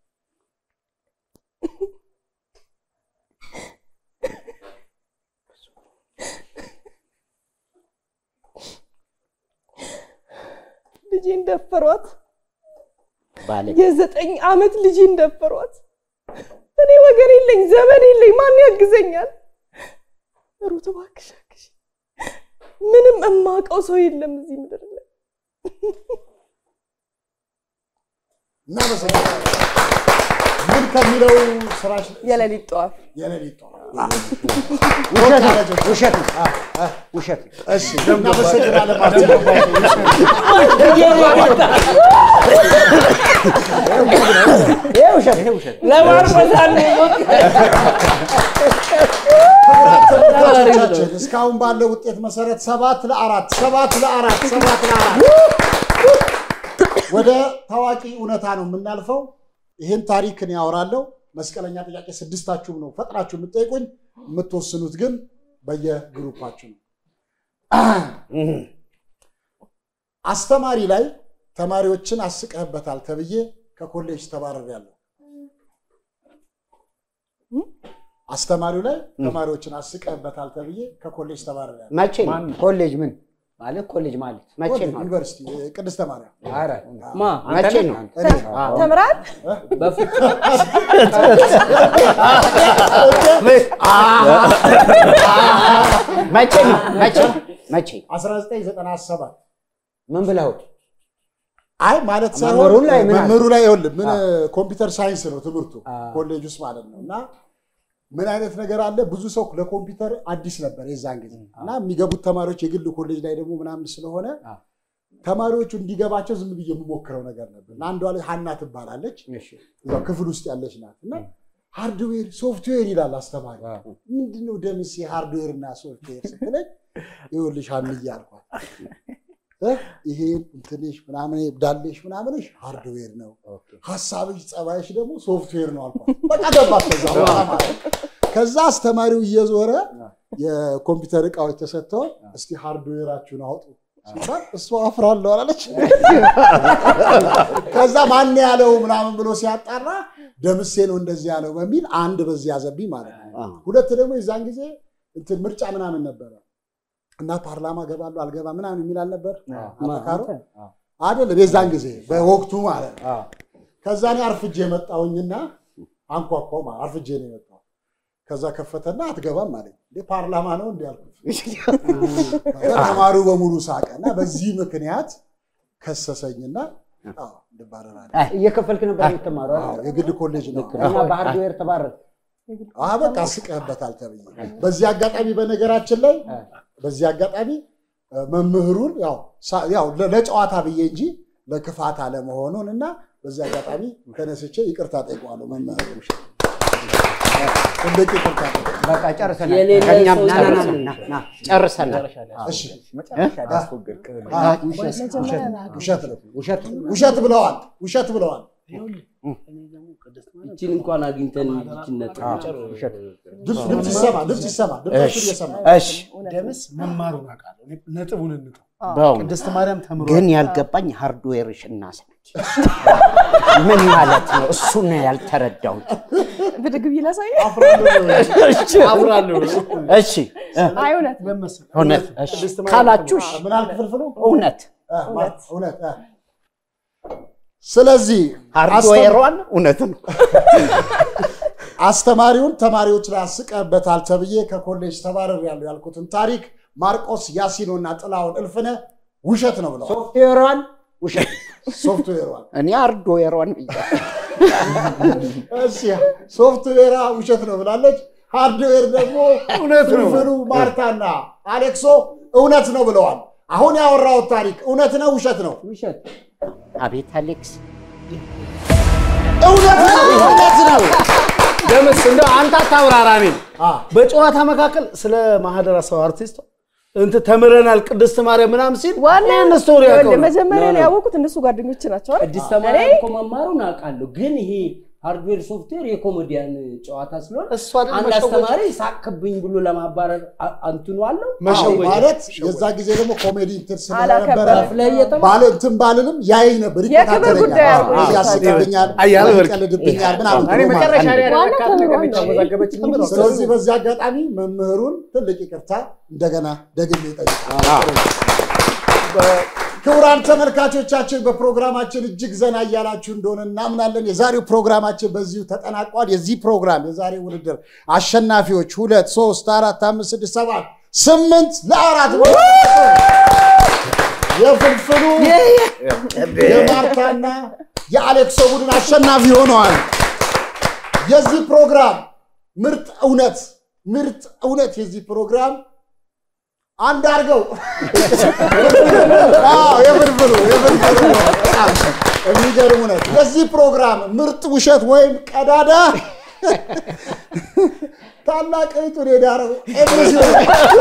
S12: ልጄን ደፈሯት።
S8: ባለ
S12: የዘጠኝ ዓመት ልጄን ደፈሯት። እኔ ወገን የለኝ፣ ዘመን የለኝ፣ ማን ያግዘኛል? ሩት እባክሽ አግዢ። ምንም እማውቀው ሰው የለም እዚህ ምድር ላይ።
S6: እናመሰግናለን። ምን ከሚለው ስራሽ
S12: የሌሊት ጠዋፍ
S6: የሌሊት ጠዋፍ
S9: ውሸት ነው፣ ውሸት ነው፣ ውሸት ነው።
S6: እሺ እናመሰግናለን ማለት ነው።
S9: ይሄ ውሸት ይሄ ውሸት
S6: ተመልካቾቻችን እስካሁን ባለው ውጤት መሰረት ሰባት ለአራት ሰባት ለአራት ሰባት ለአራት ወደ ታዋቂ እውነታ ነው የምናልፈው። ይህን ታሪክ እኔ ያወራለሁ። መስቀለኛ ጥያቄ ስድስታችሁም ነው ፈጥናችሁ የምትጠይቁኝ። የምትወስኑት ግን በየግሩፓችሁ ነው። አስተማሪ ላይ ተማሪዎችን አስቀህበታል ተብዬ ከኮሌጅ ተባረሪያለሁ። አስተማሪው ላይ ተማሪዎችን አስቀህበታል ተብዬ ከኮሌጅ ተባረሪያለሁ።
S8: መቼ ነው?
S9: ኮሌጅ ምን ማለት ኮሌጅ ማለት
S8: መቼ ነው?
S6: ዩኒቨርሲቲ ቅድስተ ማርያም
S9: ኧረ
S3: ማ
S8: መቼ ነው?
S6: እኔ
S12: ተምራል?
S8: መቼ ነው? መቼ መቼ
S6: 1997
S9: ምን ብለው
S6: አይ ማለት ሳይሆን
S9: መምህሩ ላይ ምን አለ?
S6: መምህሩ ላይ ይኸውልህ ምን ኮምፒውተር ሳይንስ ነው ትምህርቱ ኮሌጅ ውስጥ ማለት ነው። እና ምን አይነት ነገር አለ ብዙ ሰው ለኮምፒውተር አዲስ ነበር የዛን ጊዜ እና የሚገቡት ተማሪዎች የግል ኮሌጅ ላይ ደግሞ ምናምን ስለሆነ ተማሪዎቹ እንዲገባቸው ዝም ብዬ የምሞክረው ነገር ነበር እና አንዷ ላይ ሀና ትባላለች እዛው ክፍል ውስጥ ያለች ናት እና ሃርድዌር ሶፍትዌር ይላል አስተማሪ። ምንድነው ደምሴ ሃርድዌር እና ሶፍትዌር ስትለኝ ይኸውልሽ ሀንዬ አልኳት እ ይሄ እንትንሽ ምናምን ዳሌሽ ምናምንሽ ሃርድዌር ነው፣ ሀሳብሽ ጸባይሽ ደግሞ ሶፍትዌር ነው አልኳት። በቃ ገባት። ከዛ በኋላ ማለት ነው። ከዛ አስተማሪው እየዞረ የኮምፒውተር እቃዎች ተሰጥተውን እስቲ ሃርድዌራችሁን አውጡ ሲባል እሱ አፍራለሁ አላለች። ከዛ ማን ያለው ምናምን ብሎ ሲያጣራ ደምሴ ነው እንደዚህ ያለው በሚል አንድ በዚህ ያዘብኝ ማለት ነው። ሁለት ደግሞ የዛን ጊዜ እንትን ምርጫ ምናምን ነበረ እና ፓርላማ ገባለሁ አልገባ ምናምን የሚል አልነበር አተካሮ አይደለም የዛን ጊዜ በወቅቱ ማለት ነው። ከዛ እኔ አርፍጄ መጣሁኝና አንኳኳው ማለት አርፍጄ ነው የመጣው። ከዛ ከፈተና አትገባም አለኝ። እንዴ ፓርላማ ነው እንዲ ያልኩት። ከዛ ተማሪው በሙሉ ሳቀ እና በዚህ ምክንያት ከሰሰኝና አዎ እንባረራለን።
S9: እየከፈልክ ነበር የምትማረው አይደል?
S6: አዎ፣ የግል ኮሌጅ ነው።
S9: እና በሃርድዌር ተባረር
S6: አዎ በቃ ስቀህበታል ተብዬ። በዚህ አጋጣሚ በነገራችን ላይ በዚህ አጋጣሚ እ፣ መምህሩን ያው ሳ- ያው ለ- ለጨዋታ ብዬ እንጂ ለክፋት አለመሆኑን እና በዚህ አጋጣሚ ተነስቼ ይቅርታ ጠይቀዋለሁ መምህሩ ትልቅ ይቅርታ ጠይቀዋለሁ።
S9: በቃ ጨርሰናል።
S3: የሌለ
S8: ከእኛም
S3: ሰው
S8: ጨርሰናል። ና፣ ና፣ ጨርሰናል።
S6: እሺ
S9: መጨረሻ ላይ አስወገድክ።
S6: አዎ፣
S12: መጀመሪያ ና-
S6: ውሸት ነው
S9: ውሸት
S6: ውሸት ብለዋል ውሸት ብለዋል
S3: እችን እንኳን አግኝተን ይችን ነጥብ
S9: ውሸት
S6: ድምፅ ድምፅ ይሰማ ድምፅ ይሰማ ድምፆቹን እየሰማ
S8: እሺ
S5: ደምስ መማሩን አውቃለሁ። እኔ ነጥቡን እንተው።
S8: በእውነት
S5: ቅድስት ማርያም ተምሮ
S8: ግን ያልገባኝ ሃርድዌርሽ እናስነች ምን ማለት ነው? እሱ ነው ያልተረዳሁት።
S12: ብድግ ብዬ ላሳይ?
S3: አብራለሁ
S8: እሺ እ፣
S12: አይ እውነት
S5: ለመሰለህ
S8: እውነት እሺ
S5: ቅድስት ማርያም
S8: ካላችሁ እሺ፣
S6: ምን አልክ ፍልፍሉ
S8: እውነት
S6: እ፣ ማ- እውነት እ። ስለዚህ
S8: ሃርድዌሯን እውነት ነው።
S6: አስተማሪውን ተማሪዎች ላይ አስቀህበታል ተብዬ ከኮሌጅ ተባረር ያለው ያልኩትን ታሪክ ማርቆስ ያሲኖና ጥላውን እልፍነ ውሸት ነው ብለዋል።
S9: ሶፍትዌሯን ውሸት
S6: ሶፍትዌሯን
S8: እኔ ሃርድዌሯን ብያለሁ።
S6: እሺ ሶፍትዌሯ ውሸት ነው ብላለች። ሃርድዌር ደግሞ እውነት ነው። ፍልፍሉ ማርታና አሌክሶ እውነት ነው ብለዋል። አሁን ያወራሁት ታሪክ እውነት ነው ውሸት ነው?
S9: ውሸት።
S8: አቤት አሌክስ፣
S6: እውነት ነው እውነት ነው።
S5: ደምስ እንደው አንተ አታብራራ። እኔን በጨዋታ መካከል ስለ ማህደር ሰው አርቲስት እንትን ተምረናል ቅድስት ማርያም ምናምን ሲል
S12: ዋና
S5: ይህን ስቶሪ ያውቀው ነው።
S12: መጀመሪያ
S9: ነው፣ ነው።
S12: ያወቁት እነሱ ጓደኞች ናቸው አይደል?
S9: ቅድስት
S12: እኔ
S9: ማርያም እኮ መማሩን አውቃለሁ፣ ግን ይሄ ሃርድዌር ሶፍትዌር የኮሜዲያን ጨዋታ ስለሆነ
S5: እሱ አይደል
S9: አንድ
S5: መሸወጃ?
S9: አስተማሪ ሳቅብኝ ብሎ ለማባረር አ- አንትኑ አለው
S6: አዎ፣ ማለት የዛ ጊዜ ደግሞ ኮሜዲ እንትን ስለነበረ
S12: አላከበረም።
S9: ከፍለህ እየተማርክ
S6: ባለ እንትን ባልልም ያየኝ ነበር፣
S12: የክብር ጉዳይ
S6: ይከታተለኛል፣
S12: አድርጎ
S6: አዎ፣ ያስቅብኛል፣
S5: አያለ በርቅ-
S6: ይቀልድብኛል ምናምን
S11: እኔ
S6: ብሎ
S11: መጨረሻ
S6: ማለት
S11: ላይ
S6: ነው።
S11: ያደረካት ነገር ብቻ ወዛገበችኝ እንጂ
S6: ስለዚህ በዚህ አጋጣሚ መምህሩን ትልቅ ይቅርታ እንደገና ደግሜ ይጠይቃል። ክቡራን ተመልካቾቻችን በፕሮግራማችን እጅግ ዘና እያላችሁ እንደሆነ እናምናለን። የዛሬው ፕሮግራማችን በዚሁ ተጠናቋል። የዚህ ፕሮግራም የዛሬው ውድድር አሸናፊዎች ሁለት፣ ሶስት፣ አራት፣ አምስት፣ ስድስት፣ ሰባት፣ ስምንት ለአራት የፍልፍሉ የማርታና የአሌክሶ ቡድን አሸናፊ ሆነዋል። የዚህ ፕሮግራም ምርጥ እውነት ምርጥ እውነት የዚህ ፕሮግራም አንድ አድርገው አዎ፣ የፍልፍሉ የፍልፍሉ ነው። በጣም የሚገርም እውነት የዚህ ፕሮግራም ምርጥ ውሸት ወይም ቀዳዳ ታላቅ እህቱን የዳረው ኤምሲ ነው።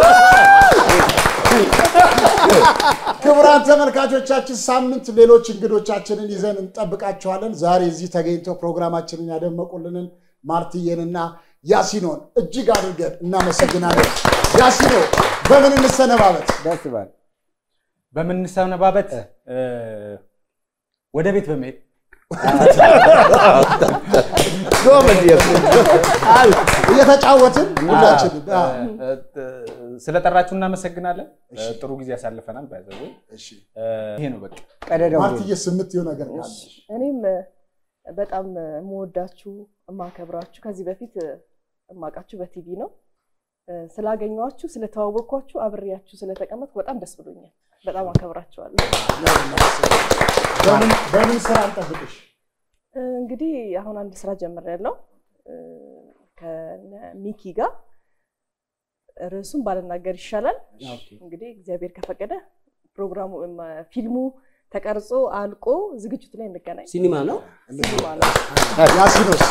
S6: ክቡራን ተመልካቾቻችን ሳምንት ሌሎች እንግዶቻችንን ይዘን እንጠብቃቸዋለን። ዛሬ እዚህ ተገኝተው ፕሮግራማችንን ያደመቁልንን ማርትዬንና ያሲኖን እጅግ አድርገን እናመሰግናለን። ያሲኖ በምን እንሰነባበት?
S9: ደስ ባል
S11: በምንሰነባበት እ፣ ወደ ቤት በመሄድ
S6: እየተጫወትን ሁላችን
S11: ስለጠራችሁ እናመሰግናለን። ጥሩ ጊዜ ያሳልፈናል። ባይዘው ይሄ ነው በቃ።
S9: ቀደደው
S6: ማርትዬ ስምትየው ነገር ካለ
S12: እኔም እ፣ በጣም እ፣ የምወዳችሁ የማከብራችሁ ከዚህ በፊት እ፣ የማውቃችሁ በቲቪ ነው እ፣ ስላገኘኋችሁ ስለተዋወቅኳችሁ አብሬያችሁ ስለተቀመጥኩ በጣም ደስ ብሎኛል። በጣም አከብራችኋለሁ።
S6: በምን- በምን ስራ እንጠብቅሽ?
S12: እ፣ እንግዲህ አሁን አንድ ስራ ጀምሬያለሁ እ፣ ከነ ሚኪ ጋር ርዕሱን ባልናገር ይሻላል። እንግዲህ እግዚአብሔር ከፈቀደ ፕሮግራሙ እም፣ ፊልሙ ተቀርጾ አልቆ ዝግጅቱ ላይ እንገናኝ።
S9: ሲኒማ ነው።
S12: ሲኒማ ነው።
S6: ያሲኖስ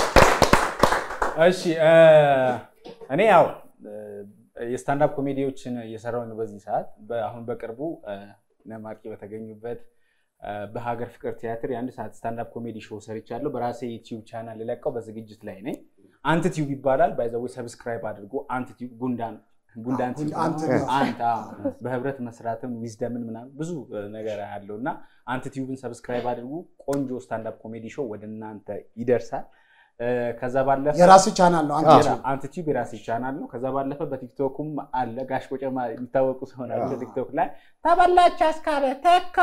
S11: እሺ እ፣ እኔ ያው እ፣ የስታንዳፕ ኮሜዲዎችን እየሰራሁ ነው በዚህ ሰዓት። በ- አሁን በቅርቡ እ፣ እነ ማርቂ በተገኙበት እ፣ በሀገር ፍቅር ቲያትር የአንድ ሰዓት ስታንዳፕ ኮሜዲ ሾው ሰርቻለሁ። በራሴ ዩቲዩብ ቻናል ልለቀው በዝግጅት ላይ ነኝ። አንት ቲዩብ ይባላል። ባይዘዌ ሰብስክራይብ አድርጎ አንት ቲዩብ ጉንዳን ጉንዳን ቲዩብ
S6: አንት
S11: አንተ አዎ። በህብረት መስራትም ዊዝደምን ምናምን ብዙ እ፣ ነገር አለው እና አንት ቲዩብን ሰብስክራይብ አድርጉ። ቆንጆ ስታንዳፕ ኮሜዲ ሾው ወደ እናንተ ይደርሳል። እ፣ ከዛ ባለፈ
S6: የራስ ቻናል ነው አንተ
S11: የራ- አንተ ቲዩብ የራሴ ቻናል ነው። ከዛ ባለፈ በቲክቶኩም አለ። ጋሽ ቆጨማ የሚታወቁ ሰው ናቸው። ቲክቶክ ላይ ተበላች አስካለ ተካ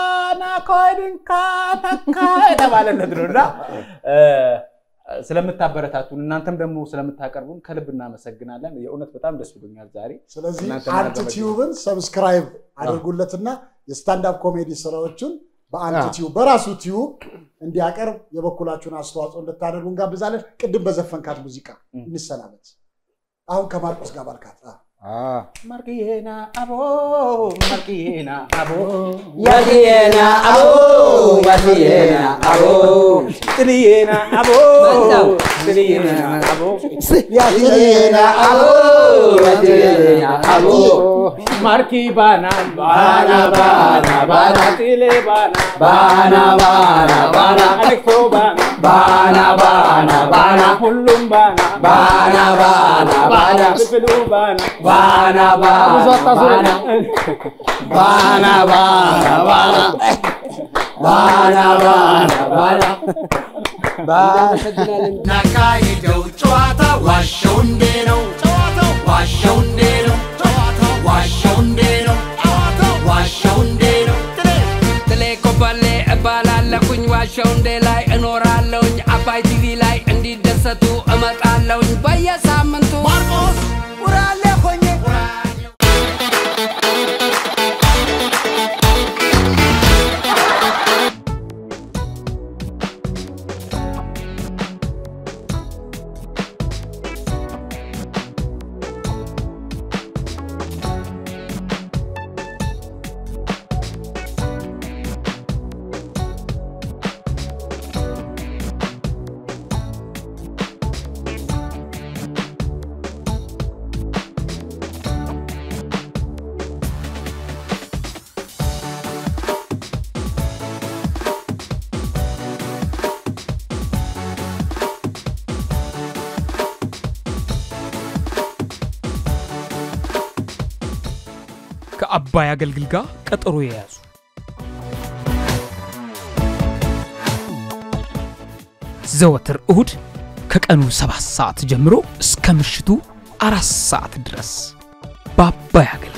S11: ናኮድንካ ተካ የተባለለት ነው እና እ፣ ስለምታበረታቱን እናንተም ደግሞ ስለምታቀርቡን ከልብ እናመሰግናለን። የእውነት በጣም ደስ ብሎኛል ዛሬ።
S6: ስለዚህ
S11: እናንተ
S6: አንት
S11: ማድረግ
S6: ቲዩብን ሰብስክራይብ አድርጉለትና የስታንዳፕ ኮሜዲ ስራዎቹን በአንት ቲዩብ በራሱ ቲዩብ እንዲያቀርብ የበኩላችሁን አስተዋጽኦ እንድታደርጉ እንጋብዛለን። ቅድም በዘፈንካት ሙዚቃ እንሰናበት። አሁን ከማርቆስ ጋር ባልካት አ፣
S11: ማርቅዬና አቦ ማርቅዬና አቦ
S3: ያልየና አቦ ያልየና አቦ
S11: ጥልዬና አቦ
S3: መጣው።
S11: ጥልዬና አቦ
S3: ያልየና አቦ ያልየና አቦ
S11: ማርኪ ባና ባና ባና ባና ጥሌ ባና
S3: ባና ባና ባና
S11: አሌክሶ ባና
S3: ባና ባና ባና
S11: ሁሉም ባና
S3: ባና ባና ባና
S11: ፍልፍሉ ባና
S3: ባና
S11: ብዙ አታዞረን።
S3: ባና ባና ባና ባና ባና ባና እናመሰግናለን።
S2: ናካሂደው ጨዋታ ዋሸው እንዴ ነው ጨዋታው ዋሸው እንዴ ነው ጨዋታው ዋሸው እንዴ ነው ጨዋታው ዋሸው እንዴ ነው
S14: ትሌ ኮበሌ እባላለሁኝ ዋሸው እንዴ ላይ እኖራለሁኝ አባይ ቲቪ ላይ እንዲደሰቱ እመጣለሁኝ በየሳምንቱ
S2: ማርቆስ ውራሌ ሆኜ
S1: ከአባይ አገልግል ጋር ቀጠሮ የያዙ ዘወትር እሁድ ከቀኑ ሰባት ሰዓት ጀምሮ እስከ ምሽቱ አራት ሰዓት ድረስ በአባይ አገልግል